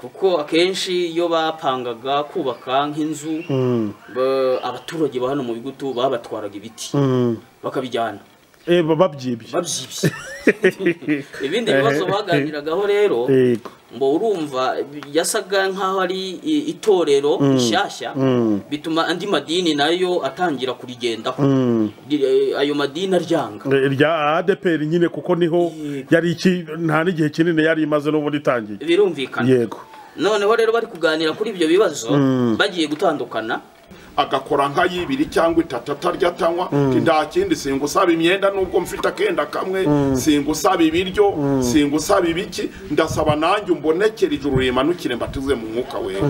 kuko akenshi iyo bapangaga kubaka nk'inzu Mm. ba- abaturage ba hano mu bigutu babatwaraga ibiti Mm. bakabijyana Eh, baba babyibye babyibye ibindi bibazo baganiragaho rero Yego. ngo urumva yasaga nk'aho ari i- itorero rishyashya Mm. bituma andi madini nayo atangira kurigendaho Mm. Ri- eh, ayo madini aryanga Eh, rya ADPR nyine kuko niho yari iki nta n'igihe kinini yari imaze n'ubundi itangiye birumvikana yego noneho rero bari kuganira kuri ibyo bibazo bagiye gutandukana agakora nka y'ibiri cyangwa itatu atarya atanywa nta kindi singusaba imyenda nubwo mfite akenda kamwe singusaba ibiryo singusaba ibiki ndasaba nanjye umbonekere ijuru rimanukire mbatize mu mwuka wera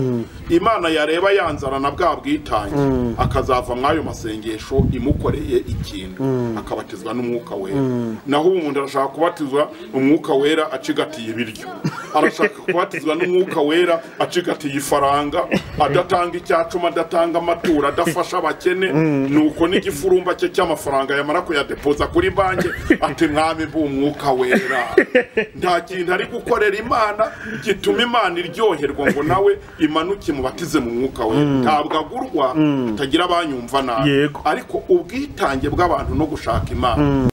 imana yareba yanzara na bwa bwitange akazava mw'ayo masengesho imukoreye ikintu akabatizwa n'umwuka wera naho ubundi arashaka kubatizwa umwuka wera acigatiye ibiryo arashaka kubatizwa n'umwuka wera acigatiye ifaranga adatanga icyacuma adatanga amaturo adafasha abakene nuko n'igifurumba cye cy'amafaranga yamara kuyadepoza kuri banki ati mwami mbu umwuka wera nta kintu ari gukorera imana gituma imana iryoherwa ngo nawe imanuke mubatize mu mwuka wera ntabwo agurwa atagira abanyumva nabi Yego. ariko ubwitange bw'abantu no gushaka imana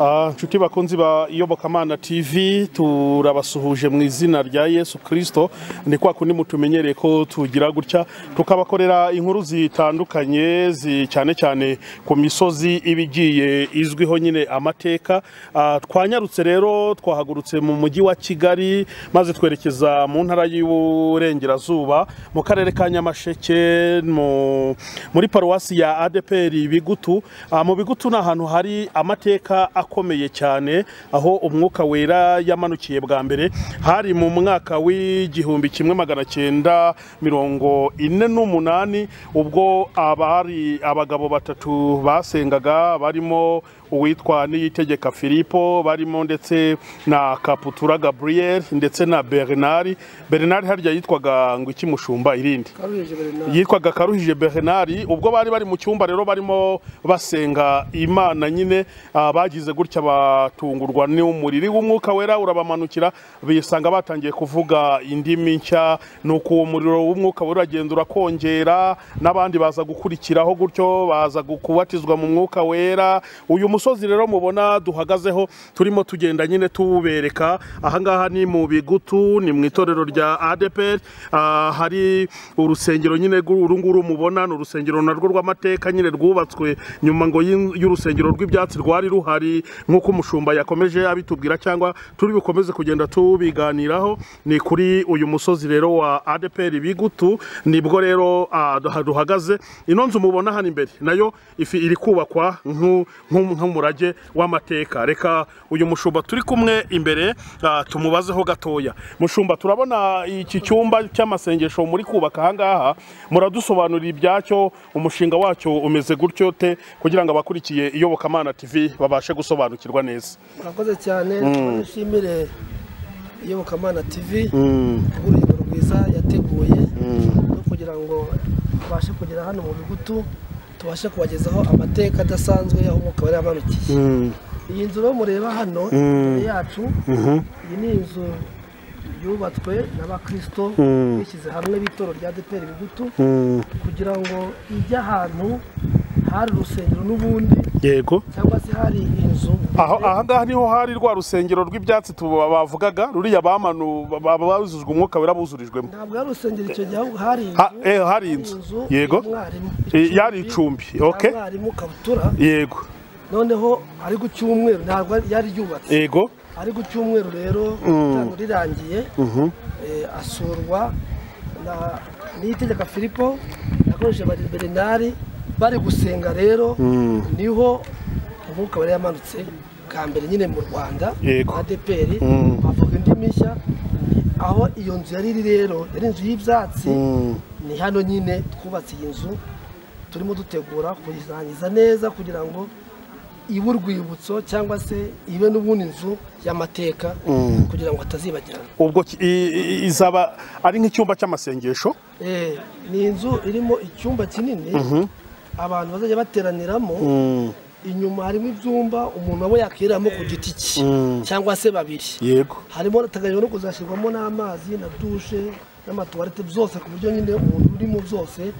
Ah, nshuti bakunzi ba iyobokamana tv turabasuhuje mu izina rya yesu kirisito ni kwa kundi mutumenyereye ko tugira gutya tukabakorera inkuru zitandukanye zi- cyane cyane ku misozi iba igiye izwiho nyine amateka Ah, twanyarutse rero twahagurutse mu mujyi wa kigali maze twerekeza mu ntara y'uburengerazuba mu karere ka nyamasheke mu- muri paruwasi ya adepr bigutu Ah, mu bigutu ni ahantu hari amateka akomeye cyane aho umwuka wera yamanukiye bwa mbere hari mu mwaka w'igihumbi kimwe magana cyenda mirongo ine n'umunani ubwo abari abagabo batatu basengaga barimo uwitwa niyitegeka filipo barimo ndetse na kaputura gaburiyeri ndetse na bernard bernard harya yitwaga ngo iki mushumba irindi yitwaga karuhije bernard ubwo bari bari mu cyumba rero barimo basenga imana nyine ah, bagize gutya batungurwa n'umuriri w'umwuka wera urabamanukira bisanga batangiye kuvuga indimi nshya nuko uwo muriro w'umwuka wera uragenda urakongera n'abandi baza gukurikiraho gutyo baza gu- kubatizwa mu mwuka wera uyu musozi rero mubona duhagazeho turimo tugenda nyine tuwubereka ahangaha ni mu bigutu ni mu itorero rya ADPR ah, hari urusengero nyine rw'u- uru nguru mubona ni urusengero narwo rw'amateka nyine rwubatswe nyuma ngo y'in- y'urusengero rw'ibyatsi rwari ruhari nk'uko umushumba yakomeje abitubwira cyangwa turi bukomeze kugenda tubiganiraho ni kuri uyu musozi rero wa ADPR bigutu nibwo rero ah, duha- duhagaze ino nzu mubona hano imbere nayo ifi- iri kubakwa nk'u- nk'u- nk'umurage w'amateka reka uyu mushumba turi kumwe imbere ah, tumubazeho gatoya mushumba turabona iki cyumba cy'amasengesho muri kubaka ahangaha muradusobanurira ibyacyo umushinga wacyo umeze gutyo te kugira ngo abakurikiye iyobokamana tv babashe gusobanukirwa neza murakoze cyane nshimire iyobokamana tv urugendo rwiza yateguye no kugira ngo tubashe kugera hano mu bigutu tubashe kubagezaho amateka adasanzwe aho umwuka wari yamanukiye iyi nzu rero mureba hano imbere yacu iyi ni inzu yubatswe n'abakristo bishyize hamwe b'itoro rya deperi bigutu kugira ngo ijye ahantu hari urusengero n'ubundi yego cyangwa se hari inzu aho ahangaha niho hari rwa rusengero rw'ibyatsi tu- bavugaga ruriya bamanu babuzuzwa umwuka wera buzurijwemo ntabwo ari urusengero icyo gihe ahubwo hari inzu Ha- eh, hari inzu. Yego. y'umwarimu. Eh, yari icumbi, okay. y'umwarimu kabutura yego noneho ari ku cyumweru ntabwo yari yubatse yego ari ku cyumweru rero itangwa rirangiye eh, asurwa na niyitegeka filipo yakoresheje bari bernari bari gusenga rero niho umwuka wari yamanutse bwa mbere nyine mu rwanda Yego. adeperi bavuga indimi nshya aho iyo nzu yari iri rero yari inzu y'ibyatsi ni hano nyine twubatse iyi nzu turimo dutegura kuyirangiza neza kugira ngo ibe urwibutso cyangwa se ibe n'ubundi nzu y'amateka kugira ngo atazibagirana ubwo ki- i- i- izaba ari nk'icyumba cy'amasengesho Eh, ni inzu irimo icyumba kinini abantu bazajya bateraniramo inyuma harimo ibyumba umuntu aba yakiriramo ku giti cye cyangwa se babiri yego harimo hateganyijwe no kuzashyirwamo n'amazi na dushe n'amatuwarete byose ku buryo nyine umuntu urimo byose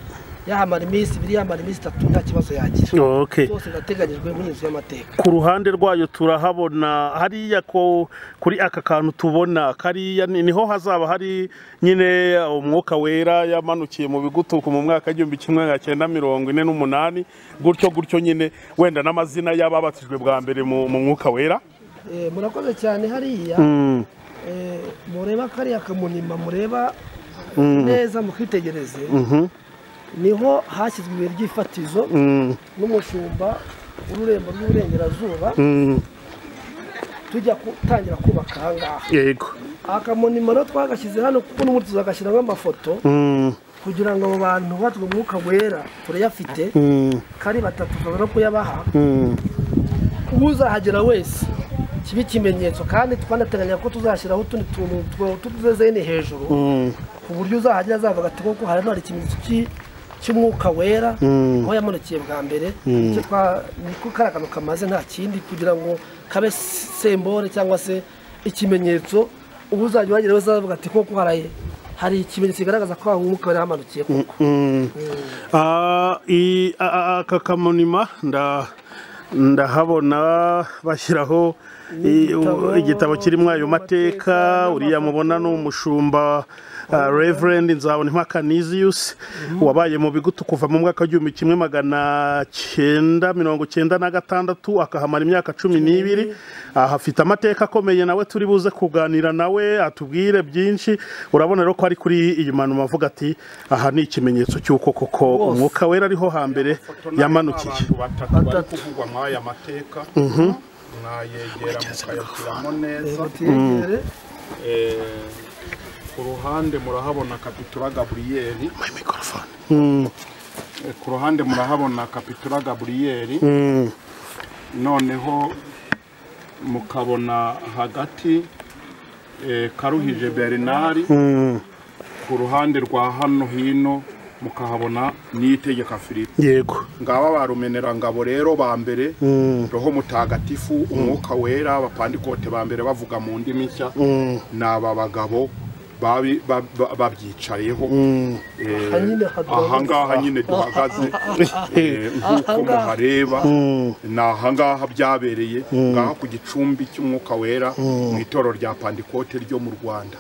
yahamara iminsi ibiri yamara iminsi itatu nta kibazo yagira okay byose birateganyijwe muri iyi nzu y'amateka ku ruhande rwayo turahabona hariya ko kuri aka kantu tubona kariya ni- niho hazaba hari nyine umwuka wera yamanukiye mu bigutuku mu mwaka w'igihumbi kimwe magana cyenda mirongo ine n'umunani gutyo gutyo nyine wenda n'amazina y'ababatijwe bwa mbere mu mu mwuka wera Eh, murakoze cyane hariya Eh, mureba kariya kamunima mureba neza mukitegereze niho hashyizwe ibuye ry'ifatizo n'umushumba w'ururembo rw'iburengerazuba tujya gutangira kubaka aha ngaha yego akamonima rero twagashyize hano kuko n'ubundi tuzagashyiramo amafoto kugira ngo abo bantu batwe umwuka wera turayafite kari batatu tushobora kuyabaha uzahagera wese kibe ikimenyetso kandi twanateganya ko tuzashyiraho utundi tuntu twa- tw'utuzezeni hejuru ku buryo uzahagera azavuga ati koko hano hari ikimenyetso cy'i- cy'umwuka wera aho yamanukiye bwa mbere icyo twa- niko kariya kantu kamaze nta kindi kugira ngo kabe sembore cyangwa se ikimenyetso ubu uzajya uhagera wese azavuga ati koko haraye hari ikimenyetso kigaragaza ko aho umwuka wera yamanukiye koko Ah, i- a- a- aka kamonima nda ndahabona bashyiraho i- u- Igitabo igitabo kirimo ayo mateka n'amafoto. uriya mubona ni umushumba ah, reverend nzabonimpa niziyusi wabaye mu bigutu kuva mu mwaka w'igihumbi kimwe magana cyenda mirongo cyenda na gatandatu akahamara imyaka cumi n'ibiri aha afite amateka akomeye nawe turi buze kuganira nawe atubwire byinshi urabona rero ko ari kuri iyi manuma avuga ati aha ni ikimenyetso cy'uko koko umwuka wera ariho hambere yamanukiye abantu batatu bari Batatu. kuvugwa mw'aya mateka mwayegera mukayashyiramo neza mutiyegere Eh, ku ruhande murahabona kapitura gaburiyeri My microphone. Eh, ku ruhande murahabona kapitura gaburiyeri noneho mukabona hagati eh, karuhije bernard ku ruhande rwa hano hino mukahabona n'itegeka filipe yego ngaba ba rumenerangabo rero ba mbere roho mutagatifu umwuka wera abapandikote ba mbere bavuga mu ndimi nshya ni aba bagabo babi- ba- ba- babyicayeho Eh, Aha nyine haduhagaze. aha ngaha nyine duhagaze Eh, nk'uko Ahangaha. muhareba ni aha ngaha byabereye ngaha ku gicumbi cy'umwuka wera mu itorero rya pandikote ryo mu rwanda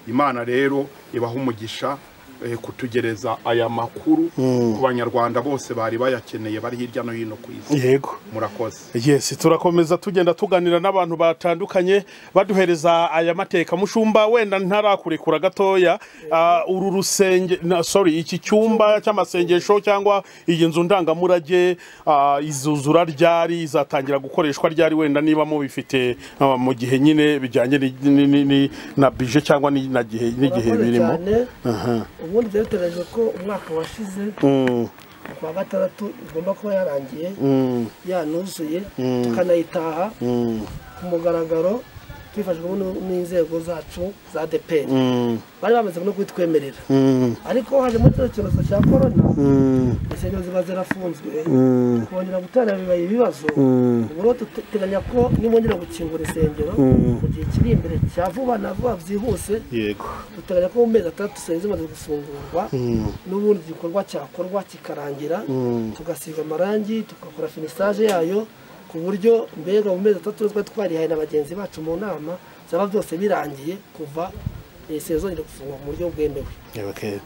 imana rero ibaha umugisha eh, kutugereza aya makuru ku banyarwanda bose bari bayakeneye bari hirya no hino ku isi yego murakoze yes turakomeza tugenda tuganira n'abantu batandukanye baduhereza aya mateka mushumba wenda ntarakurekura gatoya ah, uru rusenge na- sorry iki cyumba cy'amasengesho cyangwa iyi nzu ndangamurage ah, izuzura ryari izatangira gukoreshwa ryari wenda niba mubifite ah, mu gihe nyine bijyanye ni- ni- ni- ni- na bije cyangwa ni- na gihe- n'igihe Murakoze birimo cyane. ubundi byari biteganyijwe ko umwaka washize ku wa gatandatu igomba kuba yarangiye yanuzuye tukanayitaha ku mugaragaro twifashijwemo n'u- n'inzego zacu za deperi bari bamaze no kubitwemerera ariko hajemo kino cyorezo cya korona insengero ziba zirafunzwe kongera gutera bibaye ibibazo ubu rero duteganya ko nibongera gukingura insengero mu gihe kiri imbere cya vuba na vuba byihuse yego duteganya ko mu mezi atandatu tusigaye zimaze gufungurwa n'ubundi igikorwa cyakorwa kikarangira tugasiga amarangi tugakora finisage yayo ku buryo mbega mu mezi atandatu twari twarihaye na bagenzi bacu mu nama byaba byose birangiye kuva iyi seri zongera gufungwa mu buryo bwemewe Okay.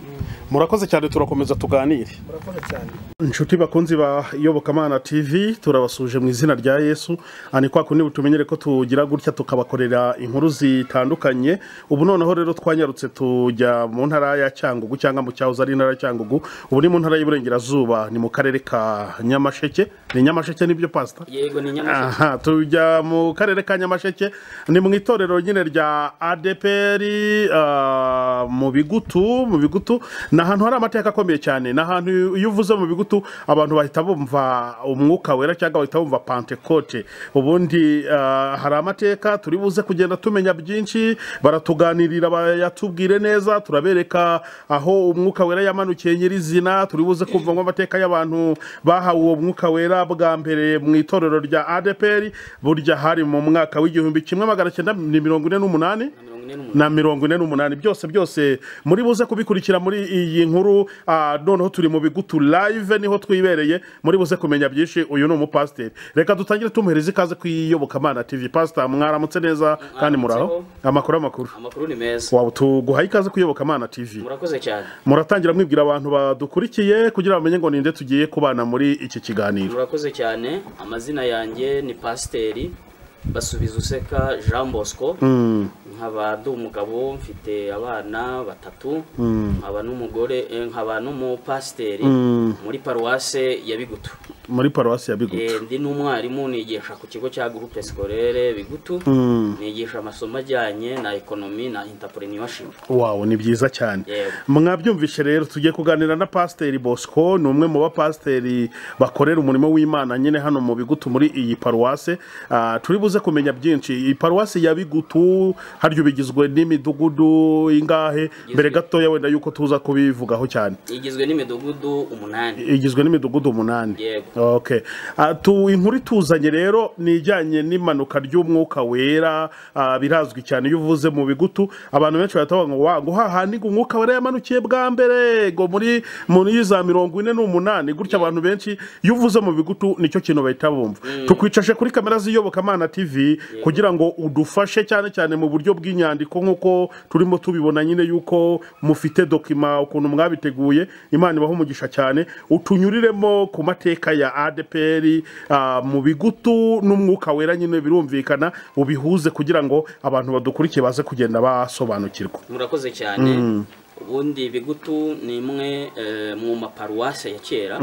murakoze cyane turakomeza tuganire murakoze cyane inshuti bakunzi ba iyobokamana tv turabasuje mu izina rya yesu aha ni kwa kundi butumenyere ko tugira gutya tukabakorera inkuru zitandukanye ubu noneho rero twanyarutse tujya mu ntara ya cyangugu cyangwa mu cyahoze ari intara ya cyangugu ubu ni mu ntara y'iburengerazuba ni mu karere ka nyamasheke ni nyamasheke nibyo pasita yego ni nyamasheke aha tujya mu karere ka nyamasheke ni mu itorero nyine rya adeperi ah, mu bigutu mu bigutu ni ahantu hari amateka akomeye cyane ni ahantu iyo uvuze mu bigutu abantu bahita bumva umwuka wera cyangwa bahita bumva pantekote ubundi ah, hari amateka turi buze kugenda tumenya byinshi baratuganirira bayatubwire neza turabereka aho umwuka wera yamanukiye nyirizina turi buze kumva amateka y'abantu bahawe uwo mwuka wera bwa mbere mu itorero rya adeperi burya hari mu mwaka w'igihumbi kimwe magana cyenda mirongo ine n'umunani mirongo ine n'umunani. na mirongo ine n'umunani byose byose muri buze kubikurikira muri iyi nkuru ah, noneho turi mu bigutu live niho twibereye muri buze kumenya byinshi uyu ni umupasiteri reka dutangire tumuhereza ikaze ku iyobokamana tv pasita mwaramutse neza kandi muraho amakuru amakuru amakuru ni meza waba tuguha ikaze ku iyobokamana tv murakoze cyane muratangira mwibwira abantu badukurikiye kugira ngo bamenye ngo ninde tugiye kubana muri iki kiganiro murakoze cyane amazina yanjye ni pasiteri basubiza useka jean bosco nkaba ndi umugabo mfite abana batatu nkaba n'umugore eh, nkaba n'umupasiteri muri paruwase ya bigutu muri paruwasi ya Eh, bigutu ndi n'umwarimu nigisha ku kigo cya gurupe sikorere bigutu nigisha amasomo ajyanye na ekonomi na intapureniwashipu wawo ni byiza cyane Yego. mwabyumvishe rero tugiye kuganira na pasiteri bosco ni umwe mu bapasiteri bakorera umurimo w'imana nyine hano mu bigutu muri iyi paruwase Ah, turi buze kumenya byinshi iyi paruwasi ya bigutu harya ubigizwe n'imidugudu ingahe mbere gatoya wenda yuko tuza kubivugaho cyane igizwe n'imidugudu umunani igizwe n'imidugudu umunani Yego. okay Ah, tu inkuru ituzanye rero ni ijyanye n'imanuka ry'umwuka wera ah, birazwi cyane iyo uvuze mu bigutu abantu benshi bahita bavuga ngo wa ngo hahandi ngo umwuka wera yamanukiye bwa mbere ngo muri muri za mirongo ine n'umunani gutya abantu benshi iyo uvuze mu bigutu nicyo kintu bahita bumva tukwicashe kuri kamera z'iyobokamana tv kugira ngo udufashe cyane cyane mu buryo bw'inyandiko nk'uko turimo tubibona nyine yuko mufite dokima ukuntu mwabiteguye imana ibaha umugisha cyane utunyuriremo ku mateka ya adpr ah, mu bigutu n'umwuka wera nyine birumvikana ubihuze kugira ngo abantu badukurikiye baze kugenda basobanukirwa murakoze cyane ubundi bigutu ni imwe eh, mu maparuwase ya kera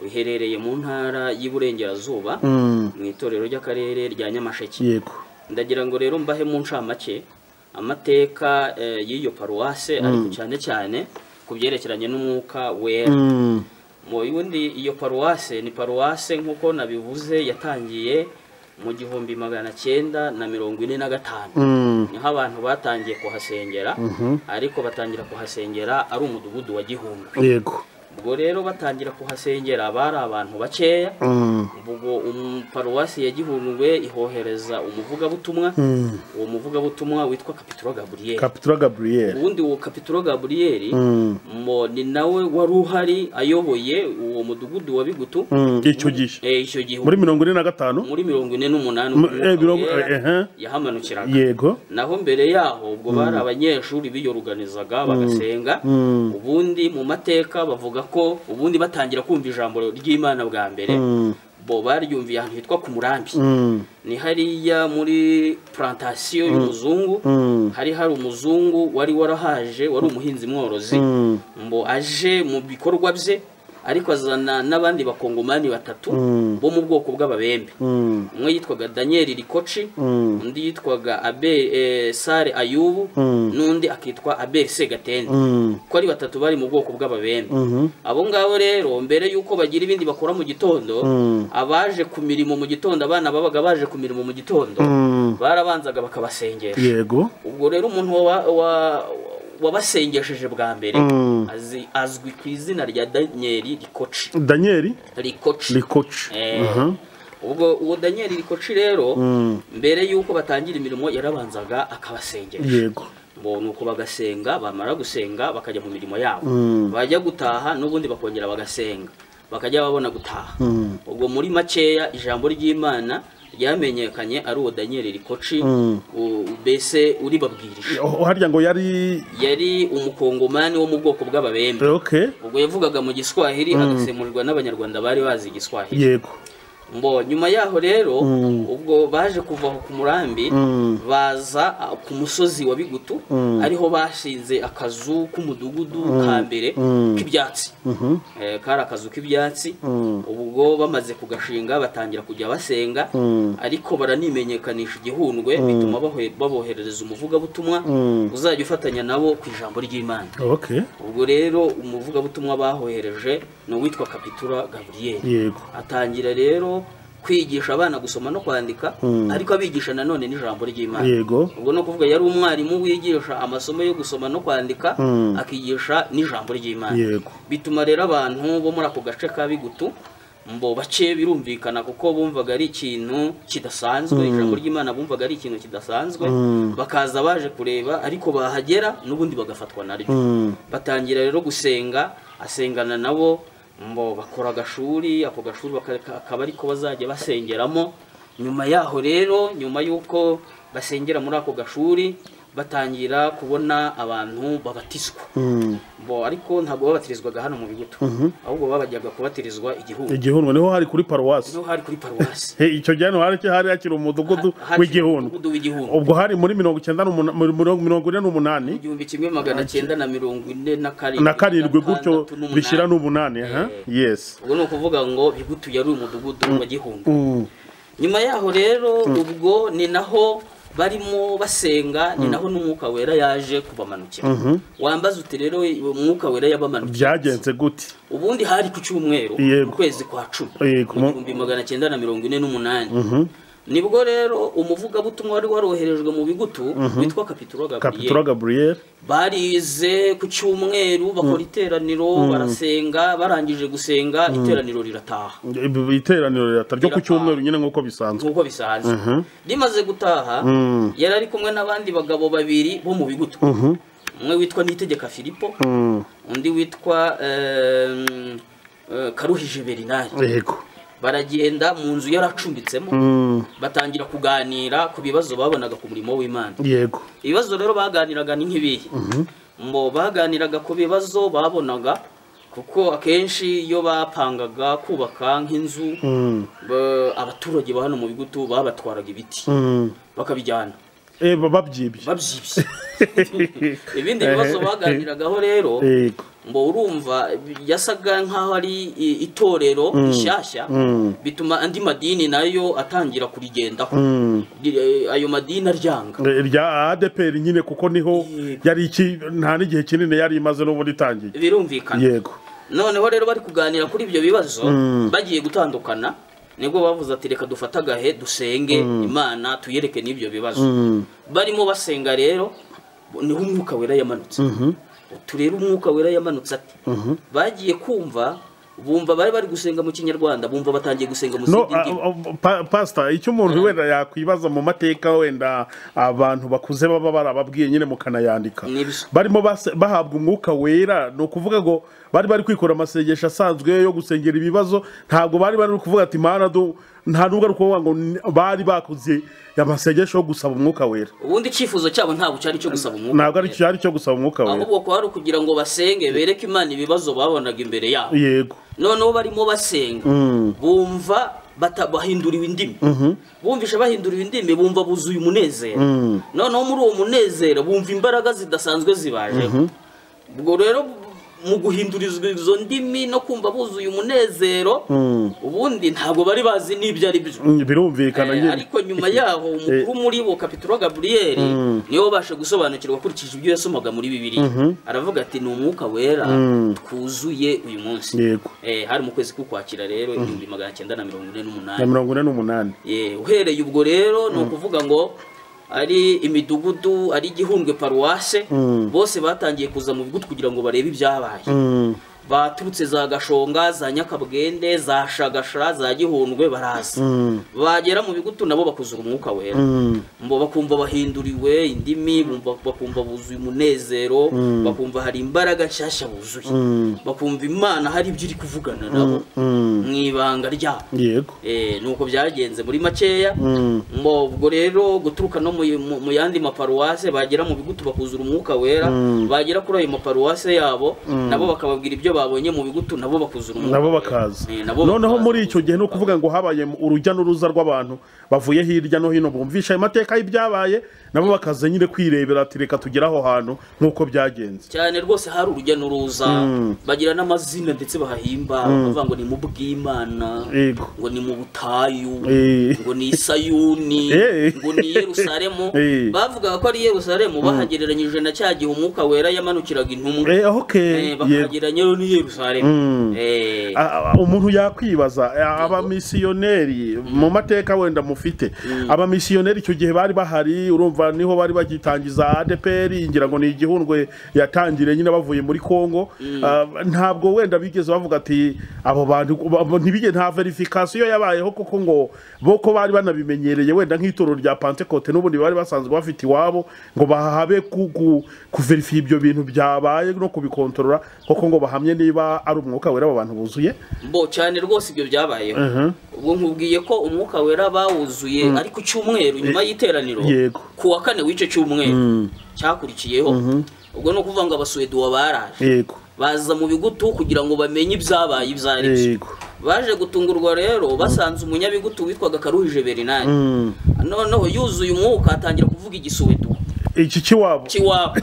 iherereye mu ntara y'iburengerazuba mu itorero ry'akarere rya nyamasheke yego ndagira ngo rero mbahe mu ncamake amateka eh, y'iyo paruwase ariko cyane cyane ku byerekeranye n'umwuka wera mu bundi iyo paruwase ni paruwase nk'uko nabivuze yatangiye mu gihumbi magana cyenda na mirongo ine na gatanu niho abantu batangiye kuhasengera ariko batangira kuhasengera ari umudugudu wa gihunga yego ubwo rero batangira kuhasengera bari abantu bakeya ubwo um- paruwasi ya gihundwe ihohereza umuvugabutumwa uwo muvugabutumwa witwa kapituro gaburiyeli kapitura gabriel ubundi uwo kapituro gaburiyeli mo- ni nawe wari uhari ayoboye uwo mudugudu wa bigutu Mm, icyo gihe Eh, icyo gihe muri mirongo ine na gatanu muri mirongo ine n'umunani Mu- umwuka eh, mirongo- wera eh, eh. yahamanukiraga yego naho mbere yaho ubwo bari abanyeshuri biyoruganizaga bagasenga ubundi mu mateka bavuga ko ubundi batangira kumva ijambo ry'imana bwa mbere bo baryumviye ahantu hitwa ku murambi ni hariya muri plantasiyo y'umuzungu hari hari umuzungu wari warahaje wari umuhinzi mworozi ngo aje mu bikorwa bye ariko azana n'abandi bakongomani batatu bo mu bwoko bw'ababembe umwe yitwaga daniel rikoci undi yitwaga abe eh, sare ayubu n'undi akitwa abel segatende ko ari batatu bari mu bwoko bw'ababembe abo ngabo rero mbere y'uko bagira ibindi bakora mu gitondo abaje ku mirimo mu gitondo abana babaga baje ku mirimo mu gitondo barabanzaga bakabasengesha yego ubwo rero umuntu wa- wa- wabasengesheje bwa mbere azi- azwi ku izina rya daniel rikoci daniel rikoci rikoci Eh, ubwo uwo daniel rikoci rero mbere y'uko batangira imirimo yarabanzaga akabasengera yego ngo ni uko bagasenga bamara gusenga bakajya mu mirimo yabo bajya gutaha n'ubundi bakongera bagasenga bakajya babona gutaha ubwo muri makeya ijambo ry'imana ryamenyekanye ari uwo daniel rikoci u- mbese uribabwirije Oh, harya ngo yari yari umukongomani wo mu bwoko bw'ababembe ok ubwo yavugaga mu giswahili agasemurirwa n'abanyarwanda bari bazi igiswahili yego mbo nyuma yaho rero ubwo baje kuva aho ku murambi baza ah, ku musozi wa bigutu ariho bashinze akazu k'umudugudu ka mbere k'ibyatsi Eh, kari akazu k'ibyatsi ubwo bamaze kugashinga batangira kujya basenga ariko baranimenyekanisha igihundwe bituma bahoe- baboherereza umuvugabutumwa uzajya ufatanya nabo ku ijambo ry'imana okay ubwo rero umuvugabutumwa bahohereje ni uwitwa kapitura gaburiyeri yego atangira rero kwigisha abana gusoma no kwandika ariko abigisha nanone n'ijambo ry'imana yego ubwo ni ukuvuga yari umwarimu wigisha amasomo yo gusoma no kwandika akigisha n'ijambo ry'imana yego bituma rero abantu bo muri ako gace ka bigutu mbo bace birumvikana kuko bumvaga ari ikintu kidasanzwe ijambo ry'imana bumvaga ari ikintu kidasanzwe bakaza baje kureba ariko bahagera n'ubundi bagafatwa naryo batangira rero gusenga asengana nabo mbo bakora agashuri ako gashuri baka- akaba ariko bazajya basengeramo nyuma yaho rero nyuma y'uko basengera muri ako gashuri batangira kubona abantu babatiswa bo ariko ntabwo babatirizwaga hano mu bigutu ahubwo babajyaga kubatirizwa igihugu igihundwe niho hari kuri paruwasi niho hari kuri paruwasi He, icyo gihe hari hari hakiri umudugudu Hari- w'igihundwe umudugudu w'igihundwe. ubwo hari muri mirongo icyenda n'umunani mirongo ine n'umunani igihumbi kimwe magana cyenda na mirongo ine na karindwi na karindwi gutyo gatandatu n'umunani. bishyira n'umunani aha yes ubwo ni ukuvuga ngo bigutu yari umudugudu wa gihundwe nyuma yaho rero ubwo ni naho barimo basenga ni naho n'umwuka wera yaje kubamanukira wambaze uti rero umwuka wera yabamanukira byagenze gute ubundi hari ku cyumweru Yego. mu kwezi kwa cumi Yego. mu gihumbi magana cyenda na mirongo ine n'umunani nibwo rero umuvugabutumwa wari waroherejwe mu bigutu witwa kapitura kapitura gaburiyeri gaburiyeri barize ku cyumweru bakora iteraniro barasenga barangije gusenga iteraniro rirataha iteraniro leta ryo ku Rirataha. cyumweru nyine nk'uko bisanzwe nk'uko bisanzwe rimaze gutaha yari ari kumwe n'abandi bagabo babiri bo mu bigutu umwe witwa nitegeka filipo undi witwa em, eh, karuhije berinari yego baragenda mu nzu yaracumbitsemo batangira kuganira ku bibazo babonaga ku murimo w'imana yego ibibazo rero baganiraga ni nk'ibihe ngo baganiraga ku bibazo babonaga kuko akenshi iyo bapangaga kubaka nk'inzu ba- abaturage ba hano mu bigutu babatwaraga ibiti bakabijyana Eh, ba- babyibye babyibye ibindi bibazo baganiragaho rero yego ngo urumva yasaga nk'aho ari i- itorero rishyashya bituma andi madini nayo atangira kurigendaho Ri- ayo madini aryanga Eh, rya adeperi nyine kuko niho yari iki nta n'igihe kinini yari imaze n'ubundi itangiye birumvikana yego noneho rero bari kuganira kuri ibyo bibazo bagiye gutandukana nibwo bavuze ati reka dufate agahe dusenge imana tuyereke n'ibyo bibazo barimo basenga rero niho umwuka wera yamanutse turebe umwuka wera yamanutse ati bagiye kumva bumva bari bari gusenga mu kinyarwanda bumva batangiye gusenga no mu zindi ndimi a- a- pa- pastor icyo umuntu wenda yakwibaza mu mateka wenda abantu bakuze baba barababwiye nyine mukanayandika Nibyo. barimo base- bahabwa umwuka wera ni ukuvuga ngo bari bari kwikora amasengesho asanzwe yo gusengera ibibazo ntabwo bari bari kuvuga ati mana du nta nubwo ari ukuvuga ngo ni- bari bakuze amasengesho yo gusaba umwuka wera ubundi icyifuzo cyabo ntabwo cyari icyo gusaba umwuka ntabwo ari cyari cyo gusaba umwuka wera ahubwo kwari ukugira ngo basenge bereke imana ibibazo babonaga imbere yabo yego noneho barimo basenga bumva bata- bahinduriwe indimi bumvishe bahinduriwe indimi bumva buzuye umunezero noneho muri uwo munezero bumva imbaraga zidasanzwe zibajeho ubwo rero mu guhindurizwa izo ndimi no kumva buzuye umunezero ubundi ntabwo bari bazi n'ibyo ari byo Mm, birumvikana Eh, nyine ariko nyuma yaho umukuru muri bo kapitura gaburiyeri niwe ubasha gusobanukirwa akurikije ibyo yasomaga muri bibiliya aravuga ati ni umwuka wera twuzuye uyu munsi Yego. Eh, hari mu kwezi k'ukwakira rero igihumbi magana cyenda na mirongo ine na n'umunani mirongo ine n'umunani Eh, uhereye ubwo rero ni ukuvuga ngo ari imidugudu ari igihundwe paruwase bose batangiye kuza mu bigutu kugira ngo barebe ibyabaye baturutse za gashonga za nyakabwende za shagasha za gihundwe baraza bagera mu bigutu nabo bakuzura umwuka wera mbo bakumva bahinduriwe indimi bumva- bakumva buzuye umunezero bakumva hari imbaraga nshyashya buzuye bakumva imana hari ibyo iri kuvugana nabo mu ibanga ryabo yego Eh, nuko byagenze muri makeya ngo ubwo rero guturuka no mu, mu, mu yandi maparuwase bagera mu bigutu bakuzura umwuka wera bagera kuri ayo maparuwase yabo nabo bakababwira ibyo babonye mu bigutu nabo bakuzura umwuka nabo bakaza Eh, nabo noneho bakaza. muri icyo gihe ni ukuvuga ngo habaye urujya n'uruza rw'abantu bavuye hirya no hino bumvisha ayo mateka y'ibyabaye nabo bakaza nyine kwirebera ati reka tugere aho hantu nk'uko byagenze cyane rwose hari urujya n'uruza bagira n'amazina ndetse bahimba bavuga ngo ni mu bw'imana yego ngo ni mu butayu Eh. ngo ni i sayuni Eh. ngo ni i yerusalemu Eh. bavugaga ko ari i yerusalemu bahagereranyije na cya gihe umwuka wera yamanukiraga intumwa Eh, ok Eh, yego bakahagereranya rero n'i yerusalemu Eh. A- a- umuntu yakwibaza a- abamisiyoneri mu mateka wenda mufite abamisiyoneri icyo gihe bari bahari urumva niho bari bagitangiza adpr ngira ngo ni igihundwe yatangire nyine bavuye muri congo Ah, ntabwo wenda bigeze bavuga ati abo bantu abo- ntibige nta verifikasiyo yabayeho kuko ngo bo ko bari banabimenyereye wenda nk'itorero rya pantekote n'ubundi bari basanzwe bafite iwabo ngo bahabe ku- ku- kuverifiya ibyo bintu byabaye no kubikontorora kuko ngo bahamye niba ari umwuka wera abo bantu buzuye bo cyane rwose ibyo byabayeho ubwo nkubwiye ko umwuka wera bawuzuye ariko cyumweru nyuma y'iteraniro yego. ku wa kane w'icyo cyumweru cyakurikiyeho ubwo ni ukuvuga ngo abasuweduwa baraje yego baza mu bigutu kugira ngo bamenye ibyabaye ibyo ari byo yego baje gutungurwa rero basanze umunyabigutu witwaga karuhije berinari noneho yuzuye umwuka atangira kuvuga igisuweduwa iki kiwabo cy'iwabo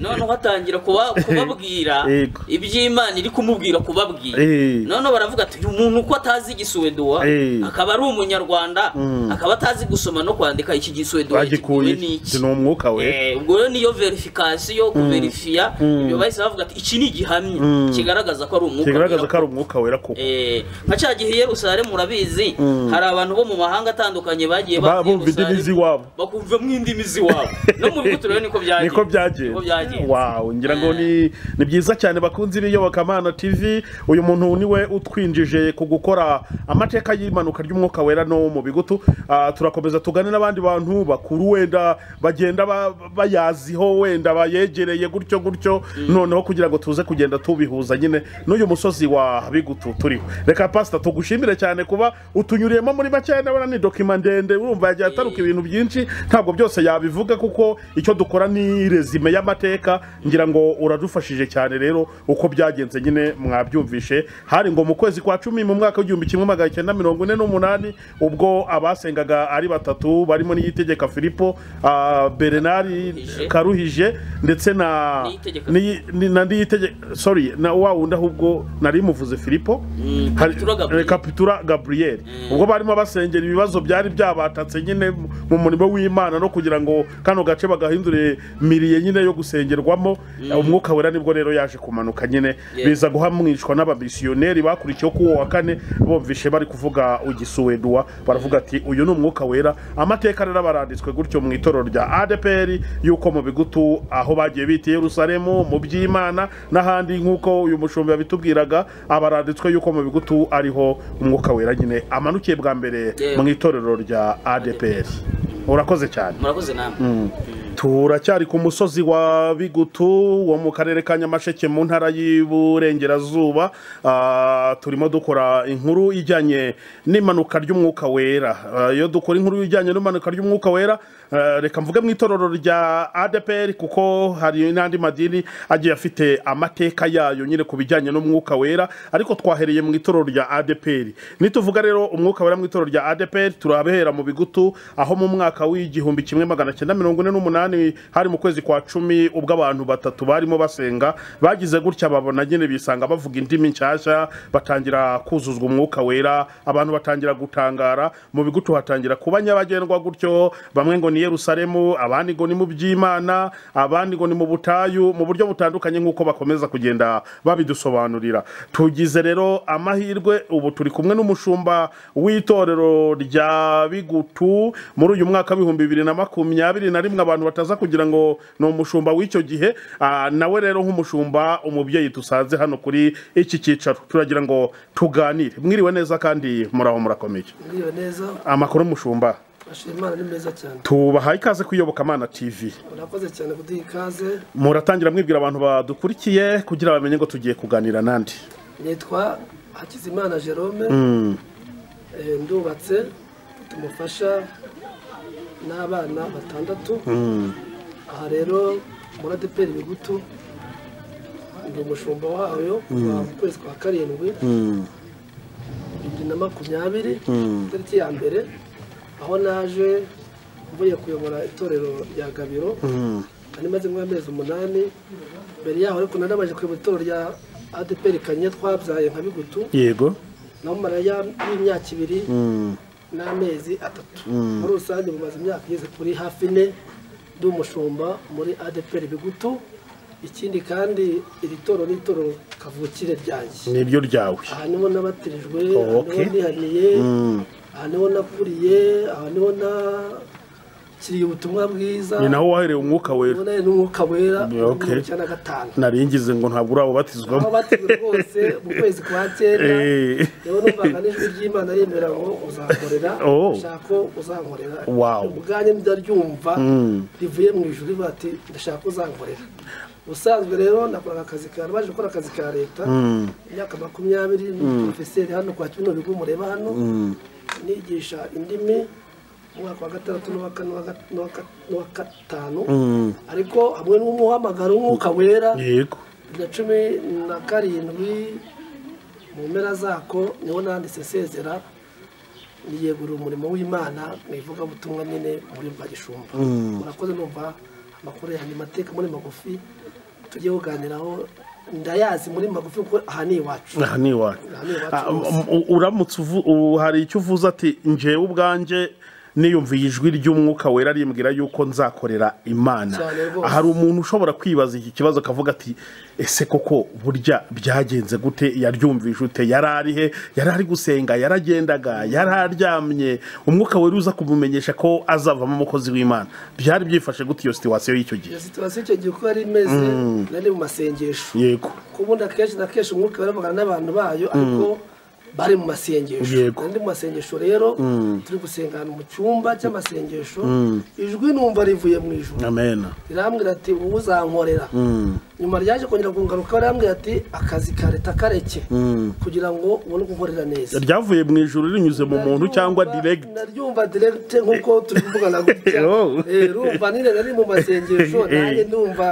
noneho atangira kuba- kubabwira Yego. iby'imana iri kumubwira kubabwira Eh. noneho baravuga ati uyu muntu uko atazi igisuweduwa Eh. akaba ari umunyarwanda akaba atazi gusoma no kwandika iki gisuweduwa bagikuye gikuwe n'iki ni umwuka we Eh, ubwo rero niyo verifikasiyo kuverifiya ibyo bahise bavuga ati iki ni igihamya kigaragaza ko ari umwuka kigaragaza ko wera." ari umwuka wera koko Eh, nka cya gihe i yerusalemu murabizi hari abantu bo mu mahanga atandukanye bagiye bava Ba- i bumva indimi Yerusalemu, z'iwabo. bakumvamo indimi z'iwabo no mu bihugu turebe niko byagenze niko byagenze wawu ngira ngo ni ni byiza cyane bakunze ibiyobokamana tv uyu muntu niwe utwinjije ku gukora amateka y'imanuka ry'umwuka wera no mu bigutu Ah, turakomeza tugane n'abandi bantu bakuru wenda bagenda ba- bayaziho wenda bayegereye gutyo gutyo noneho kugira ngo tuze kugenda tubihuza nyine n'uyu musozi wa bigutu turiho reka pasita tugushimire cyane kuba utunyuriyemo muri make ndabona ni dokima ndende urumva yagiye ataruka ibintu byinshi ntabwo byose yabivuga kuko icyo dukora ni rezime y'amateka ngira ngo uradufashije cyane rero uko byagenze nyine mwabyumvishe hari ngo mu kwezi kwa cumi mu mwaka w'igihumbi kimwe magana cyenda mirongo ine n'umunani ubwo abasengaga ari batatu barimo n'iyitegeka filipo ah, berenari Karuhije. karuhije ndetse na Niyitegeka. ni- ni- na ndiyitegeka sorry na wa wundi ahubwo nari muvuze filipo Mm, Hari- Kapitura Gabriel. eh, kapitura gaburiyeri ubwo barimo basengera ibibazo byari byabatatse nyine mu- mu murimo w'imana no kugira ngo kano gace bagahindure miriye nyine yo gusengerwamo umwuka wera nibwo rero yaje kumanuka nyine Yeah. biza guhamwishwa n'abamisiyoneri bakurikiyeho kuri uwo wa kane bumvishe bari kuvuga ugisuweduwa baravuga ati uyu ni umwuka wera amateka rero baranditswe gutyo mu itorero rya adeperi yuko mu bigutu aho bagiye bita i yerusalemu mu by'imana n'ahandi nk'uko uyu mushumbi yabitubwiraga abaranditswe yuko mu bigutu ariho umwuka wera nyine amanukiye bwa mbere Yeah. mu itorero rya adeperi urakoze cyane murakoze namwe turacyari ku musozi wa bigutu wo mu karere ka nyamasheke mu ntara y'iburengerazuba Ah, turimo dukora inkuru ijyanye n'impanuka ry'umwuka wera Ah, iyo dukora inkuru ijyanye n'impanuka ry'umwuka wera ah, reka mvuge mu itorero rya adeperi kuko hari n'andi madini agiye afite amateka yayo nyine ku bijyanye n'umwuka wera ariko twahereye mu itorero rya adeperi nituvuga rero umwuka wera mu itorero rya adeperi turabehera mu bigutu aho mu mwaka w'igihumbi kimwe magana cyenda mirongo ine n'umunani hari mu kwezi kwa cumi ubwo abantu batatu barimo basenga bagize gutya babona nyine bisanga bavuga indimi nshyashya batangira kuzuzwa umwuka wera abantu batangira gutangara mu bigutu hatangira kuba nyabagendwa gutyo bamwe ngo ni yerusalemu abandi ngo ni mu by'imana abandi ngo ni mu butayu mu buryo butandukanye nk'uko bakomeza kugenda babidusobanurira tugize rero amahirwe ubu turi kumwe n'umushumba w'itorero rya bigutu muri uyu mwaka w'ibihumbi bibiri na makumyabiri na rimwe abantu bataza kugira ngo ni umushumba w'icyo gihe Ah, nawe rero nk'umushumba umubyeyi dusanze hano kuri iki cyicaro turagira ngo tuganire mwiriwe neza kandi muraho murakomeye ngiriwe neza amakuru y'umushumba ashima imana ni meza cyane tubahaye ikaze kuyobokamana tv murakoze cyane kuduha ikaze muratangira mwibwira abantu badukurikiye kugira bamenye ngo tugiye kuganira n'andi nitwa hakizimana jerome Eh, ndubatse tumufasha n'abana batandatu aha rero muri adeperi bigutu ndi umushumba wayo kuva mu kwezi kwa karindwi bibiri na makumyabiri tariki ya mbere aho naje mvuye kuyobora itorero rya gabiro nari maze nk'amezi umunani mbere yaho ariko nari namaze kuyobora itorero rya adeperi kanye twabyaye nka bigutu yego naho mara ya- y'imyaka ibiri n'amezi atatu muri rusange bumaze imyaka igeze kuri hafi ine ndi umushumba muri adeperi bigutu ikindi kandi iri toro ni itorero kavukire ryanjye niryo ryawe aha niho nabatirijwe Oh, aha niho okay. nihaniye aha niho nakuriye aha niho nakiriye ubutumwa bwiza ni naho wahereye umwuka wera ubona n'umwuka wera Yeah, okay. mu cyana gatanu naringize ngo ntabwo aho urabubatizwamo batijwe rwose mu kwezi kwa cyenda Eh, rero numvaga n'ijwi ry'imana rimera ngo uzankorera Oh. ndashaka ko uzankorera Wow. ubwanjye ndaryumva rivuye mu ijuru rivuga ati ndashaka ko uzankorera ubusanzwe rero nakoraga akazi ka baje gukora akazi ka leta imyaka makumyabiri ni porofeseri hano kwa kino bigo mureba hano nigisha indimi umwaka wa gatandatu n'uwa kane n'uwa ga- n'uwa ga- n'uwa gatanu ariko hamwe n'umuhamagaro w'umwuka wera yego na cumi na karindwi mu mpera zako niho nanditse nsezera niyegurira umurimo w'imana mu ivugabutumwa nyine muri mva gishumba murakoze numva amakuru yanjye mateka muri magufi tujye kuganiraho ndayazi muri magufi kuko aha ni iwacu aha ni iwacu Aha ni iwacu Ah, hose. um, u- uramutse uvu- u- hari icyo uvuze ati njewe ubwanjye niyumviye ijwi ry'umwuka wera rimbwira yuko nzakorera imana Cyane rwose. hari umuntu ushobora kwibaza iki kibazo akavuga ati ese koko burya byagenze gute yaryumvise ute yari arihe yari ari gusenga yaragendaga yari aryamye umwuka wera uza kumumenyesha ko azavamo umukozi w'imana byari byifashe gute iyo situwasiyo y'icyo gihe iyo situwasiyo icyo gihe uko yari imeze nari mu masengesho yego kuko ubundi akenshi na kenshi umwuka baravugana n'abantu bayo ariko bari mu masengesho Yego. Nari ndi mu masengesho rero turi gusengana mu cyumba cy'amasengesho ijwi numva rivuye mu ijoro amena rirambwira ati wowe uzankorera nyuma ryaje kongera kungaruka rirambwira ati akazi ka leta kareke kugira ngo ubone uko ukorera neza ryavuye mu ijuru rinyuze mu muntu cyangwa direct naryumva diregite nk'uko turi kuvugana gutya Oh. Eh, rumva nyine nari mu masengesho Eh. nanjye numva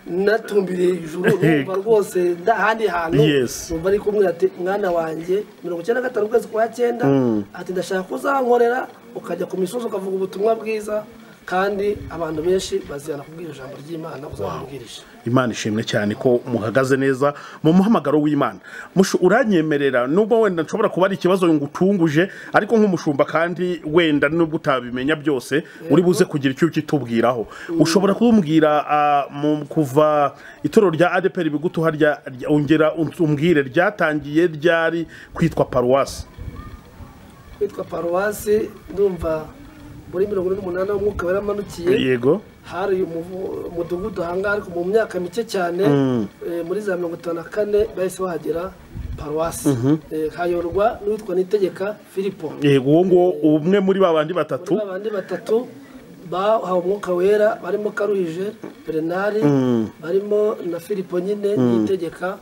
natumbiriye ijuru numva rwose nda ahandi hantu Yes. numva ari kumwe ati mwana wanjye mirongo icyenda na gatanu ukwezi kwa cyenda ati ndashaka ko uzankorera ukajya ku misozi ukavuga ubutumwa bwiza kandi abantu benshi bazirana kubwira ijambo ry'imana uzababwirije imana ishimwe cyane ko muhagaze neza mu muhamagaro w'imana Mushu, uranyemerera nubwo wenda nshobora kuba ari ikibazo ngutunguje ariko nk'umushumba kandi wenda nubwo utabimenya byose uri buze kugira icyo ukitubwiraho ushobora kumbwira ah, mu- kuva itorero rya adeperi bigutu harya rya- ongera umbwire ryatangiye ryari kwitwa paruwasi kwitwa paruwasi ndumva muri mirongo ine n'umunani aho umwuka waramanukiye yego hari umuvu- umudugudu ahangaha ariko mu myaka mike cyane eh, muri za mirongo itanu na kane bahise bahagera paruwasi Eh, hayorwa n'uwitwa nitegeka filipo yego uwo nguwo umwe muri ba bandi batatu muri abandi batatu bahawe umwuka wera barimo karuhije berenari barimo na filipo nyine nitegeka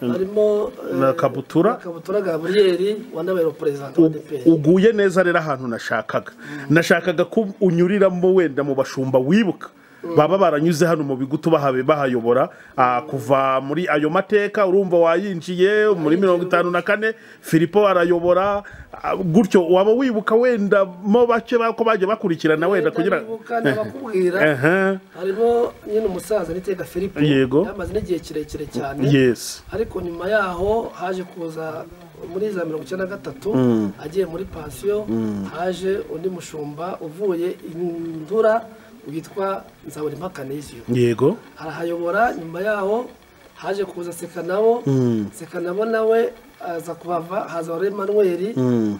barimo eh, Na Kabutura. na kabutura gaburiyeri wanabaye perezida wa DPR. uguye neza rero ahantu nashakaga nashakaga ko unyuriramo wenda mu bashumba wibuka baba baranyuze hano mu bigutu bahabe bahayobora ah, kuva muri ayo mateka urumva wayinjiye muri mirongo itanu na kane filipo arayobora ah, gutyo waba wibuka wenda mo bake bako bagiye bakurikirana wenda kugira Ndabibuka, ndabakubwira Ehe, harimo nyine umusaza nitega filipo Yego. yamaze n'igihe kirekire cyane yes ariko nyuma yaho haje kuza muri za mirongo icyenda na gatatu agiye muri pansiyo haje undi mushumba uvuye indura witwa nzabona impakaniziyo yego arahayobora nyuma yaho haje kuza sekanabo sekanabo nawe aza kubava haza wari emanuweli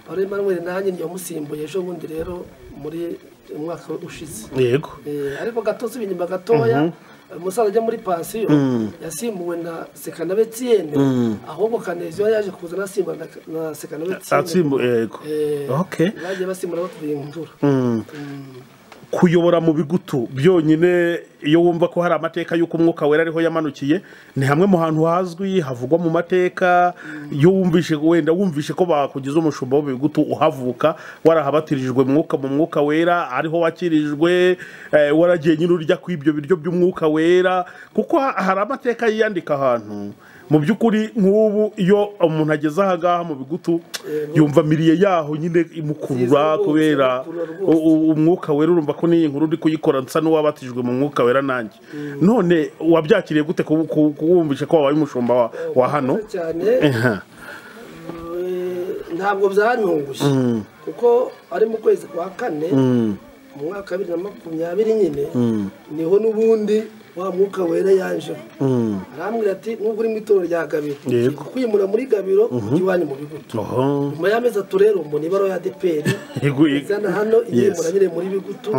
wari emanuweli nanjye ntiyamusimbuye ejo bundi rero muri umwaka ushize yego Eh, ariko gato si ibinyuma gatoya umusaza ajya muri pansiyo yasimbuwe na sekanabe tiyene ahubwo kaneziyo yaje kuza anasimba na, na sekanabe atsimbu tiyene yego Eh, okay bagiye basimbura bakubiye imvura kuyobora mu bigutu byonyine iyo wumva ko hari amateka y'uko umwuka wera ariho yamanukiye ni hamwe mu hantu hazwi havugwa mu mateka iyo wumvishe wenda wumvishe ko bakugize umushumba w'ibigutu uhavuka warahabatirijwe mwuka mu mwuka wera ariho wakirijwe eh, waragiye nyine urya ku ibyo biryo by'umwuka wera kuko ha- hari amateka yiyandika ahantu mu by'ukuri nk'ubu iyo umuntu ageze aha ngaha mu bigutu yumva miriye yaho nyine imukurura Nziza rwose, kubera imukurura rwose. u- u- umwuka wera urumva ko n'iyi nkuru uri kuyikora nsa n'uwabatijwe mu mwuka wera nanjye none wabyakiriye gute ku- ku- kuwumvisha ko wabaye umushumba wa- wa hano cyane Ehe. eh, ntabwo byanyungushye kuko ari mu kwezi kwa kane mu mwaka wa bibiri na makumyabiri nyine niho n'ubundi wa mwuka wera yanjeho arambwira ati nubwo uri mu itorero rya gabiro Yego. kwimura muri gabiro ujya iwanyu mu bigutu Oho. nyuma y'amezi atatu rero umuntu ibaro ya deperi Yego, yego. izana hano Yes. inyemura nyine muri bigutu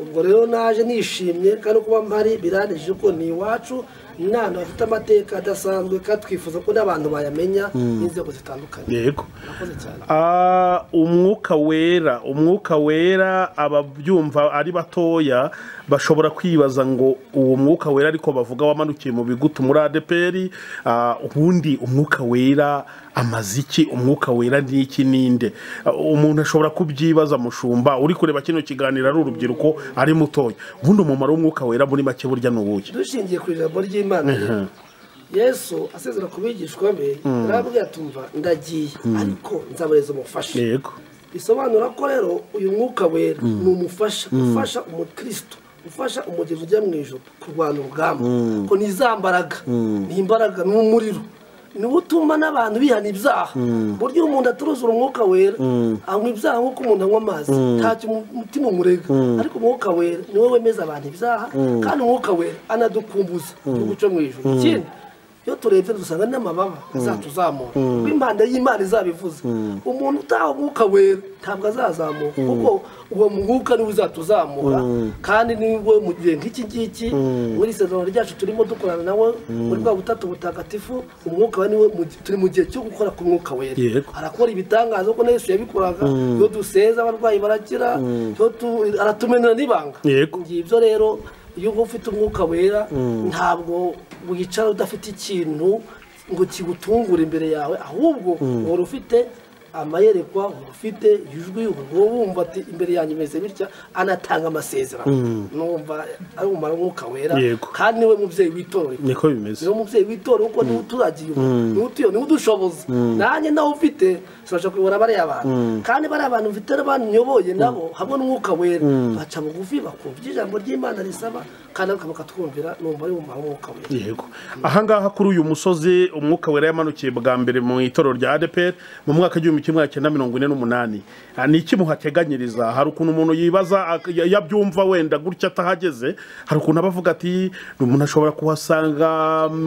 ubwo rero naje nishimye kandi kuba mpari biranije ko ni iwacu ni n'ahantu hafite amateka adasanzwe kandi twifuza ko n'abantu bayamenya n'inzego zitandukanye yego murakoze cyane Ah, umwuka wera umwuka wera ababyumva ari batoya bashobora kwibaza ngo uwo mwuka wera ariko bavuga wamanukiye mu bigutu muri adeperi ah, ubundi umwuka wera amaze iki umwuka wera ni iki ninde Ah, umuntu ashobora kubyibaza mushumba uri kureba kino kiganiro ari urubyiruko ari mutoya ubundi umumaro w'umwuka wera muri make burya ni uwuhe dushingiye ku ijambo ry'imana rero, yesu asezera ku bigishwa be arababwira tumva ndagiye ariko nzabareza umufasha yego bisobanura ko rero uyu mwuka wera ni umufasha ufasha umukristo ufasha umugezi ujya mu ijoro kurwana urugamba ko ni za mbaraga ni imbaraga ni umuriro niwo utuma n'abantu bihana ibyaha ku buryo iyo umuntu aturuzura umwuka wera anywa ibyaha nk'uko umuntu anywa amazi ntacyo umu- umutima umurega ariko umwuka wera niwe wemeza abantu ibyaha kandi umwuka wera anadukumbuza guca mu ijoro ikindi iyo turebye dusanga n'amababa azatuzamura kuko impande y'imana izabivuze umuntu utaha umwuka wera ntabwo azazamuka kuko uwo mwuka niwe uzatuzamura kandi niwe mu gihe nk'iki ngiki muri isezerano ryacu turimo dukorana nawe muri bwa butatu butagatifu umwuka we niwe mu- turi mu gihe cyo gukora ku mwuka wera Yego. arakora ibitangaza ko na yesu yabikoraga iyo duseza abarwayi barakira iyo tu- aratumenera n'ibanga Yego. ibyo rero iyo uba ufite umwuka wera ntabwo wicara udafite ikintu ngo kigutungure imbere yawe ahubwo uhora ufite amayerekwa uhora ufite ijwi uhora wumva ati imbere yanjye imeze bitya anatanga amasezerano numva ari umumaro w'umwuka wera Yego. kandi niwe mubyeyi w'itorero niko bimeze niwo mubyeyi w'itora kuko niwe uturagiye niwe utuye niwe udushoboza nanjye nawe ufite sinabasha kuyobora bariya bantu kandi bariya bantu mfite n'abantu nyoboye nabo hamwe n'umwuka wera baca bugufi bakumva ibyo ijambo ry'imana risaba kandi bakatwumvira numva ari umumaro w'umwuka wera yego ahangaha kuri uyu musozi umwuka wera yamanukiye bwa mbere mu itorero rya adeperi mu mwaka w'igihumbi kimwe magana cyenda mirongo ine n'umunani Ah, ni iki muhateganyiriza hari ukuntu umuntu yibaza ak- ya- yabyumva wenda gutya atahageze hari ukuntu aba avuga ati umuntu ashobora kuhasanga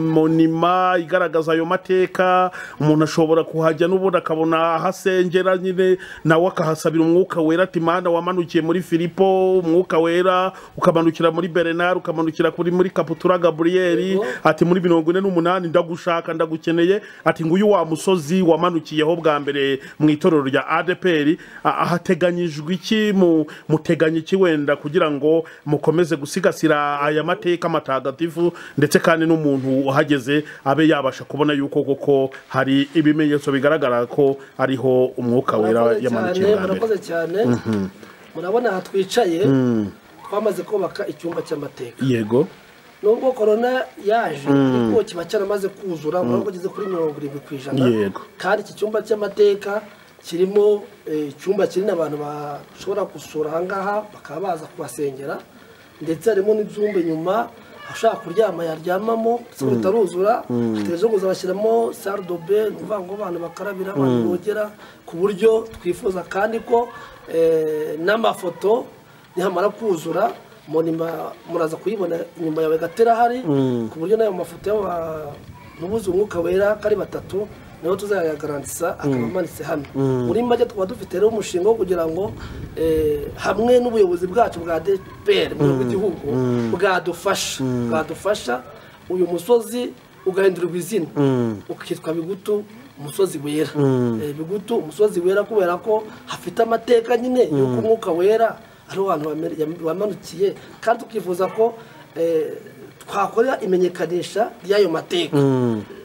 monima igaragaza ayo mateka umuntu ashobora kuhajya n'ubundi akabona ahasengera nyine nawe akahasabira umwuka wera ati mana wamanukiye muri filipo umwuka wera ukamanukira muri berenari ukamanukira kuri muri kaputura gaburiyeri Yego. ati muri mirongo ine n'umunani ndagushaka ndagukeneye ati nguyu wa musozi wamanukiyeho bwa mbere mu itorero rya adeperi ahateganyijwe iki mu- muteganya iki wenda kugira ngo mukomeze gusigasira aya mateka matagatifu ndetse kandi n'umuntu uhageze abe yabasha kubona yuko koko hari ibimenyetso bigaragara ko ariho umwuka wera Murakoze yamanukiye cyane, bwa mbere murakoze cyane murabona aha twicaye twamaze kubaka icyumba cy'amateka yego nubwo korona yaje ariko kiba cyaramaze kuzura urabona ko kigeze kuri mirongo irindwi ku ijana Yego. kandi iki cyumba cy'amateka kirimo eh, icyumba kinini abantu bashobora gusura ahangaha bakaba baza kubasengera ndetse harimo n'ibyumba inyuma ushaka kuryama yaryamamo ndetse ngo bitaruzura hategereje ko bazabashyiramo sale de bain ni ukuvuga ngo abantu bakarabira abantu bogera ku buryo twifuza kandi ko eh, n'amafoto nihamara kuzura monima muraza kuyibona inyuma yawe gatera hari ku buryo n'ayo mafoto y'abanubuze umwuka wera ko ari batatu niho tuzayagarantisa akaba amanitse hano muri make tukaba dufite rero umushinga wo kugira ngo eh, hamwe n'ubuyobozi bwacu bwa dpr mu rwego rw'igihugu bwadufasha bwadufasha uyu musozi ugahindurirwa izina ukitwa bigutu umusozi wera Eh, bigutu umusozi wera kubera ko hafite amateka nyine y'uko umwuka wera ari abantu bamanukiye kandi tukifuza ko eh, twakora imenyekanisha ry'ayo mateka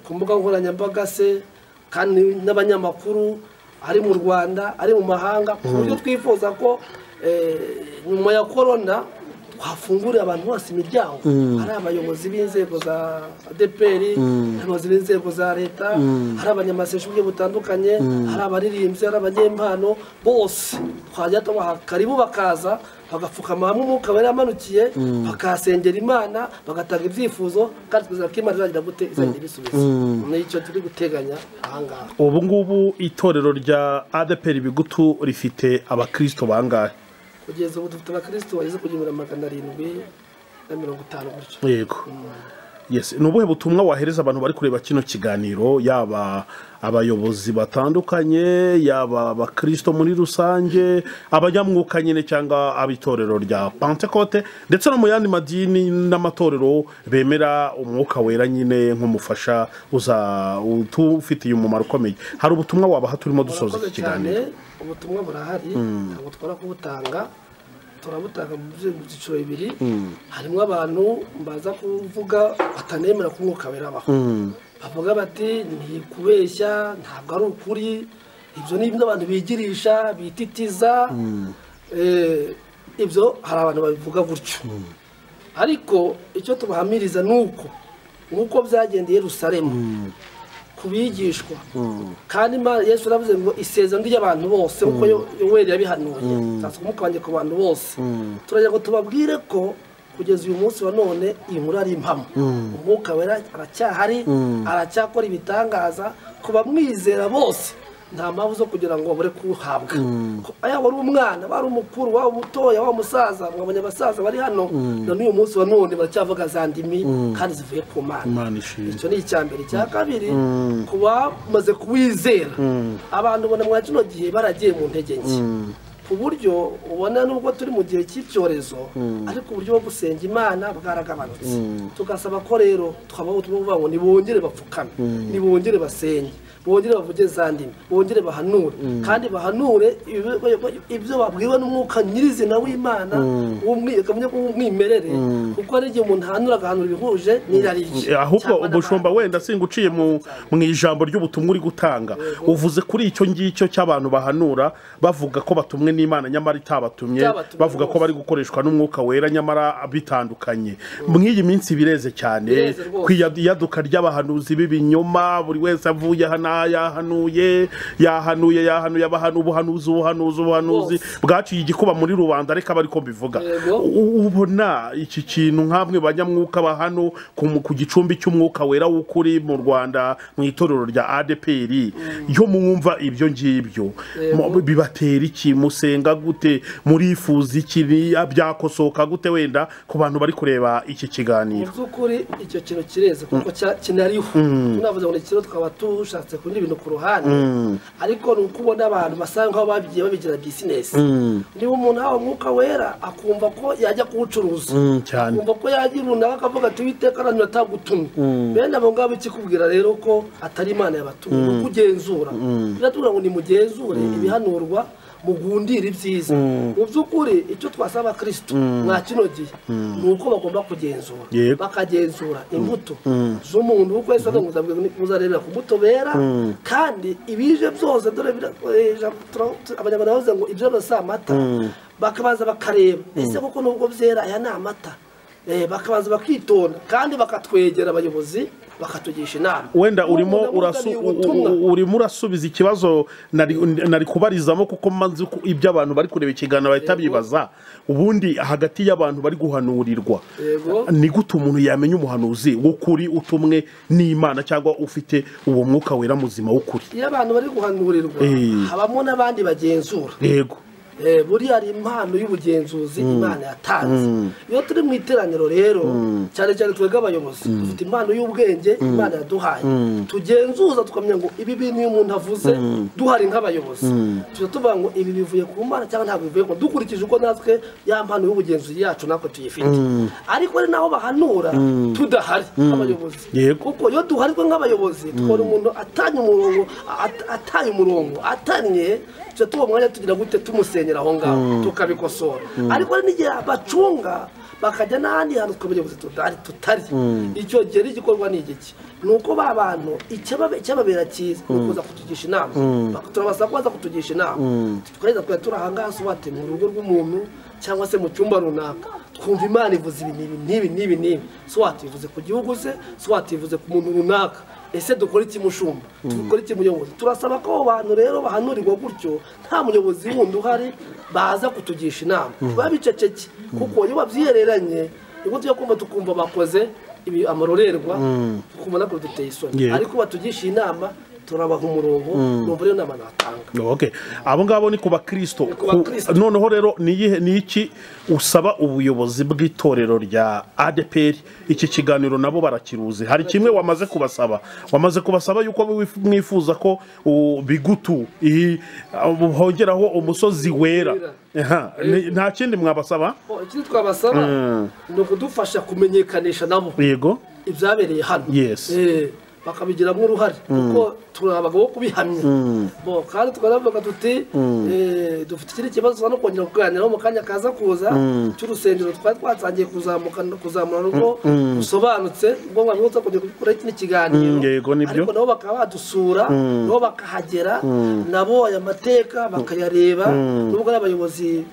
ku mbuga nkoranyambaga se kandi n'abanyamakuru ari mu rwanda ari mu mahanga ku buryo twifuza ko eh, nyuma ya korona twafungurira abantu bose imiryango hari abayobozi b'inzego za adeperi abayobozi b'inzego za leta hari abanyamaseshi buryo butandukanye hari abaririmbyi hari abanyempano bose twajya tubaha karibu bakaza bagapfukama hamwe umwuka wari yamanukiye bakahasengera imana bagatanga ibyifuzo kandi twizera ko imana izagira gute izagira ibisubizo nicyo turi guteganya ahangaha ubu ngubu itorero rya adeperi bigutu rifite abakristo bangahe kugeza ubu dufite abakirisitu bageze kuri magana arindwi na mirongo itanu gutyo yego yes ni ubuhe butumwa wahereza abantu bari kureba kino kiganiro yaba abayobozi batandukanye yaba abakristo muri rusange abanyamwuka nyine cyangwa ab'itorero rya pantekote ndetse no mu yandi madini n'amatorero bemera umwuka wera nyine nk'umufasha uza utufitiye umumaro ukomeye hari ubutumwa wabaha turimo dusoza iki murakoze cyane kiganiro ubutumwa burahari ntabwo twara kubutanga turabutanga mu byi- mu byiciro bibiri harimo abantu baza kuvuga batanemera ko umwuka werabaho bavuga bati ni kubeshya ntabwo ari ukuri ibyo ni ibyo abantu bigirisha bititiza Eh, ibyo hari abantu babivuga gutyo ariko icyo tubahamiriza ni uko nk'uko byagendeye rusaremu ku bigishwa kandi Imana- yesu yaravuze ngo isezerano ry'abantu bose nk'uko Yo- yoweri yabihanuye nzasuka umwuka wanjye ku bantu bose turagira ngo tubabwire ko kugeza uyu munsi wa none iyi nkuru ari impamo umwuka wera aracyahari aracyakora ibitangaza ku bamwizera bose nta mpamvu zo kugira ngo babure kuwuhabwa Ko- yaba ari umwana waba ari umukuru waba umutoya waba umusaza mwabonye abasaza bari hano na n'uyu munsi wa none baracyavuga za ndimi kandi zivuye ku mana imana ishimwe icyo ni icya mbere icya kabiri ku bamaze kuwizera abantu ubona mwa kino gihe baragiye mu ntege nke ku buryo ubona nubwo turi mu gihe cy'icyorezo ariko uburyo bwo gusenga imana bwaragabanutse tugasaba ko rero twabaho ubutumwa buvuga ngo nibongere bapfukame nibongere basenge bongere bavuge za ndimi bongere bahanure kandi bahanure ibyo- ibyo babwiwe n'umwuka nyirizina w'imana w'umwi- akamenya ko w'umwimerere kuko hari igihe umuntu ahanura agahanura ibihuje n'irari rye ahubwo Cyangwa ubushumba n'abandi. wenda singa uciye mu mu ijambo ry'ubutumwa uri gutanga uvuze kuri icyo ngicyo cy'abantu bahanura bavuga ko batumwe n'imana nyamara itabatumye Itabatumye bavuga ko rwose. bari gukoreshwa n'umwuka wera nyamara bitandukanye mw'iyi minsi bireze cyane Bireze rwose. ku iyad- iyaduka ry'abahanuzi b'ibinyoma buri wese avuye aha n'aha yahanuye yahanuye yahanuye abahanu ubuhanuzi ubuhanuzi ubuhanuzi bwaciye igikuba muri rubanda ariko aba ariko mbivuga Yego. U- ubona iki kintu nk'amwe banyamwuka ba hano ku mu- ku gicumbi cy'umwuka wera w'ukuri mu rwanda mu itorero rya adeperi yo mwumva ibyo ngibyo Yego. Mu- bibatera iki musenga gute murifuza iki ni- byakosoka gute wenda ku bantu bari kureba iki mu kiganiro by'ukuri icyo kintu kireze kuko cya- kinariho tunavuze ngo ni ikintu twaba dushatse kundi ibintu ku ruhande ariko ni uko ubona abantu basa nk'aho babigiye babigira bizinesi niba umuntu hawe umwuka wera akumva ko yajya kuwucuruza cyane. akumva ko yagira runaka akavuga ati witeka aranyura atagutumye bene abo ngabo ikikubwira rero ko atari imana yabatumye ni uko ugenzura biratubwira ngo nimugenzure ibihanurwa mugundire ibyiza mu by'ukuri icyo twasaba abakirisitu mwa kino gihe ni uko bagomba kugenzura Yego. bakagenzura imbuto z'umuntu kuko yesu avuga ngo muzabwirwa ni- muzarebera ku mbuto bera kandi ibije byose dore bira- eh, ijambo tura- tu- abanyarwanda bavuze ngo ibyo byose si amata bakabanza bakareba ese koko nubwo byera aya ni amata Eh, bakabanza bakitonda kandi bakatwegera abayobozi bakatugisha inama wenda urimo Umuntu urasu- amuzaniye u- ubutumwa. u- urimo urasubiza ikibazo nari nari kubarizamo kuko maze uko- ibyo abantu bari kureba ikiganiro bahita bibaza ubundi hagati y'abantu bari guhanurirwa Yego. ni gute umuntu yamenya umuhanuzi w'ukuri utumwe n'imana cyangwa ufite uwo mwuka wera muzima w'ukuri iyo abantu bari guhanurirwa Eh. habamo n'abandi bagenzura yego Eh, buriya ari impano y'ubugenzuzi imana yatanze iyo turi mu iteraniro rero cyane cyane twebwe abayobozi dufite impano y'ubwenge imana yaduhaye tugenzuza tukamenya ngo ibi bintu iyo umuntu avuze duhari nk'abayobozi tuba tuvuga ngo ibi bivuye ku mana cyangwa ntabwo bivuye ku dukurikije uko natwe ya mpano y'ubugenzuzi yacu natwe tuyifite ariko ari naho bahanura tudahari nk'abayobozi Yego. kuko iyo duharirwe nk'abayobozi tukabona umuntu atanye umurongo at- ataye umurongo atanye tuba tuwo mwanya tugira gute tumusenya kubirengera aho ngaho tukabikosora ariko hari n'igihe bacunga bakajya n'ahandi hantu twabonye tutari tutari icyo gihe n'igikorwa ni igiki ni uko ba bantu icyababera cyiza ni ukuza kutugisha inama turabasaba ko baza kutugisha inama tukareza tukajya turi aha ngaha sobanute mu rugo rw'umuntu cyangwa se mu cyumba runaka twumva imana ivuze ibi n'ibi n'ibi n'ibi sobanute ivuze ku gihugu se sobanute ivuze ku muntu runaka ese dukora iki mushumba dukora iki muyobozi turasaba ko abo bantu rero bahanurirwa gutyo nta muyobozi wundi uhari baza kutugisha inama biba biceceke kuko iyo babyihereranye nibwo tujya kumva tukumva bakoze ibi amarorerwa tukumva ntabwo duteye isoni ariko batugisha inama turabaha umurongo numva rero inama natanga okay abo ngabo ni ku bakristo ku bakristo. Ku- noneho rero ni iyihe- ni iki usaba ubuyobozi bw'itorero rya adeperi iki kiganiro nabo barakiruzi hari kimwe wamaze kubasaba wamaze kubasaba yuko mwif- mwifuza ko u- bigutu iyi- uh, hongeraho umusozi wera Wera. Aha, ni- nta kindi mwabasaba Oh, ikindi twabasaba ni ukudufasha kumenyekanisha nabo yego ibyabereye hano Yes. Eh, bakabigiramo uruhare kuko turi abagabo bo kubihamya Bo, kandi tukanavuga tuti eh, dufite ikindi kibazo tuza no kongera kuganiraho mu kanya kaza kuza cy'urusengero twari twatangiye kuzamuka kuzamura rugo rusobanutse ubwo mwanya uza kongera gukora ikindi kiganiro Mm, yego, nibyo. ariko nabo bakaba badusura nabo bakahagera nabo aya mateka bakayareba nubwo ari abayobozi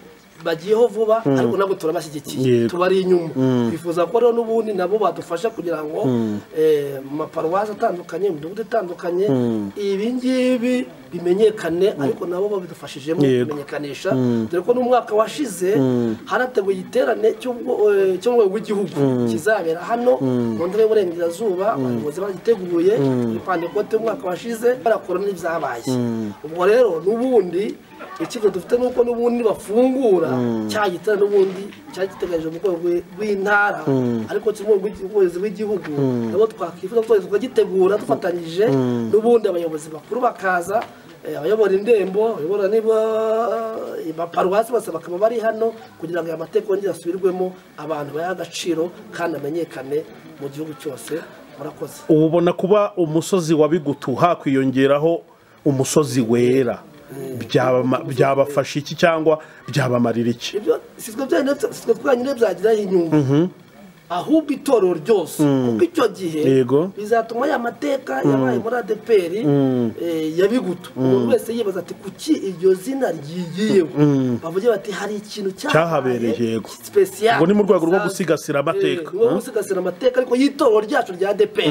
bagiyeho vuba ariko nabwo turabashyigikiye Yego. tubari inyuma twifuza ko rero n'ubundi nabo badufasha kugira ngo eh, mu maparuwasi atandukanye mu midugudu itandukanye ibi ngibi bimenyekane ariko nabo babidufashijemo Yego. kumenyekanisha dore ko n'umwaka washize harateguye igiterane cy'ubwo- eh, cyo mu rwego rw'igihugu kizabera hano mu ntara y'uburengerazuba abayobozi bagiteguye ipande kote umwaka washize barakora n'ibyabaye ubwo rero n'ubundi ikigo dufite ni uko n'ubundi bafungura cya giterane n'ubundi cyari giteganyije mu rwego rw'i- rw'intara ariko kimwe mu rwego rw'igihugu nabo twakwifuza ko tukagitegura dufatanyije n'ubundi abayobozi bakuru bakaza Eh, abayobora indembo abayobora niba eh, abaparuwasi bose bakaba bari hano kugira ngo aya mateka yongere asubirwemo abantu bayahe agaciro kandi amenyekane mu gihugu cyose murakoze ubona kuba umusozi wa bigutu hakwiyongeraho umusozi wera byabama- byabafasha iki cyangwa byabamarira iki ibyo sitwe byonyine sitwe twonyine byagiraho inyungu ahubwo itorero ryose kuko icyo gihe Yego. bizatuma ya mateka yabaye muri adeperi eh, ya bigutu umuntu wese yibaza ati kuki iryo zina ryigiyeho bavuge bati hari ikintu Cyahabereye, yego. special Ubwo ni mu rwego rwo gusigasira amateka. Eh, ni rwo gusigasira amateka ariko y'itorero ryacu rya adeperi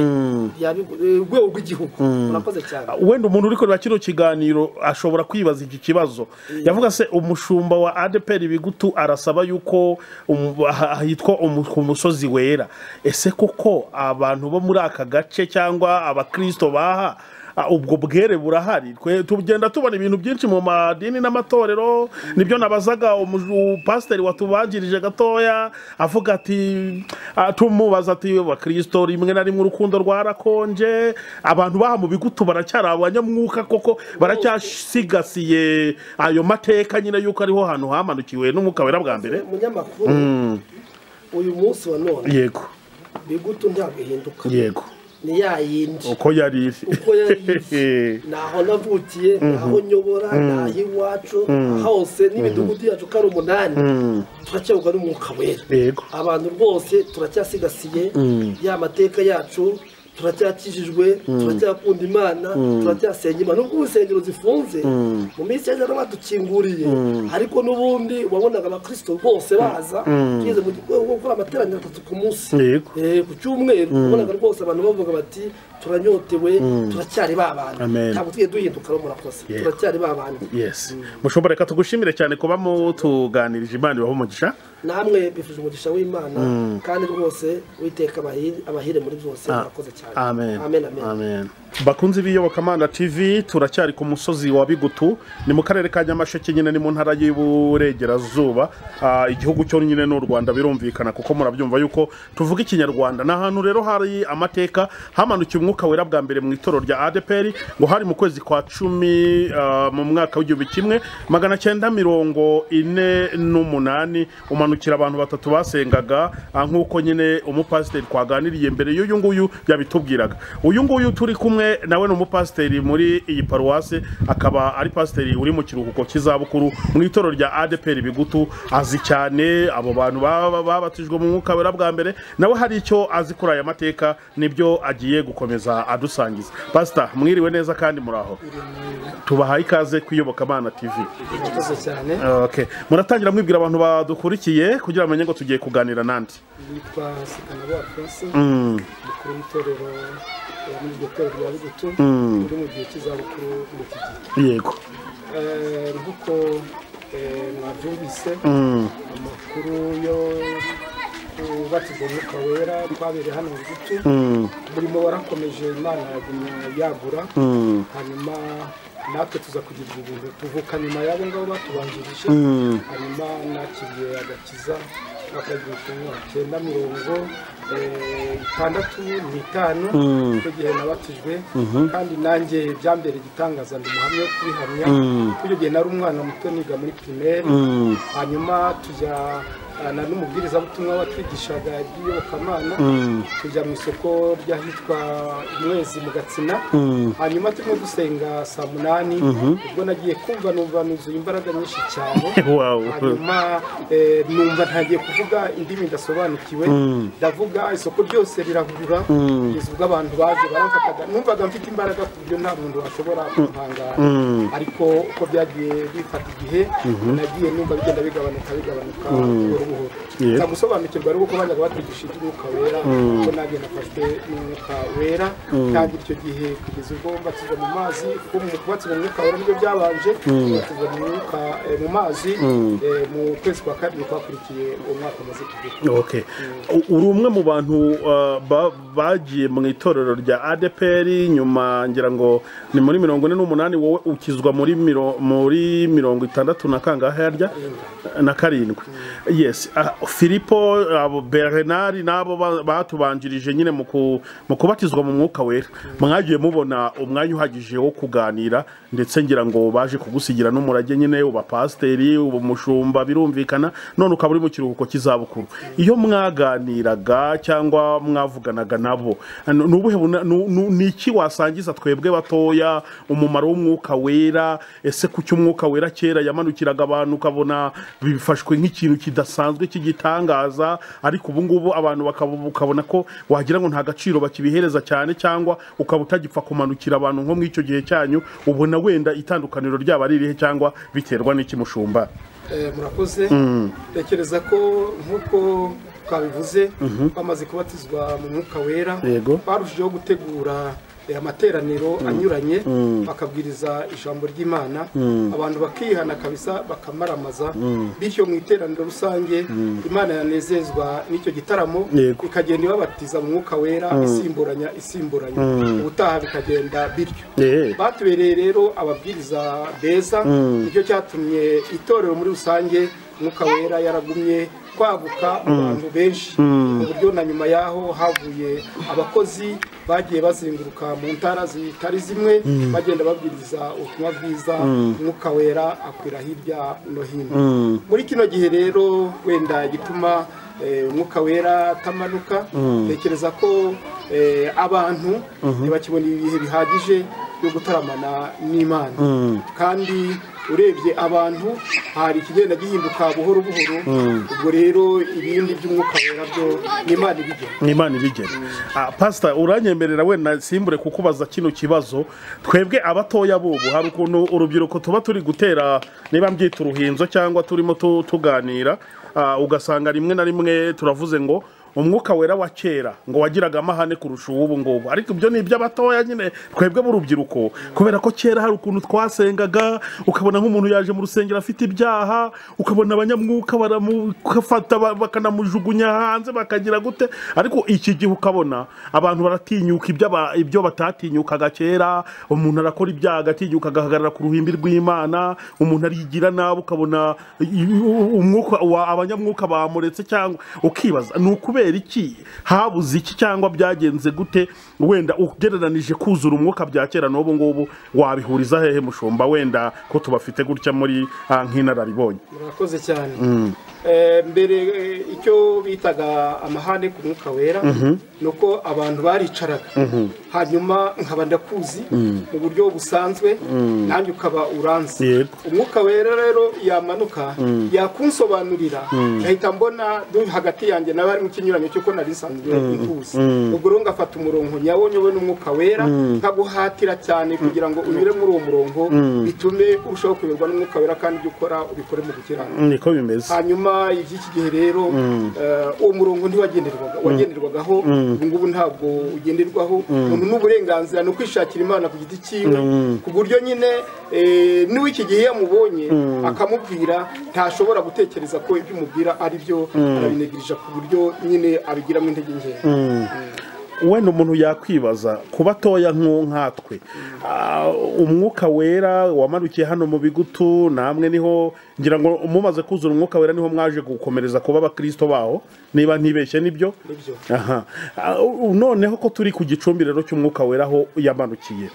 rya Bigu- eh, urwego rw'igihugu murakoze cyane wenda umuntu uri kureba kino kiganiro ashobora kwibaza iki kibazo yavuga se umushumba wa adeperi bigutu arasaba yuko um- ah- hitwa umu- ku musozi wera ese koko abantu bo muri aka gace cyangwa abakristo baha ah, ubwo bwere burahari Twe- tugenda tubona ibintu byinshi mu madini n'amatorero nibyo nabazaga umu- upasiteri watubanjirije gatoya avuga ati ah, tumubaza ati bakristo rimwe na rimwe urukundo rwarakonje abantu baha mu bigutu baracyari abanyamwuka koko baracyasigasiye ayo mateka nyine yuko ariho hantu hamanukiwe n'umwuka wera bwa mbere umunyamakuru uyu munsi wa none yego bigutu ntabwo ihinduka yego ni ya yindi uko yari iri uko yari naho navukiye naho nyobora naho iwacu hose n'imidugudu yacu ko ari umunani turacyayoborwa n'umwuka wera Yego. abantu rwose turacyasigasiye ya mateka yacu turacyakijijwe turacyakunda imana turacyasenga imana nubwo insengero zifunze mu minsi y'ejo badukinguriye ariko n'ubundi wabonaga abakirisito bose baza tugeze mu rwego rwo gukora amateraniro atatu ku munsi Yego. Eh, ku cyumweru ubonaga rwose abantu bavuga bati turanyotewe turacyari ba bantu Amen. ntabwo tugiye duhinduka rero murakoze Yego. turacyari ba bantu yes mushobora reka tugushimire cyane kuba mutuganirije imana ibaho umugisha namwe bifuje umugisha w'imana kandi rwose witeka abahire muri byose murakoze cyane Amen. amen amen bakunzi b'iyobokamana tv turacyari ku musozi wa bigutu ni mu karere ka nyamasheke nyine ni mu ntara y'iburengerazuba Ah, igihugu cyo nyine ni u rwanda birumvikana kuko murabyumva yuko tuvuga ikinyarwanda ni ahantu rero hari amateka hamanukiye umwuka wera bwa mbere mu itoro rya adeperi ngo hari mu kwezi kwa cumi ah, mu mwaka w'igihumbi kimwe magana cyenda mirongo ine n'umunani umanukira abantu batatu basengaga ah, nk'uko nyine umupasiteri twaganiriye mbere y'uyu nguyu yabitubwiraga uyu nguyu turi kumwe hamwe nawe ni umupasiteri muri iyi paruwasi akaba ari pasiteri uri mu kiruhuko cy'izabukuru mu itorero rya adeperi bigutu azi cyane abo bantu baba babatijwe mu mwuka wera bwa mbere nawe hari icyo azi kuri aya mateka nibyo agiye gukomeza adusangiza pasita mwiriwe neza kandi muraho tubahaye ikaze kwiyobokamana tivi urakoze cyane Okay. muratangira mwibwira abantu badukurikiye kugira bamenye ngo tugiye kuganira nandi yitwa sikanabo alphonse umukuru w'itorero eh, muri iryo torero rya bugutu uri mu gihe cy'izabukuru muri iki gihe yego Eh, nk'uko eh, mwabyumvise amakuru yo kubatizwa umwuka wera twabereye hano mu gicu umurimo warakomeje imana yagumya yagura hanyuma natwe tuza kugira ibintu tuvuka nyuma y'abo ngabo batubanjirije hanyuma nakiriye agakiza bakagira cyenda mirongo eh, itandatu n'itanu icyo gihe nabatijwe kandi nanjye byambere igitangaza ndi umuhamya wo kubihamya kuko icyo gihe nari umwana muto niga muri pirimeri hanyuma tujya ah, na n'umubwirizabutumwa watwigishaga iby'iyobokamana tujya mu isoko ry'ahitwa umwezi mu gatsina hanyuma turimo gusenga saa munani ubwo nagiye kumva numva nuzuye imbaraga nyinshi cyane Wow. hanyuma eh, numva ntagiye kuvuga indimi ndasobanukiwe ndavuga isoko ryose rirahurura kugeza ubwo abantu baje baramfataga numvaga mfite imbaraga ku buryo nta muntu washobora kumpangara ariko uko byagiye bifata igihe nagiye numva bigenda bigabanuka bigabanuka buhoro buhoro Yeah. nza gusobanukirwa ari uko bajyaga batwigisha iby'umwuka wera kuko nanjye nafashwe n'umwuka wera kandi icyo gihe kugeza ubwo mbatizwa mu mazi kuko mu kubatizwa mu mwuka wera nibyo byabanje mbatizwa mu mwuka eh, mu mazi eh, mu kwezi kwa kabiri kwakurikiye uwo mwaka umaze kugira okay. U- uri umwe mu bantu uh, ba- bagiye mu itorero rya adeperi nyuma ngira ngo ni muri mirongo ine n'umunani wowe ukizwa muri, miro, muri mirongo itandatu na kangahe harya na karindwi yes Ah, filipo abo bernard n'abo ba- batubanjirije nyine mu ku- mu kubatizwa mu mwuka wera mwagiye mubona umwanya uhagije wo kuganira ndetse ngira ngo baje kugusigira n'umurage nyine ubapasiteri umushumba birumvikana none ukaba uri mu kiruhuko cy'izabukuru iyo mwaganiraga cyangwa mwavuganaga nabo ano- ni ubuhe buna- nu- nu- ni iki wasangiza twebwe batoya umumaro w'umwuka wera ese kuki umwuka wera kera yamanukiraga abantu ukabona bifashwe nk'ikintu kidasanzwe cy'igitangaza ariko ubu ngubu abantu bakaba- ukabona ko wagira ngo nta gaciro bakibihereza cyane cyangwa ukaba utagipfa kumanukira abantu nko muri icyo gihe cyanyu ubona wenda itandukaniro ryaba ari irihe cyangwa biterwa n'iki mushumba Eh, murakoze tekereza ko nk'uko twabivuze bamaze kubatizwa mu mwuka wera Yego. barushijeho gutegura eh, amateraniro anyuranye bakabwiriza ijambo ry'imana abantu bakihana kabisa bakamaramaza bityo mu iteraniro rusange imana yanezezwa n'icyo gitaramo Yego. ikagenda ibabatiza mu mwuka wera isimburanya isimburanya ubutaha bikagenda bityo Eh. batubereye rero ababwiriza beza nicyo cyatumye itorero muri rusange umwuka wera yaragumye kwaguka mu bantu benshi ku buryo na nyuma y'aho havuye abakozi bagiye bazenguruka mu ntara zitari zimwe bagenda babwiriza ubutumwa bwiza umwuka wera akwira hirya no hino muri kino gihe rero wenda igituma eh, umwuka wera atamanuka tekereza ko eh, abantu ntibakibona ibihe bihagije yo gutaramana n'imana kandi urebye abantu hari ikigenda gihinduka buhoro buhoro ubwo rero ibindi by'umwuka wera byo n'imana ibigena imana ibigena Ah, pasita uranyemerera wenda simbure kukubaza kino kibazo twebwe abatoya bubu hari ukuntu urubyiruko tuba turi gutera niba mbyita uruhinzo cyangwa turimo tu- tuganira ah, ugasanga rimwe na rimwe turavuze ngo umwuka wera wa kera ngo wagiraga amahane kurusha uw'ubu ngubu ariko ibyo ni iby'abatoya nyine twebwe b'urubyiruko kubera ko kera hari ukuntu twasengaga ukabona nk'umuntu yaje mu rusengero afite ibyaha ukabona abanyamwuka baramufata ba- bakanamujugunya hanze bakagira gute ariko iki gihe ukabona abantu baratinyuka ibyo aba- ibyo batatinyukaga kera umuntu arakora ibyaha agatinyuka agahagarara ku ruhimbi rw'imana umuntu arigira nabi ukabona i- i- umwuka wa- abanyamwuka bamuretse cyangwa ukibaza ni ukubera kubera iki habuze iki cyangwa byagenze gute wenda ugereranije kuzura umwuka bya kera n'ubu ngubu wabihuriza hehe mushumba wenda ko tubafite gutya muri ah, nk'inararibonye murakoze cyane Eh, mbere eh, icyo bitaga amahane ku mwuka wera ni uko abantu baricaraga hanyuma nkaba ndakuzi mu buryo busanzwe nanjye ukaba uranzi Yego. umwuka wera rero yamanuka yakunsobanurira nkahita mbona du- hagati yanjye nawe harimo ikinyuranyo cy'uko nari nsanzwe nkuzi ubwo rero ngafata umurongo nyawo nyowe n'umwuka wera nkaguhatira cyane kugira ngo unyure muri uwo murongo bitume urushaho kuyoborwa n'umwuka wera kandi ibyo ukora ubikore mu gukiranuka niko bimeze hanyuma iby'iki gihe rero eh, uwo murongo ntiwagenderwaga wagenderwagaho ubu ngubu ntabwo ugenderwaho umuntu n'uburenganzira ni ukwishakira imana ku giti cyiwe ku buryo nyine eh, n'uw'iki gihe iyo amubonye akamubwira ntashobora gutekereza ko ibyo umubwira ari byo arabinegirija ku buryo nyine abigiramo intege nkeya wenda umuntu yakwibaza kuba atoya nk'u- nkatwe Ah, umwuka wera wamanukiye hano mu bigutu namwe niho ngira ngo mumaze kuzura umwuka wera niho mwaje gukomereza kuba abakirisito baho niba ntibeshye nibyo Nibyo. aha Ah, u- noneho ko turi ku gicumbi rero cy'umwuka wera aho yamanukiye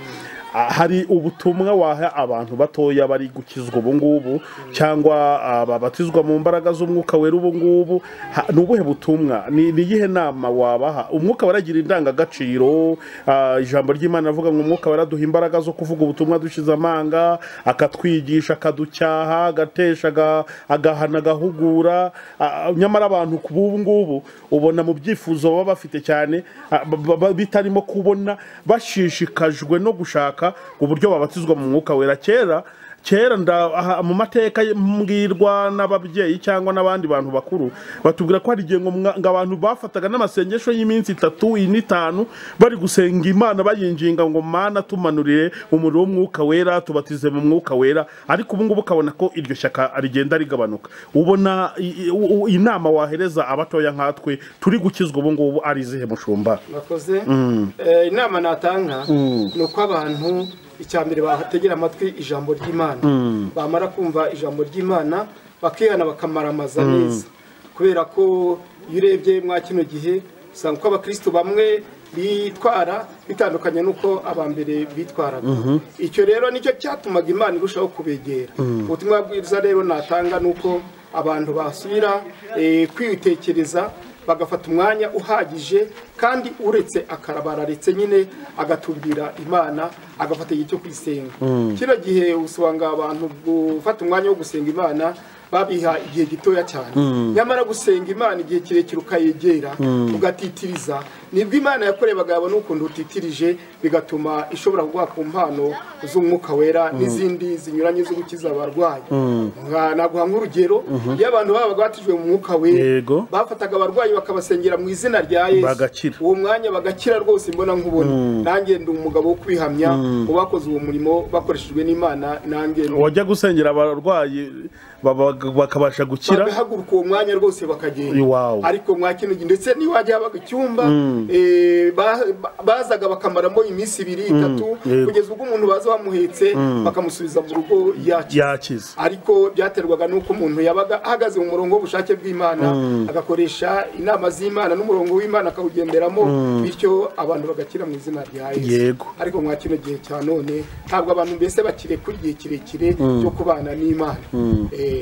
Ah, hari ubutumwa waha abantu batoya bari gukizwa ubu ngubu cyangwa ah, babatizwa mu mbaraga z'umwuka wera ubu ngubu Ha- ni ubuhe butumwa ni ni iyihe nama wabaha umwuka waragira indangagaciro ah, ijambo ry'imana avuga ngo umwuka waraduha imbaraga zo kuvuga ubutumwa dushize amanga akatwigisha akaducyaha agatesha aga- agahana agahugura Ah, nyamara abantu ku b'ubu ngubu ubona mu byifuzo baba bafite cyane ah, ba- ba- bitarimo kubona bashishikajwe no gushaka uburyo babatizwa mu mwuka wera kera kera nda aha, mu mateka ye- mbwirwa n'ababyeyi cyangwa n'abandi bantu bakuru batubwira ko hari igihe ngo mwa- ngo abantu bafataga n'amasengesho y'iminsi itatu n'itanu bari gusenga imana bayinginga ngo mana tumanurire umuriro w'umwuka wera tubatize mu mwuka wera ariko ubu ngubu ukabona ko iryo shyaka rigenda rigabanuka ubona i- i- u- u- inama wahereza abatoya nkatwe turi gukizwa ubu ngubu ari izihe mushumba murakoze Eh, inama natanga ni uko abantu icya mbere bategera amatwi ijambo ry'imana bamara kumva ijambo ry'imana bakihana bakamaramaza neza kubera ko iyo urebye mwa kino gihe usanga uko abakristo bamwe bitwara bitandukanye n'uko abambere bitwaraga icyo rero nicyo cyatumaga imana irushaho kubegera ubutumwa bwiza rero natanga ni uko abantu basubira eh, kwitekereza bagafata umwanya uhagije kandi uretse akarabararetse nyine agatumbira imana agafata igihe cyo kuyisenga kino gihe usanga abantu gufata umwanya wo gusenga imana babiha igihe gitoya cyane nyamara gusenga imana igihe kirekire ukayegera ugatitiriza nibwo imana yakoreye abagabo n'ukuntu utitirije bigatuma ishobora kuguha ku mpano z'umwuka wera n'izindi zinyuranye zo gukiza abarwayi Nka- naguha nk'urugero iyo abantu babaga batijwe mu mwuka wera Yego. bafataga abarwayi bakabasengera mu izina rya yesu Bagakira. uwo mwanya bagakira rwose mbona nkubona nanjye ndi umugabo wo kwihamya mu bakoze uwo murimo bakoreshejwe n'imana nanjye wajya gusengera abarwayi baba- bakabasha gukira bagahaguruka uwo mwanya rwose bakagenda Iwawe. ariko mwa kino gihe ndetse n'iwajya habaga icyumba eh, ba- ba- bazaga bakamaramo iminsi ibiri itatu Yego. kugeza ubwo umuntu baza bamuhetse bakamusubiza mu rugo yakize yakize ariko byaterwaga n'uko umuntu yabaga ahagaze mu murongo w'ubushake bw'imana agakoresha inama z'imana n'umurongo w'imana akawugenderamo bityo abantu bagakira mu izina rya yesu Yego. ariko mwa kino gihe cya none ntabwo abantu mbese bakire ku igihe kirekire cyo kubana n'imana Eh,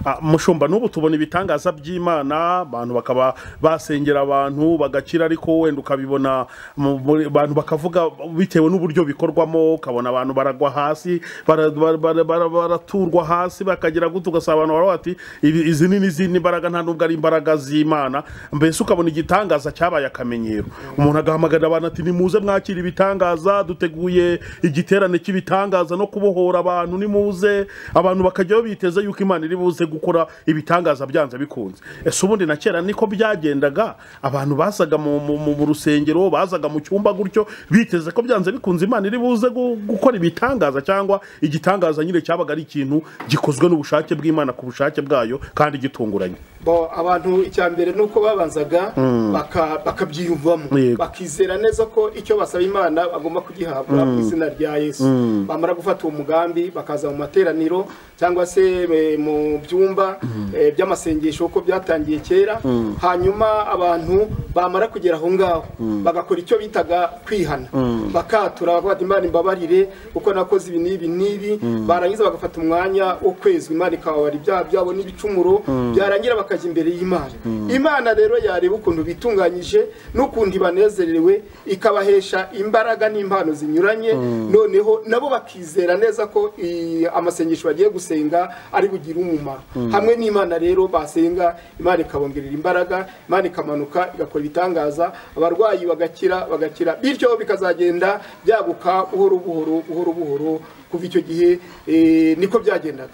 Ah, mushumba n'ubu tubona ibitangaza by'imana abantu bakaba basengera abantu bagakira ariko wenda ukabibona mu- muri- abantu bakavuga bitewe n'uburyo bikorwamo ukabona abantu baragwa hasi bara- bara- bara- bara- baraturwa hasi bakagira gute ugasaba abantu baravuga bati "Ibi- izi ni n'izindi mbaraga nta nubwo ari imbaraga z'imana mbese ukabona igitangaza cyabaye akamenyero umuntu agahamagarira abantu ati nimuze mwakira ibitangaza duteguye igiterane cy'ibitangaza no kubohora abantu nimuze abantu bakajyaho biteze yuko imana iri buze gukora ibitangaza byanze bikunze ese ubundi na kera niko byagendaga abantu bazaga mu, mu, mu, mu rusengero bazaga mu cyumba gutyo biteze ko byanze bikunze imana iri buze gu- gukora ibitangaza cyangwa igitangaza nyine cyabaga ari ikintu gikozwe n'ubushake bw'imana ku bushake bwayo kandi gitunguranye bo abantu icya mbere ni uko babanzaga baka- bakabyiyumvamo bakizera neza ko icyo basaba imana bagomba kugihabwa mu izina rya yesu bamara gufata uwo mugambi bakaza mu materaniro cyangwa se eh, mu byumba eh, by'amasengesho uko byatangiye kera hanyuma abantu bamara kugera aho ngaho bagakora icyo bitaga kwihana bakatura bakavuga ati imana imbabarire kuko nakoze ibi n'ibi n'ibi barangiza bagafata umwanya wo kwezwa imana ikababara ibyaha byabo n'ibicumuro byarangira bakajya imbere y'imana imana rero yareba ukuntu bitunganyije n'ukuntu banezerewe ikabahesha imbaraga n'impano zinyuranye noneho nabo bakizera neza ko i- amasengesho bagiye gusenga ari bugire umumaro hamwe n'imana rero basenga imana ikabongerera imbaraga imana ikamanuka igakora ibitangaza abarwayi bagakira bagakira bityo bikazagenda byaguka buhoro buhoro buhoro buhoro kuva icyo gihe eh, niko byagendaga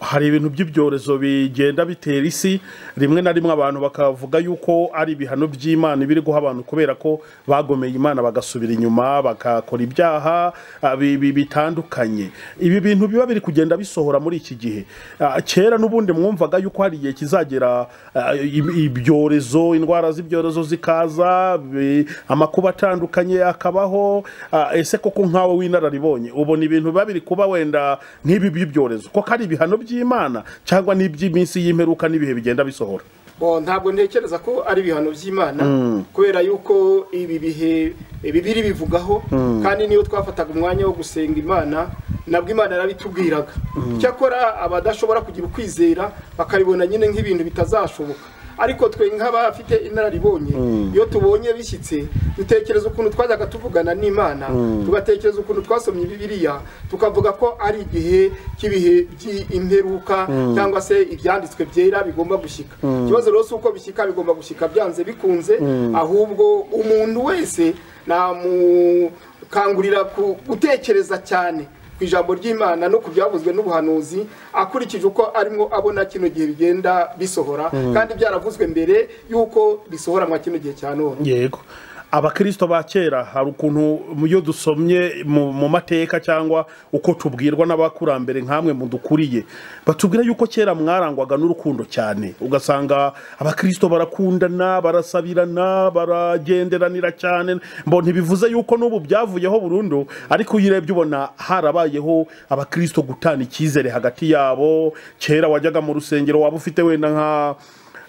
hari ibintu by'ibyorezo bigenda bitera isi rimwe na rimwe abantu bakavuga yuko ari ibihano by'imana biri guha abantu kubera ko bagomeye imana bagasubira inyuma bagakora ibyaha ah, bi- bi- bitandukanye ibi bintu biba biri kugenda bisohora muri iki gihe Ah, kera n'ubundi mwumvaga yuko hari igihe kizagera ah, ib- ibyorezo indwara z'ibyorezo zikaza bi- amakuba atandukanye akabaho Ah, ese koko nkawe w'inararibonye ubona ibintu biba biri kuba wenda nk'ibi by'ibyorezo koko ari ibihano by'imana cyangwa n'iby'iminsi y'imperuka n'ibihe bigenda bisohora Bo, ntabwo ntekereza ko ari ibihano by'imana kubera yuko ibi bihe bibiri bivugaho kandi niyo twafataga umwanya wo gusenga imana nabwo imana yarabitubwiraga cyakora abadashobora kugira ukwizera bakabibona nyine nk'ibintu bitazashoboka ariko twe nk'abafite inararibonye iyo tubonye bishyitse dutekereza ukuntu twajyaga tuvugana n'imana tugatekereza ukuntu twasomye bibiliya tukavuga ko ari igihe cy'ibihe by'imperuka cyangwa se ibyanditswe byera bigomba gushyika ikibazo rero si uko bishyika bigomba gushyika byanze bikunze ahubwo umuntu wese namukangurira ku- gutekereza cyane ku ijambo ry'imana no ku byavuzwe n'ubuhanuzi akurikije uko arimo abona kino gihe bigenda bisohora kandi byaravuzwe mbere y'uko bisohoranwa kino gihe cya none yego abakirisito ba kera hari ukuntu iyo dusomye mu mu mateka cyangwa uko tubwirwa n'abakurambere nk'amwe mudukuriye batubwira yuko kera mwarangwaga n'urukundo cyane ugasanga abakirisito barakundana barasabirana baragenderanira cyane mbona ntibivuze yuko n'ubu byavuyeho burundu ariko iyo urebye ubona harabayeho abakirisito gutana icyizere hagati yabo kera wajyaga mu rusengero waba ufite wenda nka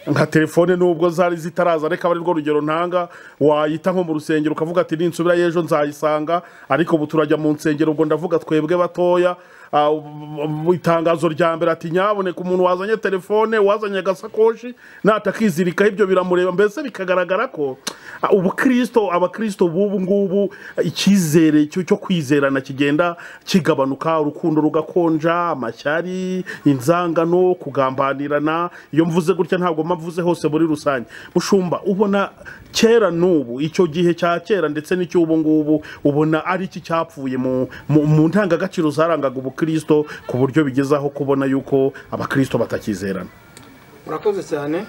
nka telefone nubwo zari zitaraza ariko aba ari rwo rugero ntanga wayita nko mu rusengero ukavuga ati ninsubira y'ejo nzayisanga ariko ubu turajya mu nsengero ubwo ndavuga twebwe batoya Ah, mu itangazo rya mbere ati nyaboneka umuntu wazanye telefone wazanye agasakoshi natakizirikaho ibyo biramureba mbese bikagaragara ko ah, ubukristo abakristo b'ubu ngubu icyizere cyo cyo kwizerana kigenda kigabanuka urukundo rugakonja amashyari inzangano kugambanirana iyo mvuze gutya ntabwo mvuze hose muri rusange mushumba ubona kera n'ubu icyo gihe cya kera ndetse n'icy'ubu ngubu ubona ari iki cyapfuye mu, mu, mu ndangagaciro zarangaga ubukristo ku buryo bigezaho kubona yuko abakristo batakizerana murakoze cyane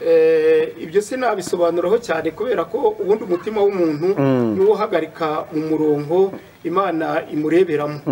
Eh, ibyo sinabisobanuraho cyane kubera ko ubundi umutima w'umuntu niwo uhagarika mu murongo imana imureberamo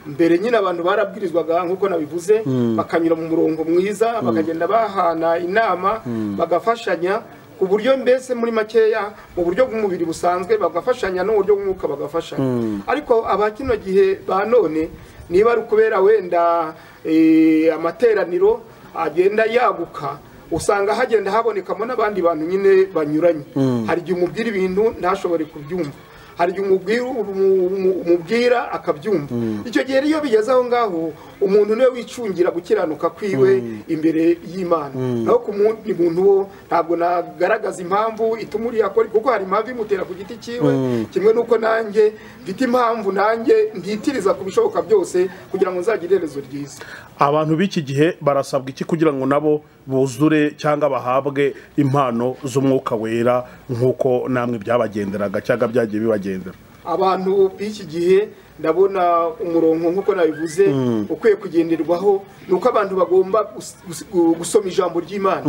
mbere nyine abantu barabwirizwaga nk'uko nabivuze bakanyura mu murongo mwiza bakagenda bahana inama bagafashanya ku buryo mbese muri makeya mu buryo bw'umubiri busanzwe bagafashanya no mu buryo bw'umwuka bagafashanya ariko aba kino gihe ba none niba ari ukubera wenda eh, amateraniro agenda yaguka usanga hagenda habonekamo n'abandi bantu nyine banyuranye hari igihe umubwira ibintu ntashobore kubyumva hari igihe umubwira umu- umu- umubwira akabyumva icyo gihe iyo bigeze aho ngaho umuntu niwe wicungira gukiranuka kwiwe imbere y'imana naho ku mundi muntu wo ntabwo nagaragaza impamvu ituma uriya akora kuko hari impamvu imutera ku giti cyiwe kimwe n'uko nanjye mfite impamvu nanjye ntitiriza ku bishoboka byose kugira ngo nzagire iherezo ryiza abantu b'iki gihe barasabwa iki kugira ngo nabo buzure cyangwa bahabwe impano z'umwuka wera nk'uko namwe byabagenderaga cyangwa byagiye bibagendera abantu b'iki gihe ndabona umurongo nk'uko nabivuze ukwiye kugenderwaho ni uko abantu bagomba gus- gus- gu- gusoma ijambo ry'imana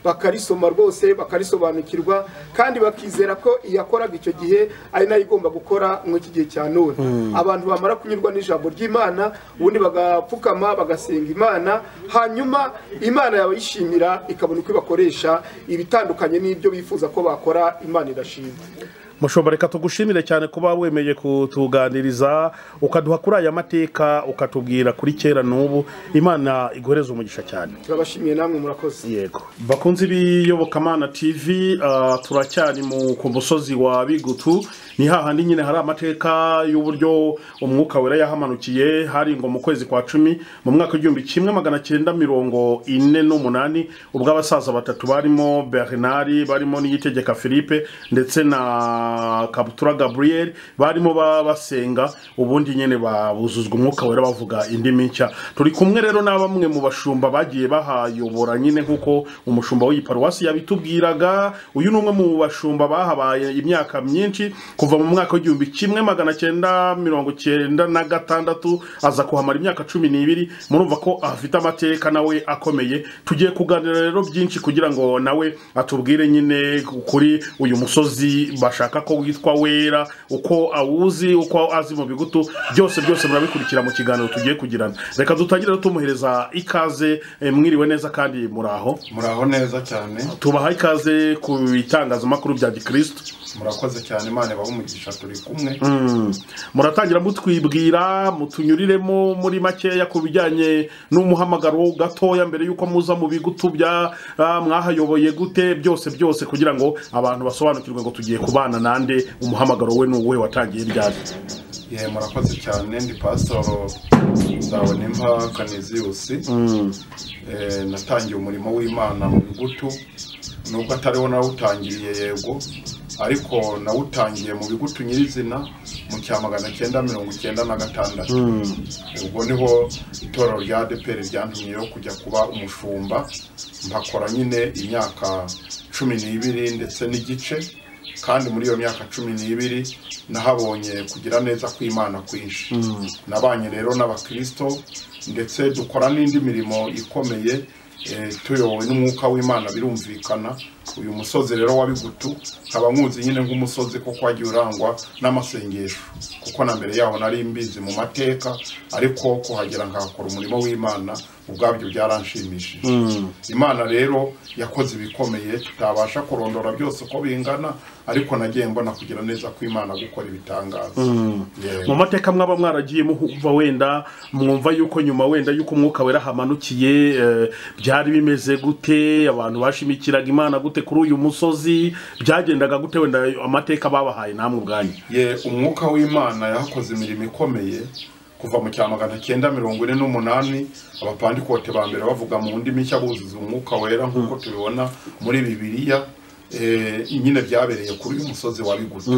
bakarisoma rwose bakarisobanukirwa kandi bakizera ko iyakoraga icyo gihe ari nayo igomba gukora muri iki gihe cya none abantu bamara kunyurwa n'ijambo ry'imana ubundi bagapfukama bagasenga imana hanyuma imana yabayishimira ikabona uko ibakoresha ibitandukanye n'ibyo bifuza ko bakora imana irashima mushobora reka tugushimire cyane kuba wemeye kutuganiriza ukaduha kuri aya mateka ukatubwira kuri kera n'ubu imana iguhereze umugisha cyane turabashimiye namwe murakoze yego bakunze ibiyobokamana tv ah, turacyari mu- ku musozi wa bigutu ni hahandi nyine hari amateka y'uburyo umwuka wera yahamanukiye hari ngo mu kwezi kwa cumi mu mwaka w'igihumbi kimwe magana cyenda mirongo ine n'umunani ubwo abasaza batatu barimo bernard barimo n'iyitegeka philippe ndetse na kabutura gabriel barimo ba- basenga ubundi nyine babuzuzwa umwuka wera bavuga indimi nshya turi kumwe rero na bamwe mu bashumba bagiye bahayobora nyine nk'uko umushumba w'iyi paruwasi yabitubwiraga uyu ni umwe mu bashumba bahabaye imyaka myinshi kuva mu mwaka w'igihumbi kimwe magana cyenda mirongo cyenda na gatandatu aza kuhamara imyaka cumi n'ibiri murumva ko afite amateka nawe akomeye tugiye kuganira rero byinshi kugira ngo nawe atubwire nyine kuri uyu musozi bashaka ko witwa wera uko awuzi uko azi mu bigutu byose byose murabikurikira mu kiganiro tugiye kugirana reka dutangire rero tumuhereza ikaze eh, mwiriwe neza kandi muraho muraho neza cyane tubaha ikaze ku bitangazamakuru bya gikristo murakoze cyane imana ibahe umugisha turi kumwe muratangira mutwibwira mutunyuriremo muri makeya ku bijyanye n'umuhamagaro gatoya mbere y'uko muza mu bigutu bya ah, mwahayoboye gute byose byose kugira ngo abantu basobanukirwe ngo tugiye kubana nande umuhamagaro we ni uwuhe watangiye ryari Ye, murakoze cyane ndi pasitoro nzabonimpa kaniziyusi Eh, natangiye umurimo w'imana mu bigutu nubwo atariwo nawutangiriye yego ariko nawutangiye mu bigutu nyirizina mu cya magana cyenda mirongo icyenda na gatandatu ubwo niho itorero rya adepr ryantumyeyo kujya kuba umushumba mpakora nyine imyaka cumi n'ibiri ndetse n'igice kandi muri iyo myaka cumi n'ibiri nahabonye kugira neza kw'imana kwinshi nabanye rero n'abakirisito ndetse dukora n'indi mirimo ikomeye eh, tuyobowe n'umwuka w'imana birumvikana uyu musozi rero wa bigutu nkaba nkuzi nyine nk'umusozi kuko wagiye urangwa n'amasengesho kuko na mbere yaho nari mbizi mu mateka ariko kuhagera nkahakora umurimo w'imana ubwabyo byaranshimishije imana rero yakoze ibikomeye tutabasha kurondora byose uko bingana ariko nagiye mbona kugira neza ko imana gukora ibitangaza Yego. mu mateka mwaba mwaragiye muhumva wenda mwumva yuko nyuma wenda yuko umwuka wera hamanukiye eh, byari bimeze gute abantu bashimikiraga imana gute kuri uyu musozi byagendaga gute wenda amateka babahaye namwe ubwanyu ye umwuka w'imana yakoze imirimo ikomeye kuva mu cya magana cyenda mirongo ine n'umunani abapandikote ba mbere bavuga mu ndimi nshya buzuza umwuka wera nk'uko tubibona muri bibiliya eh, nyine byabereye kuri uyu musozi wa biguta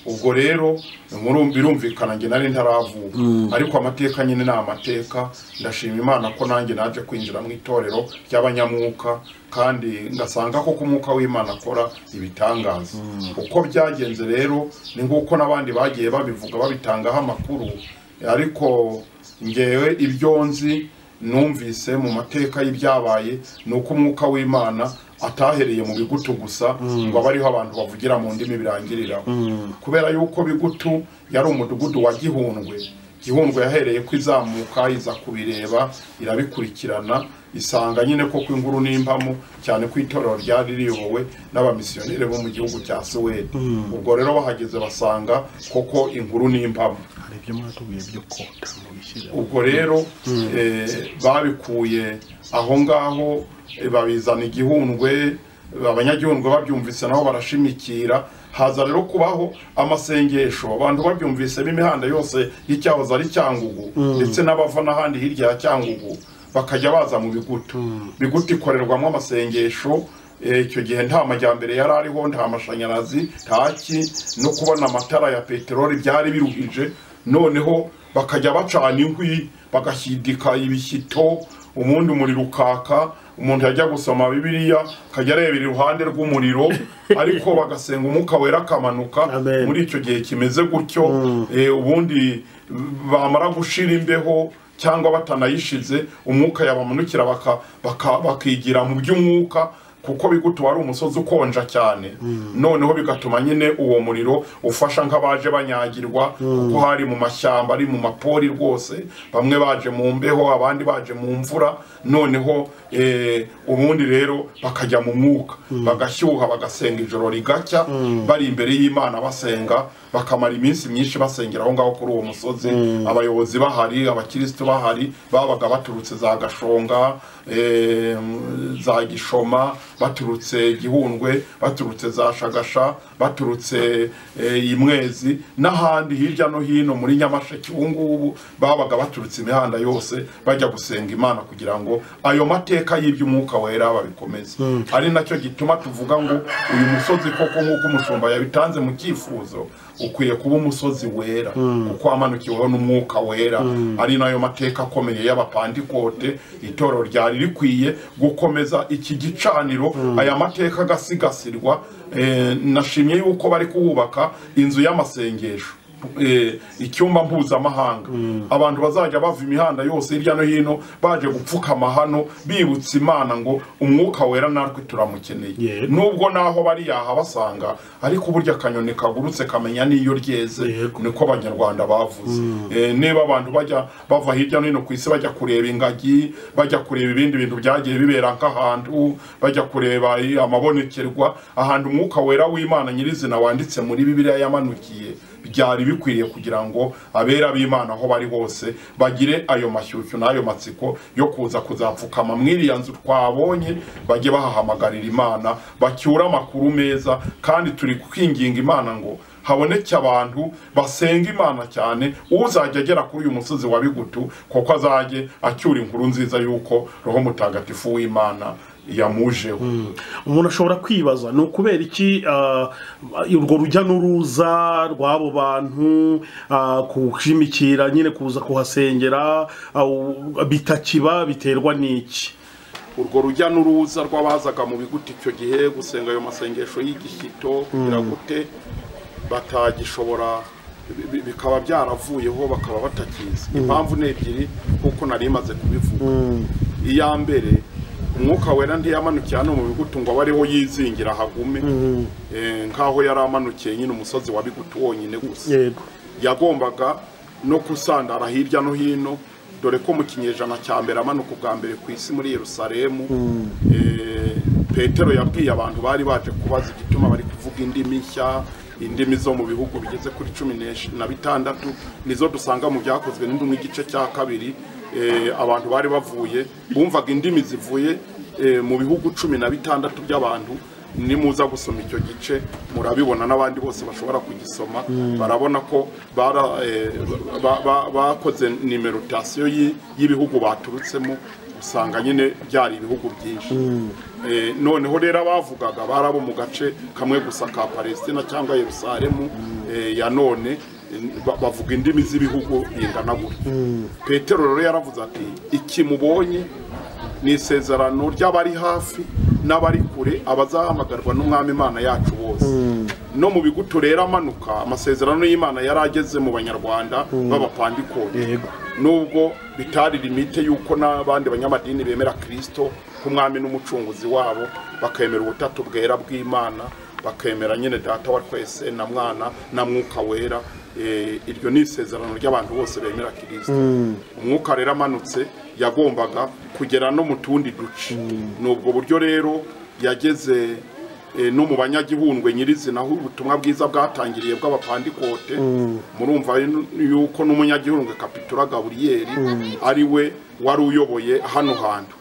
ubwo rero muru- birumvikana njye nari ntaravuka ariko amateka nyine ni amateka ndashima imana ko nanjye naje kwinjira mu itorero ry'abanyamwuka kandi ngasanga koko umwuka w'imana akora ibitangaza uko byagenze rero ni nk'uko n'abandi bagiye babivuga babitangaho amakuru ariko ngewe ibyo nzi numvise mu mateka y'ibyabaye ni uko umwuka w'imana atahereye mu bigutu gusa ngo abe ariho abantu bavugira mu ndimi birangiriraho kubera yuko bigutu yari umudugudu wa gihundwe gihundwe yahereye ko izamuka iza kubireba irabikurikirana isanga nyine ko kw'inkuru n'impamo cyane ko itorero ryari riyobowe n'abamisiyoneri bo mu gihugu cya suwede ubwo rero bahageze basanga koko inkuru n'impamo hari ibyo mwatubwiye byo kota mubishyira ubwo rero eh, babikuye aho ngaho eh, babizana igihundwe abanyagihundwe babyumvise nabo barashimikira haza rero kubaho amasengesho abantu babyumvise b'imihanda yose y'icyahoze ari cyangugu ndetse n'abava n'ahandi hirya ya cyangugu bakajya baza mu bigutu bigutu ikorerwamo amasengesho Eh, icyo gihe nta majyambere yari ariho nta mashanyarazi ntaki no kubona amatara ya peteroli byari biruhije noneho bakajya bacana inkwi bagashidika ibishyito ubundi umuriro ukaka umuntu yajya gusoma bibiliya akajya arebera iruhande rw'umuriro ariko bagasenga umwuka wera akamanuka Amen. muri icyo gihe kimeze gutyo eh, ubundi bamara gushira imbeho cyangwa batanayishize umwuka yabamanukira baka- baka- bakigira mu by'umwuka kuko bigutu wari umusozi ukonja cyane noneho bigatuma nyine uwo muriro ufasha nk'abaje banyagirwa kuko hari mu mashyamba ari mu mapori rwose bamwe baje mu mbeho abandi baje mu mvura noneho eh, ubundi rero bakajya mu mwuka bagashyuha bagasenga ijoro rigacya bari imbere y'imana basenga bakamara iminsi myinshi basengera aho ngaho kuri uwo musozi abayobozi bahari abakirisitu bahari babaga baturutse za gashonga eh, za gishoma baturutse gihundwe baturutse za shagasha baturutse eh, i mwezi n'ahandi hirya no hino muri nyamasheke ubu ngubu babaga baturutse imihanda yose bajya gusenga imana kugira ngo ayo mateka y'iby'umwuka wera babikomeze ari nacyo gituma tuvuga ngo uyu musozi koko nk'uko umushumba yabitanze mu cyifuzo ukwiye kuba umusozi wera kuko wamanukiweho n'umwuka wera ari nayo mateka akomeye y'abapandikote itorero ryari rikwiye gukomeza iki gicaniro aya mateka agasigasirwa Eh, nashimye yuko bari kuhubaka inzu y'amasengesho Eh, icyumba mpuzamahanga abantu bazajya bava imihanda yose hirya no hino baje gupfukama hano bibutsa imana ngo umwuka wera natwe turamukeneye Yego. nubwo naho bari yahabasanga ariko burya akanyoni kagurutse kamenya n'iyo ryeze Yego. niko abanyarwanda bavuze Eh, niba abantu bajya bava hirya no hino ku isi bajya kureba ingagi bajya kureba ibindi bintu byagiye bibera nk'ahantu bajya kureba i- amabonekerwa ahantu umwuka wera w'imana nyirizina wanditse muri bibiliya yamanukiye byari bikwiriye kugira ngo abera b'imana aho bari hose bagire ayo mashyushyu n'ayo matsiko yo kuza kuzapfukama mw'iriya nzu twabonye bajye bahahamagarira imana bacyure amakuru meza kandi turi kwinginga imana ngo haboneke abantu basenga imana cyane uzajya agera kuri uyu musozi wa bigutu kuko azajye acyura inkuru nziza y'uko roho mutagatifu w'imana yamujeho umuntu ashobora kwibaza ni ukubera iki ah, urwo rujya n'uruza rw'abo bantu ah, kushimikira nyine kuza kuhasengera ah, u- bitakiba biterwa n'iki urwo rujya n'uruza rw'abazaga mu biguti icyo gihe gusenga ayo masengesho y'igishyito kugira gute batagishobora bi- bi- bikaba byaravuyeho bakaba batakizi impamvu ni ebyiri kuko nari maze kubivuga iya mbere umwuka wera ntiyamanukiye hano mu bigutu ngo abe ariho yizingira hagume Eh, nk'aho yari amanukiye nyine umusozi wa bigutu wonyine gusa yego yagombaga no gusandara hirya no hino dore ko mu kinyejana cya mbere amanuka ubwa mbere ku isi muri yerusalemu eh, petero yabwiye abantu bari baje kubaza igituma bari kuvuga indimi nshya indimi zo mu bihugu bigeze kuri cumi n'esh- na bitandatu nizo dusanga mu byakozwe n'indimi igice cya kabiri eh, abantu bari bavuye bumvaga indimi zivuye eh, mu bihugu cumi na bitandatu by'abantu nimuza gusoma icyo gice murabibona n'abandi bose bashobora kugisoma barabona ko bara- eh, ba- ba- bakoze nimerotasiyo y'i- y'ibihugu baturutsemo usanga nyine byari ibihugu byinshi Eh, noneho rero abavugaga bari abo mu gace kamwe gusa ka palestina cyangwa yerusalemu eh, ya none ba- bavuga indimi z'ibihugu bingana gutya petero rero yaravuze ati iki mubonye ni isezerano ry'abari hafi n'abari kure abazahamagarwa n'umwami imana yacu bose no mu bigutu rero amanuka amasezerano y'imana yari ageze mu banyarwanda b'abapandikoni Yego. nubwo bitari limite y'uko n'abandi banyamadini bemera kirisito nk'umwami n'umucunguzi wabo bakemera ubutatu bwera bw'imana bakemera nyine data wa twese na mwana na mwuka wera Eh, iryo ni isezerano ry'abantu bose bemera kirisito umwuka rero amanutse yagombaga kugera no mu tundi duce ni ubwo buryo rero yageze eh, no mu banyagihundwe nyirizina aho ubutumwa bwiza bwatangiriye bw'abapandikote murumva yu- yuko n'umunyagihundwe kapitura gaburiyeri ari we wari uyoboye hano hantu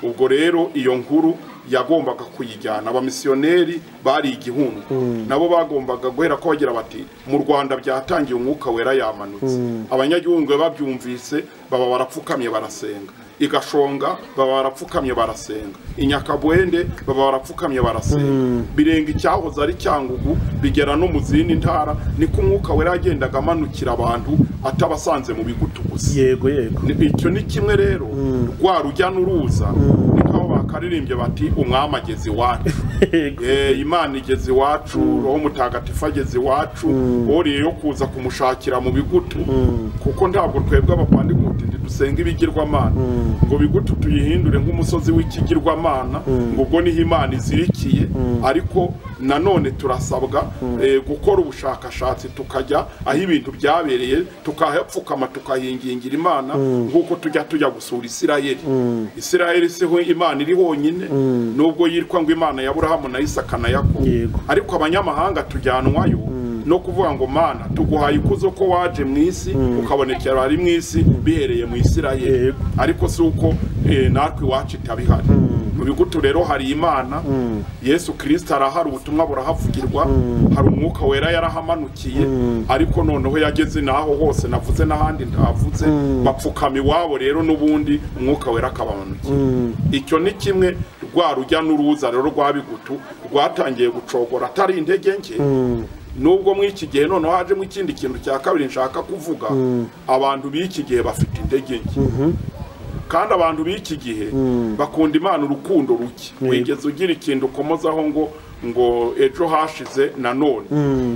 ubwo rero iyo nkuru yagombaga kuyijyana abamisiyoneri bari igihundwe nabo bagombaga guhera ko bagira bati mu rwanda byatangiye umwuka wera yamanutse abanyagihundwe babyumvise baba barapfukamye barasenga igashonga baba barapfukamye barasenga inyakabwende baba barapfukamye barasenga birenga icyahoze ari cyangugu bigera no mu zindi ntara niko umwuka wera yagendaga amanukira abantu atabasanze mu bigutu gusa yego yego Ni- icyo ni kimwe rero rwa rujya n'uruza ni nk'aho bakaririmbye bati umwami ageze iwacu Yego. Eh, imana igeze iwacu roho mutagatifu ageze iwacu oriye yo kuza kumushakira mu bigutu kuko ntabwo twebwe abapandikuti ntidusenga ibigirwamana ngo bigutu tuyihindure nk'umusozi w'ikigirwamana ngo ubwo niho imana izirikiye ariko nanone turasabwa eh, gukora ubushakashatsi tukajya aho ibintu byabereye tukahapfukama tukahingingira imana nk'uko tujya tujya gusura isirayeli isirayeli siho imana iri honyine nubwo yitwa ngo imana ya burahamu na isaka na yakobo Yego. ariko abanyamahanga tujyanwayo no kuvuga ngo mana tuguhaye ikuzo ko waje mu isi ukabonekera ari mu isi bihereye mu isirayeli Yego. ariko si uko eh, natwe iwacu itabihari mu bigutu rero hari imana yesu kirisita arahari ubutumwa burahavugirwa hari umwuka wera yarahamanukiye ariko noneho yageze n'aho hose navuze n'ahandi ntavuze bapfukama iwabo rero n'ubundi umwuka wera akabamanukiye icyo ni kimwe rwa rujya n'uruza rero rwa bigutu rwatangiye gucogora atari intege nke nubwo muri iki gihe noneho hajemo ikindi kintu cya kabiri nshaka kuvuga abantu b'iki gihe bafite intege nke kandi abantu b'iki gihe bakunda imana urukundo ruke wigeze ugira ikintu ukomozaho ngo ngo ejo hashize nanone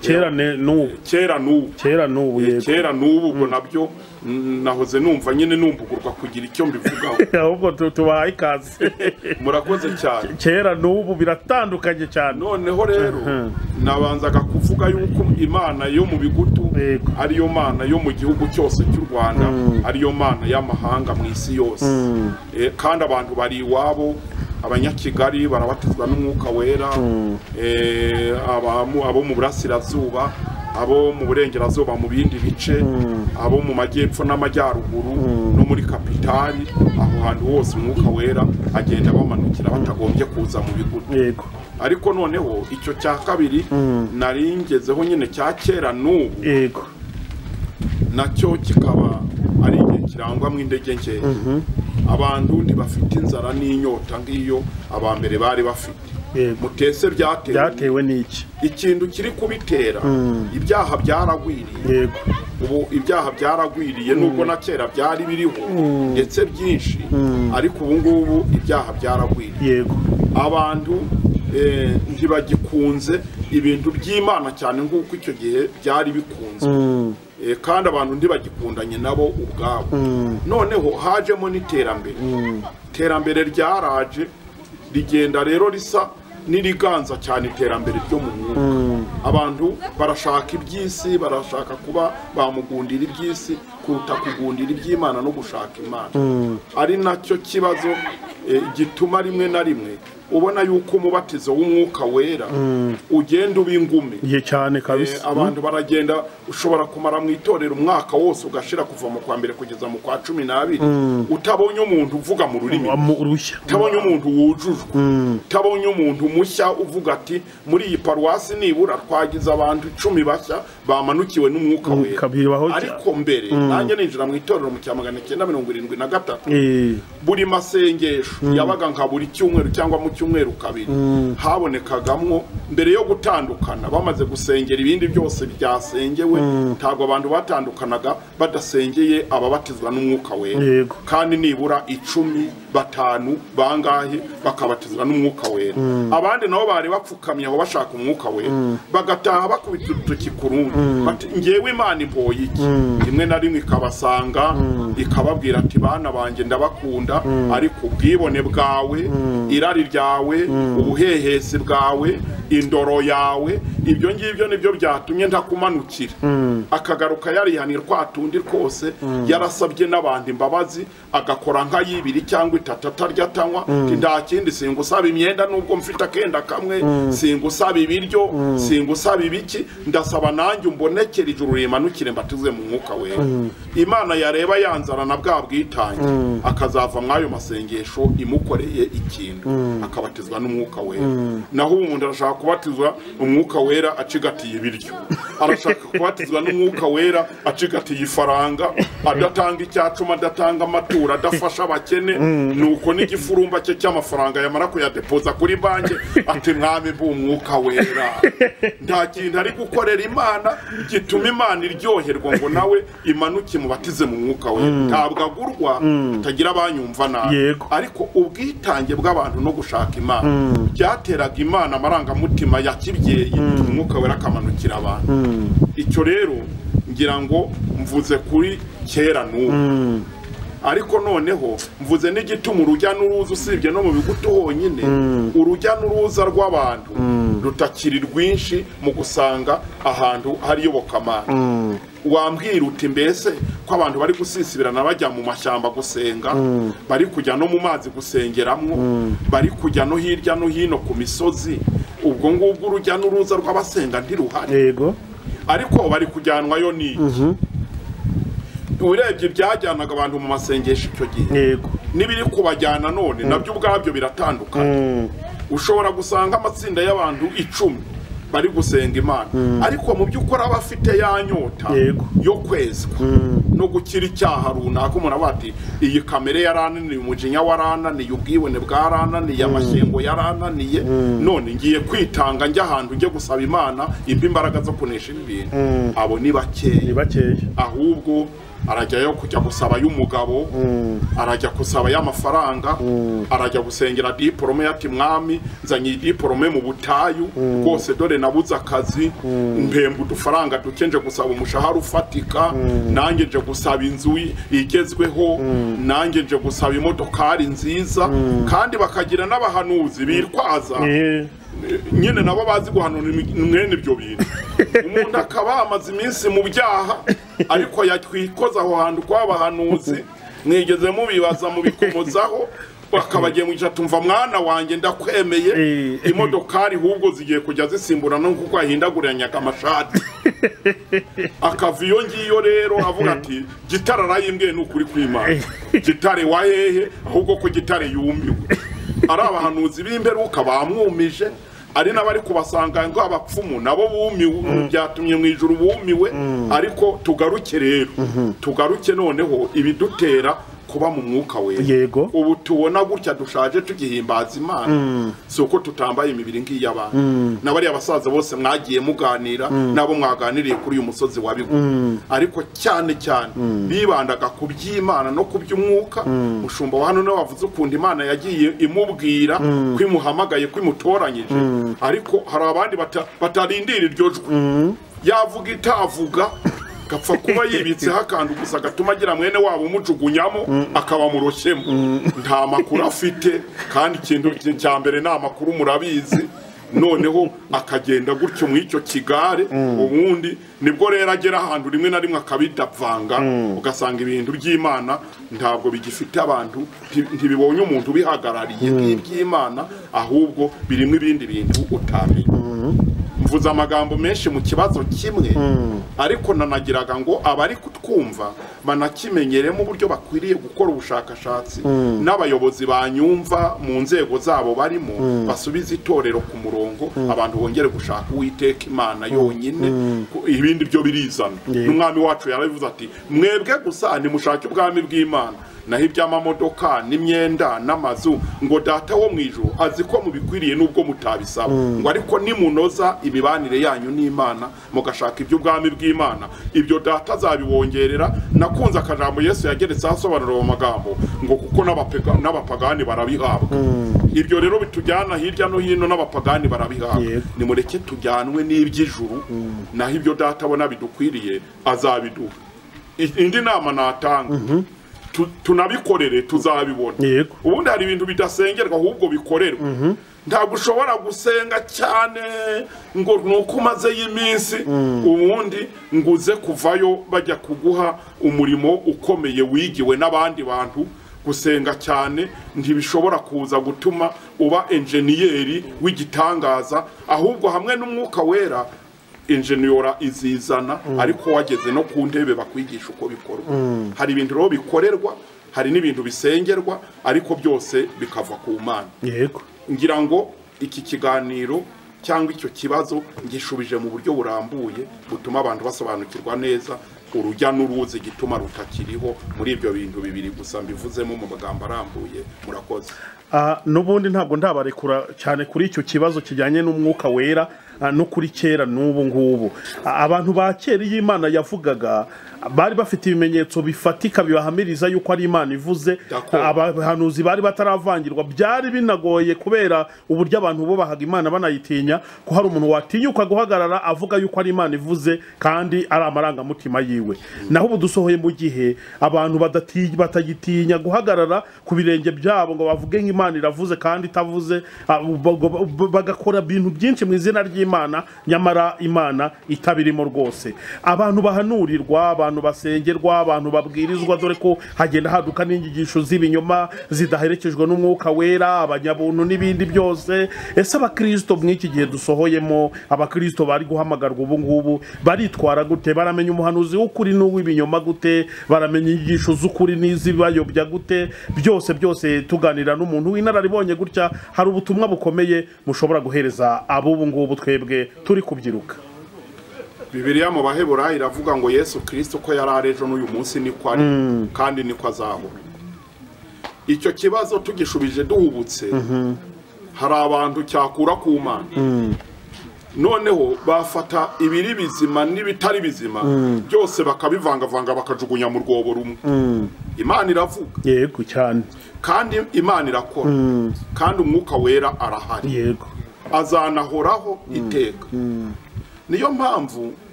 kera ne- n'ubu kera n'ubu kera n'ubu Eh, yego kera n'ubu ubwo nabyo mm, nahoze numva nyine numbugurwa kugira icyo mbivugaho ahubwo tu- tubahaye ikaze murakoze cyane kera n'ubu biratandukanye cyane noneho rero nabanzaga kuvuga yuko imana yo mu bigutu Yego. ariyo mana yo mu gihugu cyose cy'u rwanda ariyo mana y'amahanga mu isi yose Eh, kandi abantu bari iwabo abanyakigali barabatizwa n'umwuka wera Eh, abamu- abo mu burasirazuba abo mu burengerazuba mu bindi bice abo mu majyepfo n'amajyaruguru no muri kapitali aho hantu hose umwuka wera agenda bamanukira batagombye kuza mu bigutu yego ariko noneho icyo cya kabiri nari ngezeho nyine cya kera n'ubu yego nacyo kikaba ari igihe kirangwamo indege nkeya abantu ntibafite inzara n'inyota nk'iyo abambere bari bafite yego mutese byatewe byatewe n'iki ikintu kiri kubitera ibyaha byaragwiriye yego ubu ibyaha byaragwiriye nubwo na kera byari biriho ndetse byinshi ariko ubu ngubu ibyaha byaragwiriye yego abantu eh, ntibagikunze ibintu by'imana cyane nk'uko icyo gihe byari bikunzwe Eh, kandi abantu ntibagikundanye nabo ubwabo noneho hajemo n'iterambere iterambere ryaraje rigenda rero risa n'iriganza cyane iterambere ryo mu mwuka abantu barashaka iby'isi barashaka kuba bamugundira iby'isi kuruta kugundira iby'imana no gushaka imana ari nacyo kibazo eh, gituma rimwe na rimwe ubona yuko umubatizo w'umwuka wera ugenda uba ingume igihe cyane Eh, kabisa abantu baragenda ushobora kumara mu itorero umwaka wose ugashira kuva mu kwa mbere kugeza mu kwa cumi n'abiri utabonye umuntu uvuga mu rurimi Wamu- urushya utabonye umuntu wujujwe utabonye umuntu mushya uvuga ati muri iyi paruwasi nibura twagize abantu icumi bashya bamanukiwe n'umwuka wera kabiri baho cyane. ariko mbere nanjye ninjira mu itorero mu cya magana cyenda mirongo irindwi na gatatu Eh, buri masengesho yabaga nka buri cyumweru cyangwa mu cyumweru kabiri habonekagamwo mbere yo gutandukana bamaze gusengera ibindi byose byasengewe ntabwo abantu batandukanaga badasengeye ababatizwa n'umwuka wera Yego. kandi nibura icumi batanu bangahe bakabatizwa n'umwuka wera abandi nabo bari bapfukamye aho bashaka umwuka wera bagataha bakubita urutoki ku rundi bati ngewe imana imboye iki rimwe na rimwe ikabasanga ikababwira ati bana banjye ndabakunda ariko ubwibone bwawe irari ryawe ubuhehesi bwawe indoro yawe ibyo ngibyo nibyo byatumye ntakumanukira akagaruka yarihaniye twatundi kose yarasabye n'abantu imbabazi agakora nka y'ibiri cyangwa itatu atarya atanywa nta kindi singusaba imyenda nubwo mfite akenda kamwe singusaba ibiryo singusaba ibiki ndasaba nanjye umbonekere ijuru rimanukire mbatize mu mwuka wera imana yareba yanzana na bwa bwitange akazava mw'ayo masengesho imukoreye ikintu akabatizwa n'umwuka wera naho ubundi arashaka kubatizwa umwuka wera acigatiye ibiryo arashaka kubatizwa n'umwuka wera acigatiye ifaranga adatanga icyacuma adatanga amaturo adafasha abakene nuko n'igifurumba cye cy'amafaranga yamara kuyadepoza kuri banki ati mwami mbu umwuka wera nta kintu ari gukorera imana gituma imana iryoherwa ngo nawe imanuke mubatize mu mwuka wera ntabwo agurwa atagira abanyumva nabi Yego. ariko ubwitange bw'abantu no gushaka imana byateraga imana amarangamutima ya kibyeyi umwuka wera akamanukira abantu icyo rero ngira ngo mvuze kuri kera n'ubu ariko noneho mvuze n'igituma urujya n'uruza usibye no mu bigutu honyine urujya n'uruza rw'abantu rutakiri rwinshi mu gusanga ahantu hari iyobokamana wambwira uti mbese ko abantu bari gusisibirana bajya mu mashyamba gusenga bari kujya no mu mazi gusengeramo bari kujya no hirya no hino ku misozi ubwo ngubwo urujya n'uruza rw'abasenga ntiruhari yego ariko bari kujyanwayo ni iki urebye ibyajyanaga abantu mu masengesho icyo gihe yego n'ibiri kubajyana none nabyo ubwabyo biratandukana ushobora gusanga amatsinda y'abantu icumi bari gusenga imana ariko mu by'ukuri aba afite ya nyota Yego. yo kwezwa no gukira icyaha runaka umuntu avuga ati iyi kamere yarananiye umujinya warananiye ubwibone bwarananiye amashyengo yarananiye none ngiye kwitanga njya ahantu njye gusaba imana impa imbaraga zo kunesha ibi bintu abo ni bakeya ni bakeya ahubwo arajyayo kujya gusaba y'umugabo arajya gusaba y'amafaranga arajya gusengera diporome yati mwami nzanye iyi diporome mu butayu rwose dore nabuze akazi mpemba udufaranga duke nje gusaba umushahara ufatika nanjye nje gusaba inzu igezweho nanjye nje gusaba imodokari nziza kandi bakagira n'abahanuzi bitwaza Eh, nyine nabo bazi guhanura imi- mwene ibyo bintu umuntu akaba amaze iminsi mu byaha ariko yakwikoza aho hantu kw'abahanuzi mwigeze mubibaza mubikomozaho bakabagiye mwica tumva mwana wanjye ndakwemeye Eh. imodokari ahubwo zigiye kujya zisimburana kuko yahindaguranyaga amashati akava iyo ngiyo rero avuga ati gitare arayimbwiye ni ukuri kw'imana gitare wa hehe ahubwo ko gitare yumiwe ari abahanuzi b'imperuka bamwumije ari n'abari kubasanga ngo abapfumu nabo bumiwe byatumye mu ijuru bumiwe ariko tugaruke rero tugaruke noneho ibidutera kuba mu mwuka wera Yego. ubu tubona gutya dushaje tugihimbaza imana si uko tutambaye imibiri nk'iy'abantu na bariya basaza bose mwagiye muganira nabo mwaganiriye kuri uyu musozi wa bigo ariko cyane cyane bibandaga ku by'imana no ku by'umwuka mushumba wa hano nawe wavuze ukuntu imana yagiye imubwira ko imuhamagaye ko imutoranyije ariko hari abandi bata- batarindira iryo jwi yavuga itavuga gapfa kuba yibitseho akantu gusa gatuma agira mwene wabo umujugunyamo akaba muroshyemo nta makuru afite kandi ikintu ki- cya mbere ni amakuru murabizi noneho akagenda gutyo mu icyo kigare ubundi nibwo rero agera ahantu rimwe na rimwe akabidapfanga ugasanga ibintu by'imana ntabwo bigifite abantu nti- ntibibonye umuntu ubihagarariye nk'iby'imana ahubwo birimo ibindi bintu utamenya mvuze amagambo menshi mu kibazo kimwe ariko nanagiraga ngo abari kutwumva banakimenyeremo uburyo bakwiriye gukora ubushakashatsi n'abayobozi banyumva mu nzego zabo barimo basubize itorero ku murongo abantu bongere gushaka uwiteka imana yonyine ku- ibindi byo birizana n'umwami wacu yarabivuze ati mwebwe gusa nimushake ubwami bw'imana naho iby'amamodoka n'imyenda n'amazu ngo data wo mu ijoro azi ko mubikwiriye n'ubwo mutabisaba ngo ariko nimunoza imibanire yanyu n'imana mugashaka iby'ubwami bw'imana ibyo data azabibongerera nakunze akajambo yesu yageretseho asobanura mu magambo ngo kuko n'abapega- n'abapagani barabihabwa ibyo rero bitujyana hirya no hino n'abapagani barabihabwa Yego. nimureke tujyanwe n'iby'ijuru naho ibyo data abona bidukwiriye azabiduha I- indi nama natanga tu- tunabikorere tuzabibona Yego. ubundi hari ibintu bidasengerwa ahubwo bikorerwa ntabwo ushobora gusenga cyane ngo ni uko umazeyo iminsi ubundi ngo uze kuvayo bajya kuguha umurimo ukomeye wigiwe n'abandi bantu gusenga cyane ntibishobora kuza gutuma uba enjeniyeri w'igitangaza ahubwo hamwe n'umwuka wera enjeniyora izizana ariko wageze no ku ntebe bakwigisha uko bikorwa hari ibintu rero bikorerwa hari n'ibintu bisengerwa ariko byose bikava ku mana yego ngira ngo iki kiganiro cyangwa icyo kibazo ngishubije mu buryo burambuye butuma abantu basobanukirwa neza urujya n'uruzi igituma rutakiriho muri ibyo bintu bibiri gusa mbivuzemo mu magambo arambuye murakoze Ah, n'ubundi ntabwo ndabarekura cyane kuri icyo kibazo kijyanye n'umwuka wera ah, no kuri kera n'ubu ngubu Ah, abantu ba kera iyo imana yavugaga ah, bari bafite ibimenyetso bifatika bibahamiriza yuko ari imana ivuze D'accord. Ah, abahanuzi bari bataravangirwa byari binagoye kubera uburyo abantu bubahaga imana banayitinya ko hari umuntu watinyuka guhagarara avuga yuko ari imana ivuze kandi ari amarangamutima yiwe naho ubu dusohoye mu gihe abantu badati- batagitinya guhagarara ku birenge byabo ngo bavuge nk'imana iravuze kandi itavuze ah, ubwo- ubwo- bagakora ibintu byinshi mu izina ry'imana nyamara imana itabirimo rwose abantu bahanurirwa abantu basengerwa abantu babwirizwa dore ko hagenda haduka n'inyigisho z'ibinyoma zidaherekejwe n'umwuka wera abanyabuntu n'ibindi byose ese abakirisito mw'iki gihe dusohoyemo abakirisito bari guhamagarwa ubu ngubu baritwara gute baramenya umuhanuzi w'ukuri n'uw'ibinyoma gute baramenya inyigisho z'ukuri n'iz'ibayobya gute byose byose tuganira n'umuntu w'inararibonye gutya hari ubutumwa bukomeye mushobora guhereza ab'ubu ngubu twebwe turi kubyiruka bibiliya mu baheburayo iravuga ngo yesu kirisito ko yari ari ejo n'uyu munsi niko ari kandi niko azahora icyo kibazo tugishubije duhubutse hari abantu cyakura ku mana noneho bafata ibiri bizima n'ibitari bizima byose bakabivangavanga bakajugunya mu rwobo rumwe imana iravuga yego cyane kandi imana irakora kandi umwuka wera arahari yego azanahoraho iteka niyo mpamvu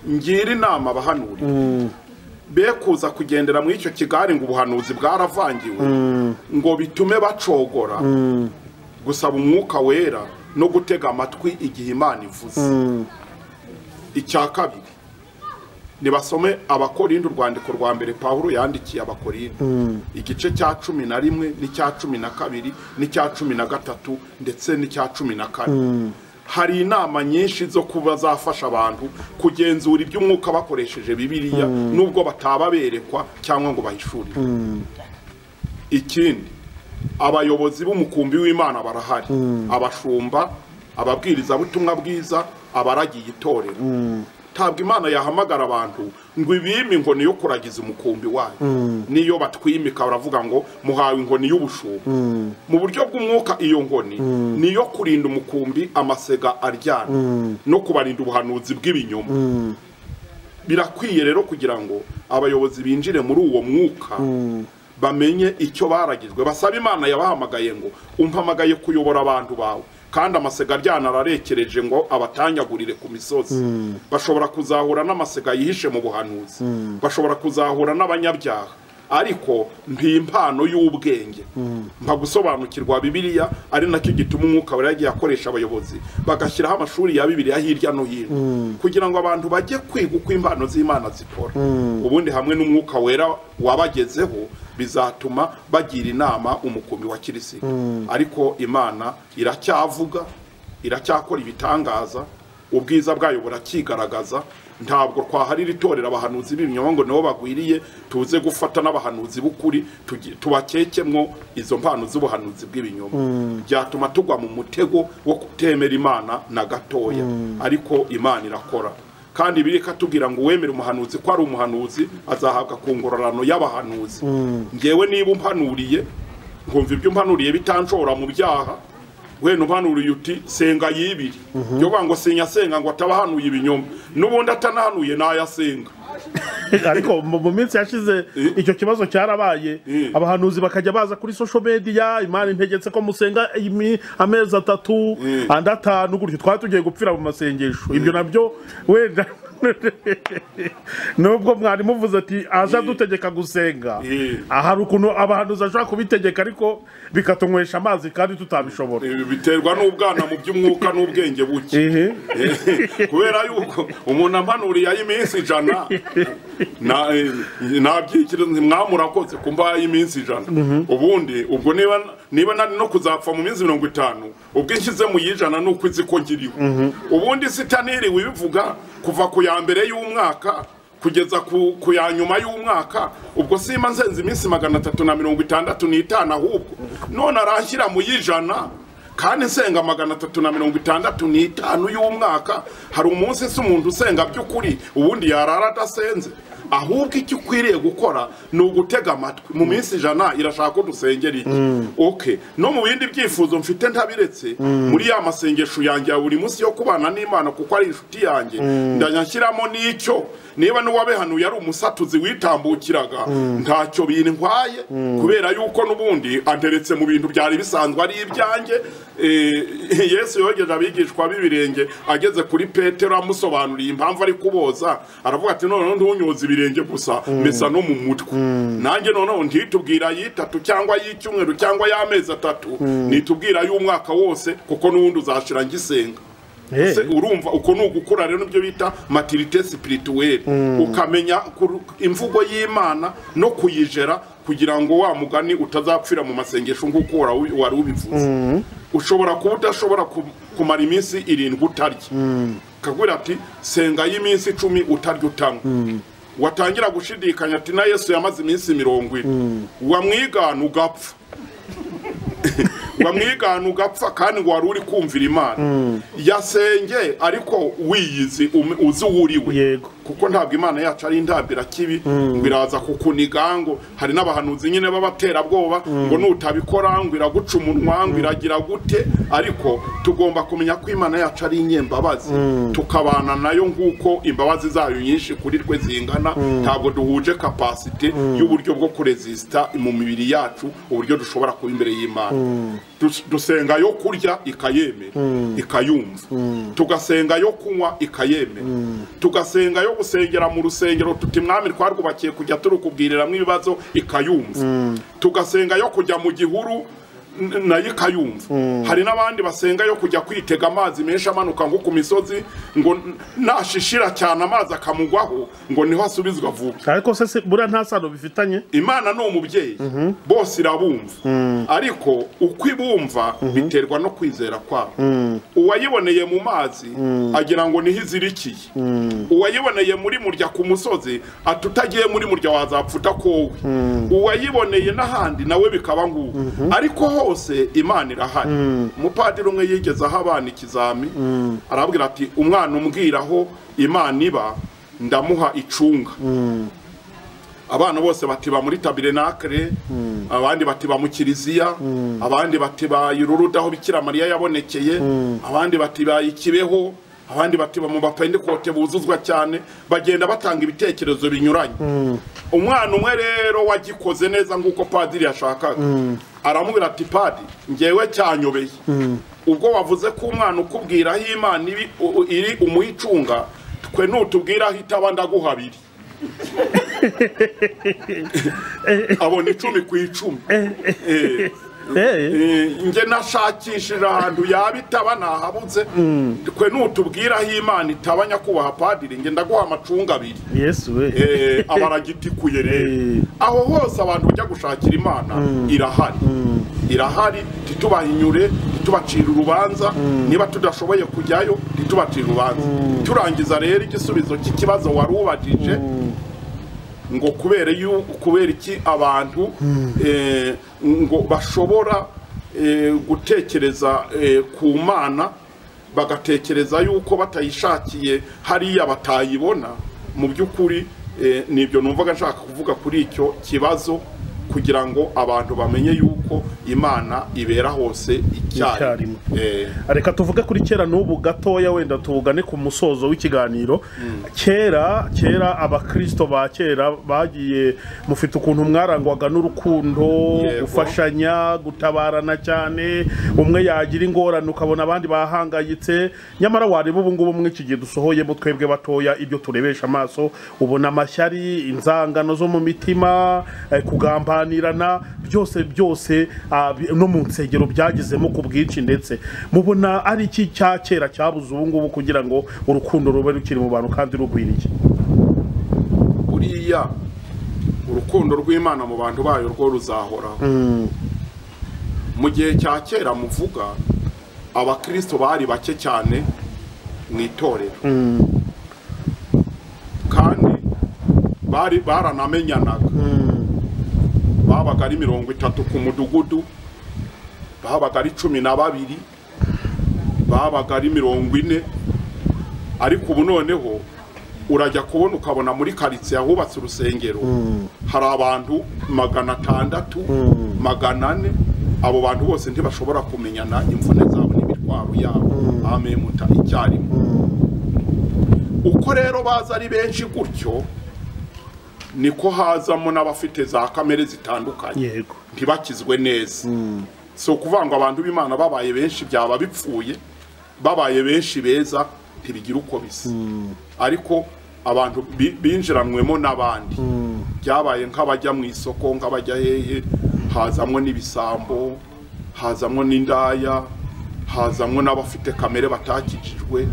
ngira inama abahanurira be kuza kugendera muri icyo kigare ngo ubuhanuzi bwaravangiwe ngo bitume bacogora gusaba umwuka wera no gutega amatwi igihe imana ivuze icya kabiri nibasome abakorinde urwandiko rwa mbere pawulo yandikiye abakorinde igice cya cumi na rimwe n'icya cumi na kabiri n'icya cumi na gatatu ndetse n'icya cumi na kane hari inama nyinshi zo kuba zafasha abantu kugenzura iby'umwuka bakoresheje bibiliya nubwo bataba berekwa cyangwa ngo bahishurirwe ikindi abayobozi b'umukumbi w'imana barahari abashumba ababwirizabutumwa bwiza abaragiye itorero ntabwo imana yahamagara abantu ngo ibime inkoni yo kuragiza umukumbi wayo n'iyo batwimika baravuga ngo muhawe inkoni y'ubushumba mu buryo bw'umwuka iyo nkoni ni iyo kurinda umukumbi amasega aryana no kubarinda ubuhanuzi bw'ibinyoma birakwiye rero kugira ngo abayobozi binjire muri uwo mwuka bamenye icyo baragizwe basaba imana yabahamagaye ngo umpamagaye kuyobora abantu bawe kandi amasega aryana ararekereje ngo abatanyagurire ku misozi bashobora kuzahura n'amasega yihishe mu buhanuzi bashobora kuzahura n'abanyabyaha ariko mpimpano y'ubwenge mpa gusobanukirwa bibiliya ari nacyo gituma umwuka wera yagiye akoresha abayobozi bagashyiraho amashuri ya bibiliya hirya no hino kugira ngo abantu bajye kwiga uko impano z'imana zikora ubundi hamwe n'umwuka wera wabagezeho bizatuma bagira inama umukumbi wa kirisita ariko imana iracyavuga iracyakora ibitangaza ubwiza bwayo burakigaragaza ntabwo twaharira itorero abahanuzi b'ibinyoma ngo nibo bagwiriye tuze gufata n'abahanuzi b'ukuri tugi- tubakekemwo izo mpano z'ubuhanuzi bw'ibinyoma byatuma tugwa mu mutego wo kutemera imana na gatoya ariko imana irakora kandi biri katubwira ngo uwemera umuhanuzi ko ari umuhanuzi azahabwa ku ngororano y'abahanuzi ngewe niba umpanuriye nkumva ibyo umpanuriye bitanshora mu byaha wenda umpanuruye uti senga yibiri yo kuvuga ngo sinyasenga ngo atabahanuye ibinyoma n'ubundi atanahanuye nayasenga ariko mu mu minsi yashize Eh. icyo kibazo cyarabaye Eh. abahanuzi bakajya baza kuri social media imana integetse ko musenga imi- amezi atatu Eh. andi atanu gutyo twari tugiye gupfira mu masengesho ibyo nabyo wenda nubwo mwari muvuze ati aza dutegeka gusenga Yeah. ahari ukuntu abahanuzi ashobora kubitegeka ariko bikatunywesha amazi kandi tutabishobora Ibi biterwa n'ubwana mu by'umwuka n'ubwenge buke Ehe. kubera yuko umuntu ampanuriye ay'iminsi ijana na- eh, nabyikiriza nti mwamurakoze kumva ay'iminsi ijana ubundi ubwo niba niba nari no kuzapfa mu minsi mirongo itanu ubwo nshyize mu y'ijana ni uko izi ko ngiriwe ubundi sitaniri wibivuga kuva ku ya mbere y'umwaka kugeza ku, ku ya nyuma y'umwaka ubwo simba nzenze iminsi magana atatu na mirongo itandatu n'itanu ahubwo none aranshyira mu y'ijana kandi nsenga magana atatu na mirongo itandatu n'itanu y'umwaka hari umunsi si umuntu usenga by'ukuri ubundi yarara adasenze ahubwo icyo ukwiriye gukora ni ugutega amatwi mu minsi ijana irashaka ko dusengera iki okay no mu bindi byifuzo mfite ntabiretse muri ya masengesho yanjye ya buri munsi yo kubana n'imana kuko ari inshuti yanjye ndanyashyiramo n'icyo niba n'uwabihanuye ari umusatuzi witambukiraga ntacyo bintwaye kubera yuko n'ubundi ateretse mu bintu byari bisanzwe ari ibyanjye Eh, yesu yogeje abigishwa b'ibirenge ageze kuri petero amusobanuriye impamvu ari kuboza aravuga ati noneho ntunyoza ibirenge gusa mbesa no mu mutwe nanjye noneho ntitubwira ay'itatu cyangwa ay'icyumweru cyangwa y'amezi atatu nitubwira ay'umwaka wose kuko n'ubundi uzashira ngisenga Eh. Ese urumva uko ni ugukura rero nibyo bita matirite spirituelle ukamenya kur- imvugo y'imana no kuyijera kugira ngo wa mugani utazapfira mu masengesho nk'uko wara- wari ubivuze ushobora kuba udashobora ku- kumara iminsi irindwi utarya kagira ati senga y'iminsi icumi utarya utanywa watangira gushidikanya ati na yesu yamaze iminsi mirongo ine wamwigana ugapfa wamwigana ugapfa kandi ngo wari uri kumvira imana yasenge ariko wiyizi um- uzi uwo uri we Yego. kuko ntabwo imana yacu ari intambira kibi ngo iraza kukuniga ngo hari n'abahanuzi nyine b'abaterabwoba ngo nutabikora ngo iraguca umunwa ngo iragira gute ariko tugomba kumenya ko imana yacu ari inyembabazi tukabana nayo nk'uko imbabazi zayo nyinshi kuri twe zingana ntabwo duhuje kapasite y'uburyo bwo kurezisita mu mibiri yacu uburyo dushobora kuba imbere y'imana Dus- dusenga yo kurya ikayemera ikayumva tugasenga yo kunywa ikayemera tugasenga yo gusengera mu rusengero tuti mwami twarwubakiye kujya turukubwiriramo ibibazo ikayumva tugasenga yo kujya mu gihuru n- nayo ikayumva hari n'abandi basenga yo kujya kwitega amazi menshi amanuka nko ku misozi ngo n- nashishira cyane amazi akamugwaho ngo niho asubizwa vuba ariko se si- buriya nta sano bifitanye imana ni umubyeyi bose irabumva ariko uko ibumva biterwa no kwizera kwabo uwayiboneye mu mazi agira ngo niho izirikiye uwayiboneye muri murya ku musozi ati utagiye muri murya wazapfa udakowe uwayiboneye n'ahandi nawe bikaba ngubu ariko hose imana irahari umupadiri umwe yigeze aho abana ikizami arabwira ati umwana umbwiraho imana iba ndamuha icunga abana bose batiba muri tabirenakire abandi batiba mu kiliziya abandi batiba iruruda aho bikira mariya yabonekeye abandi batiba ikibeho abandi batiba mu bapendikote buzuzwa cyane bagenda batanga ibitekerezo binyuranye umwana umwe rero wagikoze neza nk'uko padiri yashakaga aramubwira ati padi ngewe cyanyobeye ubwo wavuze ko umwana ukubwira aho imana iri- u- u- iri umuhicunga twe nutubwira aho itaba ndaguha abiri abona icumi ku icumi Eh, Eh, eh, nge nashakishije ahantu yaba itaba nahabutse twe nutubwira aho imana itaba nyakubahwa padiri nge ndaguha amacunga abiri yesu we Eh, abaragitikuye rero Eh. aho hose abantu bajya gushakira imana irahari irahari ntitubahinyure ntitubacire urubanza niba tudashoboye kujyayo ntitubacire urubanza turangiza rero igisubizo cy'ikibazo wari ubajije ngo kubera yu- kubera iki abantu eh, ngo bashobora eh, gutekereza eh, ku mana bagatekereza yuko batayishakiye hariya batayibona mu by'ukuri eh, nibyo numvaga nshaka kuvuga kuri icyo kibazo kugira ngo abantu bamenye yuko imana ibera hose icyarimwe reka tuvuge kuri kera n'ubu gatoya wenda tugane ku musozo w'ikiganiro kera kera abakristo ba kera bagiye mufite ukuntu mwarangwaga n'urukundo Yego. gufashanya gutabarana cyane umwe yagira ingorane ukabona abandi bahangayitse nyamara wareba ubu ngubu muri iki gihe dusohoyemo twebwe batoya ibyo turebesha amaso ubona amashyari inzangano zo mu mitima eh, kugambanirana byose byose ah, bi- no mu nsengero byagezemo ku bwinshi ndetse mubona ari iki cya kera cyabuze ubu ngubu kugira ngo urukundo rube rukiri mu bantu kandi rugwiriye buriya urukundo rw'imana mu bantu bayo rwo ruzahoraho mu gihe cya kera muvuga abakristo bari bake cyane mu itorero kandi bari baranamenyanaga babaga ari mirongo itatu ku mudugudu babaga ari cumi na babiri babaga ari mirongo ine ariko ubu noneho urajya kubona ukabona muri karitsiye ahubatse urusengero hari abantu magana atandatu magana ane abo bantu bose ntibashobora kumenyana imvune zabo n'imitwaro yabo amemuta icyarimwe uko rero baza ari benshi gutyo niko hazamo n'abafite za kamere zitandukanye yego ntibakizwe neza si ukuvuga ngo abantu b'imana babaye benshi byaba bipfuye babaye benshi beza ntibigira uko bisa ariko abantu bi- binjiranwemo n'abandi byabaye nk'abajya mu isoko nk'abajya hehe hazamwo n'ibisambo hazamwo n'indaya hazamwo n'abafite kamere batakijijwe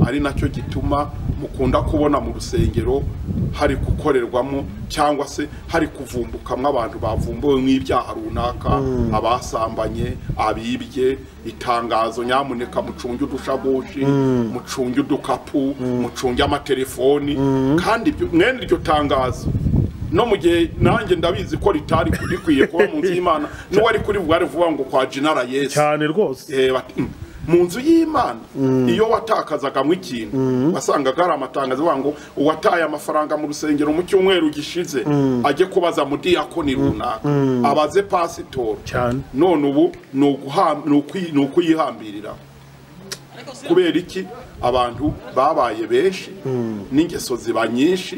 ari nacyo gituma mukunda kubona mu rusengero hari gukorerwamo cyangwa se hari kuvumbukamwo abantu bavumbuwe nk'ibyaha runaka abasambanye abibye itangazo nyamuneka mucunge udushabushi mucunge udukapu mucunge amatelefoni kandi ibyo- mwene iryo tangazo no mu gihe nanjye ndabizi ko ritari rikwiye kuba mu nzu y'imana n'uwari kuri bwari vuba ngo kwa jinara yesu cyane rwose Eh, bati, "Mm, mu nzu y'imana iyo watakazagamo ikintu wasangaga hari amatangazo avuga ngo uwataye amafaranga mu rusengero mu cyumweru gishize ajye kubaza mudiyakoni runaka abaze pasitoro cyane none ubu ni uguha- ni ukwi- ni ukuyihambirira kubera iki abantu babaye benshi n'ingeso ziba nyinshi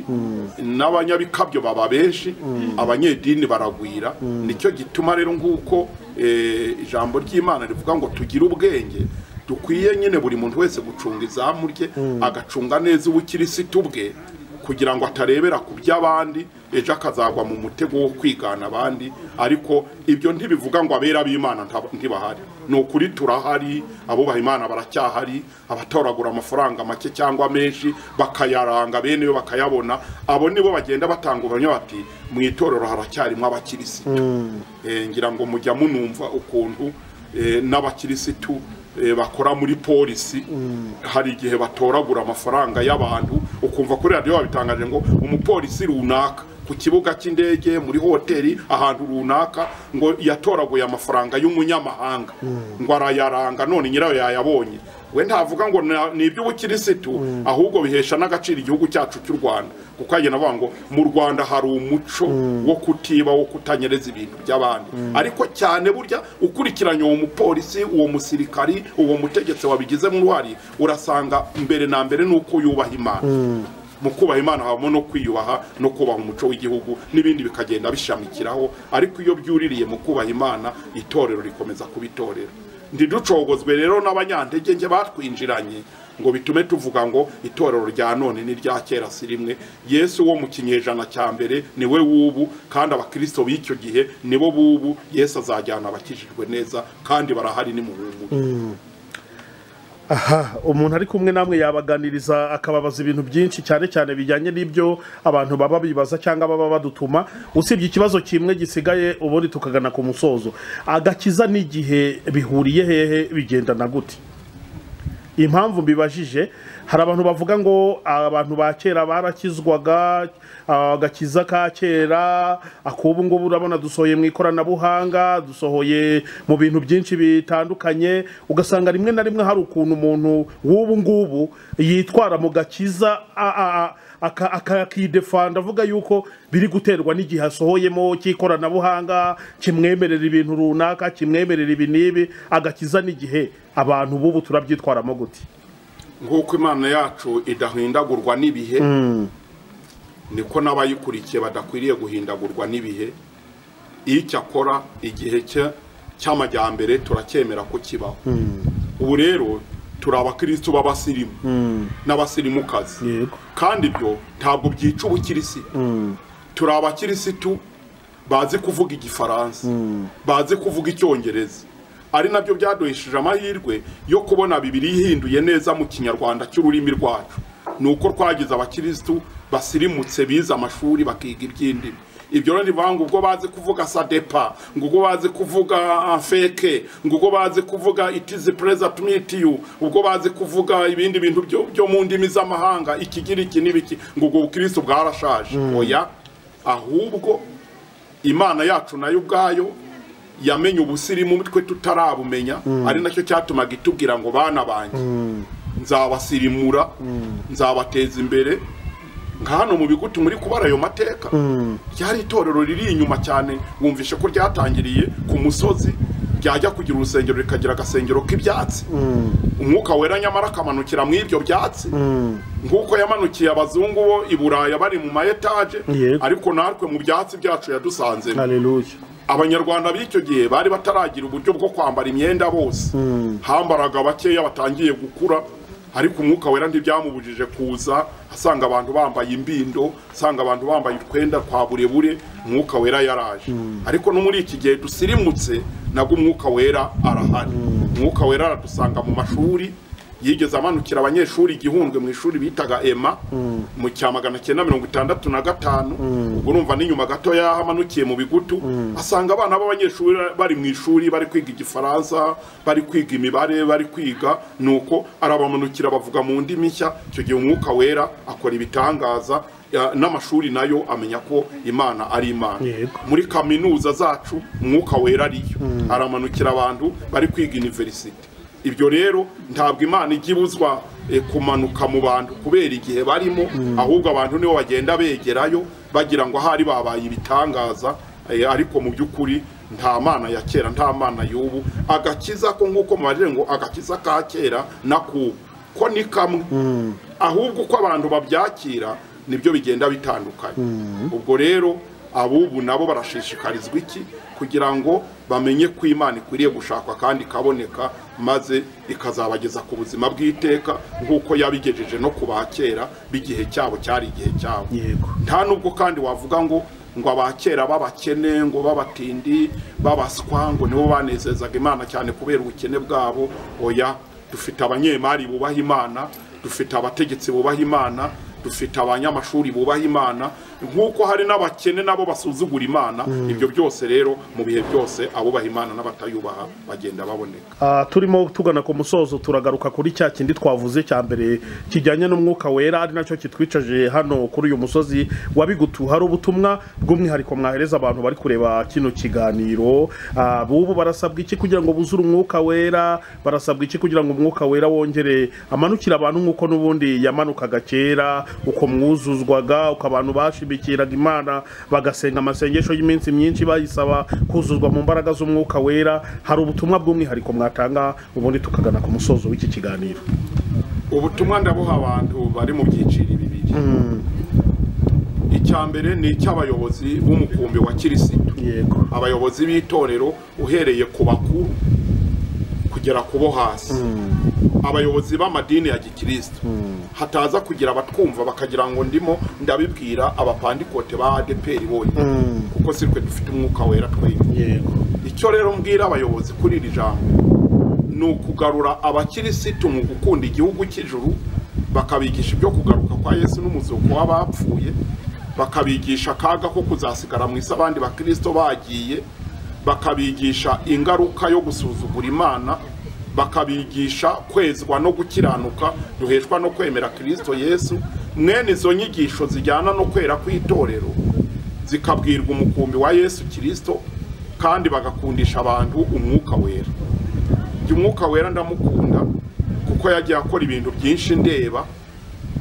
n'abanyabikabyo baba benshi abanyedini baragwira nicyo gituma rero nk'uko eh, ijambo ry'imana rivuga ngo tugire ubwenge dukwiye nyine buri muntu wese gucunga izamu rye agacunga neza ubukirisitu bwe kugira ngo atarebera ku by'abandi ejo akazagwa mu mutego wo kwigana abandi ariko ibyo ntibivuga ngo abera b'imana nta- ntibahari ni ukuri turahari abubaha imana baracyahari abatoragura amafaranga make cyangwa menshi bakayaranga bene yo bakayabona abo nibo bagenda batanga ubuhamya bati mu itorero haracyarimo abakirisitu Eh, ngira ngo mujya munumva ukuntu eh, n'abakirisitu eh, bakora muri polisi hari igihe batoragura amafaranga y'abantu ukumva kuri radiyo babitangaje ngo umupolisi runaka ku kibuga cy'indege muri hoteli ahantu runaka ngo yatoraguye amafaranga y'umunyamahanga ngo arayaranga none nyirayo yayabonye we ntavuga ngo na- ni iby'ubukirisitu ahubwo bihesha n'agaciro igihugu cyacu cy'u rwanda kuko agenda avuga ngo mu rwanda hari umuco wo kutiba wo kutanyereza ibintu by'abandi ariko cyane burya ukurikiranye uwo mupolisi uwo musirikari uwo mutegetsi wabigizemo uruhare urasanga mbere na mbere ni uko yubaha imana mu kubaha imana habamo no kwiyubaha no kubaha umuco w'igihugu n'ibindi bikagenda bishamikiraho ariko iyo byuririye mu kubaha imana itorero rikomeza kuba itorero ntiducogozwe rero n'abanyantege nke batwinjiranye ngo bitume tuvuga ngo itorero rya none n'irya kera si rimwe yesu wo mu kinyejana cya mbere ni we w'ubu kandi abakristo b'icyo gihe ni bo b'ubu yesu azajyana abakijijwe neza kandi barahari ni mu aha umuntu ari kumwe namwe yabaganiriza akababaza ibintu byinshi cyane cyane bijyanye n'ibyo abantu baba bibaza cyangwa baba badutuma usibye ikibazo kimwe gisigaye ubundi tukagana ku musozo agakiza n'igihe bihuriye hehe bigendana gute impamvu mbibajije hari abantu bavuga ngo abantu ba kera barakizwaga agakiza ka kera akubu ngubu urabona dusohoye mu ikoranabuhanga dusohoye mu bintu byinshi bitandukanye ugasanga rimwe na rimwe hari ukuntu umuntu w'ubu ngubu yitwara mu gakiza a- a- a- akakidefanda avuga yuko biri guterwa n'igihe asohoyemo cy'ikoranabuhanga kimwemerera ibintu runaka kimwemerera ibi n'ibi agakiza n'igihe abantu b'ubu turabyitwaramo gute nk'uko imana yacu idahindagurwa n'ibihe niko n'abayikurikiye badakwiriye guhindagurwa n'ibihe iyo icyakora igihe cye cy'amajyambere turacyemera ko kibaho ubu rero turi abakirisitu b'abasirimu n'abasirimukazi Yego. kandi ibyo ntabwo byica ubukirisitu turi abakirisitu bazi kuvuga igifaransa bazi kuvuga icyongereza ari nabyo byaduhesheje amahirwe yo kubona bibiri ihinduye neza mu kinyarwanda cy'ururimi rwacu ni uko twagize abakirisitu basirimutse bize amashuri bakiga iby'indimi ibyo rero bivuga ngo ubwo bazi kuvuga sadepa ngo ubwo bazi kuvuga feke ngo ubwo bazi kuvuga itizi pereza tumitiyu ubwo bazi kuvuga ibindi bintu byo- byo mu ndimi z'amahanga ikigiriki n'ibiki ngo ubwo bukirisitu bwarashaje oya ahubwo imana yacu nayo ubwayo yamenye ubusirimu twe tutarabumenya ari nacyo cyatumaga itubwira ngo bana banjye nzabasirimura nzabateza imbere nka hano mu bigutu muri kubara ayo mateka ryari itorero riri inyuma cyane wumvishe ko ryatangiriye ku musozi ryajya kugira urusengero rikagira agasengero k'ibyatsi umwuka wera nyamara akamanukira mu ibyo byatsi nk'uko yamanukiye abazungu bo i buraya bari mu ma etaje Yego. ariko natwe mu byatsi byacu yadusanzemo haleluya abanyarwanda b'icyo gihe bari bataragira uburyo bwo kwambara imyenda bose hambaraga bakeya batangiye gukura ariko umwuka wera ntibyamubujije kuza asanga abantu bambaye imbindo asanga abantu bambaye utwenda twa burebure umwuka wera yaraje ariko no muri iki gihe dusirimutse nabwo umwuka wera arahari umwuka wera aradusanga mu mashuri yigeze amanukira abanyeshuri igihundwe mu ishuri bitaga ema mu cya magana cyenda mirongo itandatu na gatanu ubwo urumva n'inyuma gato y'aho amanukiye mu bigutu asanga abana b'abanyeshuri bari mu ishuri bari kwiga igifaransa bari kwiga imibare bari kwiga nuko arabamanukira bavuga mu ndimi nshya icyo gihe umwuka wera akora ibitangaza ya- n'amashuri nayo amenya ko imana ari imana Yego. muri kaminuza zacu umwuka wera ariyo aramanukira abantu bari kwiga iniverisite ibyo rero ntabwo imana ijya ibuzwa eh, kumanuka mu bantu kubera igihe barimo ahubwo abantu nibo bagenda begerayo bagira ngo ahari babaye ibitangaza eh, ariko mu by'ukuri nta mana ya kera nta mana y'ubu agakiza ko nk'uko mubajije ngo agakiza ka kera n'akubu ko ni kamwe ahubwo uko abantu babyakira nibyo bigenda bitandukanye ubwo rero abubu nabo barashishikarizwa iki kugira ngo bamenye ko imana ikwiriye gushakwa kandi ikaboneka maze ikazabageza ku buzima bw'iteka nk'uko yabigejeje no ku ba kera b'igihe cyabo cyari igihe cyabo Yego. nta nubwo kandi wavuga ngo ngo abakera b'abakene ngo b'abatindi b'abaswa ngo nibo banezezaga imana cyane kubera ubukene bwabo oya dufite abanyemari bubaha imana dufite abategetsi bubaha imana dufite abanyamashuri bubaha imana nk'uko hari n'abakene nabo basuzugura imana ibyo byose rero mu bihe byose abubaha imana n'abatayubaha bagenda baboneka Ah, turimo tugana ku musozo turagaruka kuri cya kindi twavuze cya mbere kijyanye n'umwuka wera ari nacyo kitwicaje hano kuri uyu musozi wa bigutu hari ubutumwa bw'umwihariko mwahereza abantu bari kureba kino kiganiro Ah, bubu barasabwa iki kugira ngo buzure umwuka wera barasabwa iki kugira ngo umwuka wera wongere amanukire abantu nk'uko n'ubundi yamanukaga kera uko mwuzuzwaga uko abantu bashimikiraga imana bagasenga amasengesho y'iminsi myinshi bayisaba kuzuzwa mu mbaraga z'umwuka wera hari ubutumwa bw'umwihariko mwatanga ubundi tukagana ku musozo w'iki kiganiro ubutumwa ndabuha abantu bari mu byiciro bibiri icya mbere ni icy'abayobozi b'umukumbi wa kirisitu yego abayobozi b'itorero uhereye ku bakuru kugera ku bo hasi abayobozi b'amadini ya gikirisitu hataza kugira abatwumva bakagira ngo ndimo ndabibwira abapandikote ba adeperi bonyine kuko si twe dufite umwuka wera twembi yego icyo rero mbwira abayobozi kuri iri jambo ni ukugarura abakirisitu mu gukunda igihugu cy'ijuru bakabigisha ibyo kugaruka kwa yesu n'umuzuko w'abapfuye bakabigisha akaga ko kuzasigara mu isi abandi bakirisito bagiye bakabigisha ingaruka yo gusuzugura imana bakabigisha kwezwa no gukiranuka duheshwa no kwemera kirisito yesu mwene izo nyigisho zijyana no kwera kw'itorero zikabwirwa umukumbi wa yesu kirisito kandi bagakundisha abantu umwuka wera njye umwuka wera ndamukunda kuko yagiye akora ibintu byinshi ndeba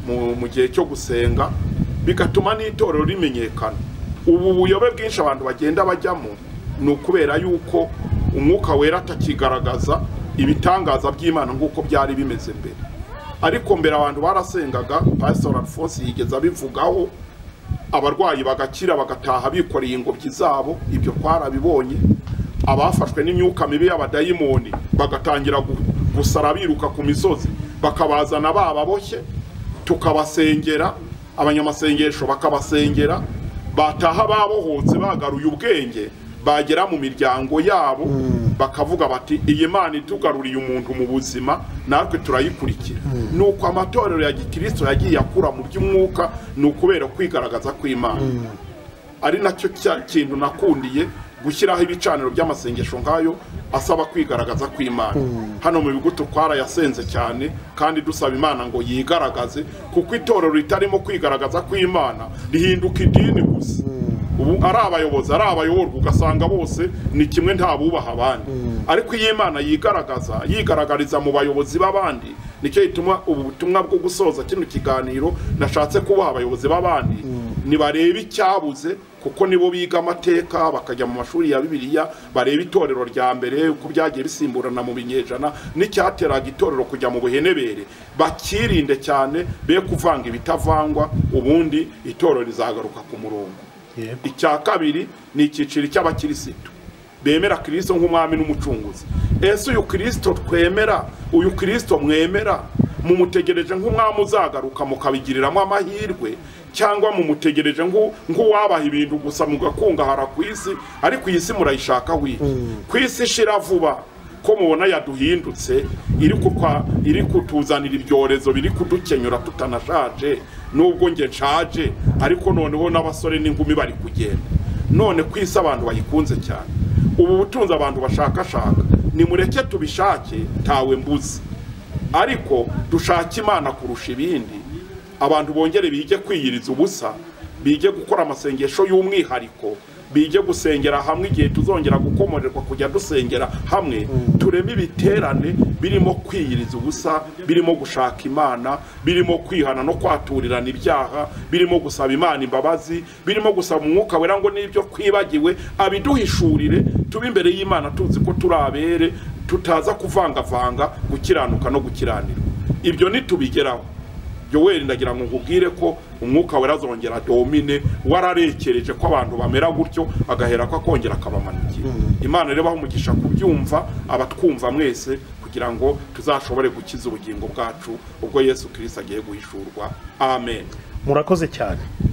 mu, mu gihe cyo gusenga bigatuma n'itorero rimenyekana ubu buyobe bwinshi abantu bagenda bajyamo ni ukubera yuko umwuka wera atakigaragaza ibitangaza by'imana nk'uko byari bimeze mbere ariko mbere abantu barasengaga pastor alphonse yigeze abivugaho abarwayi bagakira bagataha bikoreye ingobyi zabo ibyo twarabibonye abafashwe n'imyuka mibi y'abadayimoni bagatangira gu- gusara biruka ku misozi bakabazana bababoshye tukabasengera abanyamasengesho bakabasengera bataha babohotse bagaruye ubwenge bagera mu miryango yabo bakavuga bati iyi mana itugaruriye umuntu mu buzima natwe turayikurikira ni uko amatorero ya gikristo yagiye akura mu by'umwuka ni ukubera kwigaragaza kw'imana ari nacyo cya kintu nakundiye gushyiraho ibicaniro by'amasengesho nk'ayo asaba kwigaragaza kw'imana hano mu bigo twarayasenze cyane kandi dusaba imana ngo yigaragaze kuko itorero ritarimo kwigaragaza kw'imana rihinduka idini gusa ubu ari abayobozi ari abayoborwa ugasanga bose ni kimwe nta bubaha abandi ariko iyo imana yigaragaza yigaragariza mu bayobozi b'abandi nicyo gituma ubu butumwa bwo gusoza kino kiganiro nashatse kubaha abayobozi b'abandi nibarebe icyabuze kuko nibo biga amateka bakajya mu mashuri ya bibiliya bareba itorero rya mbere uko byagiye bisimburana mu binyejana n'icyateraga itorero kujya mu buhenebere bakirinde cyane be kuvanga ibitavangwa ubundi itorero rizagaruka ku murongo icya kabiri ni icyiciro cy'abakirisitu bemera kirisito nk'umwami n'umucunguzi ese uyu kirisito twemera uyu kirisito mwemera mumutegereje nk'umwami uzagaruka mukabigiriramo amahirwe cyangwa mumutegereje nk'u- nk'uwabaha ibintu gusa mugakungahara ku isi ariko iyi si murayishakaho iki ku isi ishira vuba ko mubona yaduhindutse iri kutwa- iri kutuzanira ibyorezo biri kudukenyura tutanashaje nubwo nge nshaje ariko noneho n'abasore n'inkumi bari kugenda none ku isi abantu bayikunze cyane ubu butunzi abantu bashakashaka nimureke tubishake ntawe mbuzi ariko dushake imana kurusha ibindi abantu bongere bige kwiyiriza ubusa bige gukora amasengesho y'umwihariko bige gusengera hamwe igihe tuzongera gukomorerwa kujya dusengera hamwe tureme ibiterane birimo kwiyiriza ubusa birimo gushaka imana birimo kwihana no kwaturirana ibyaha birimo gusaba imana imbabazi birimo gusaba umwuka wera ngo n'ibyo twibagiwe abiduhishurire tube imbere y'imana tuzi ko turi abere tutaza kuvangavanga gukiranuka no gukiranirwa ibyo nitubigeraho yoweri ndagira ngo nkubwire ko umwuka wera azongera domine wararekereje ko abantu bamera gutyo agahera ko akongera akabamanukira imana rero ibahe umugisha kubyumva abatwumva mwese kugira ngo tuzashobore gukiza ubugingo bwacu ubwo yesu kirisita agiye guhishurwa amen murakoze cyane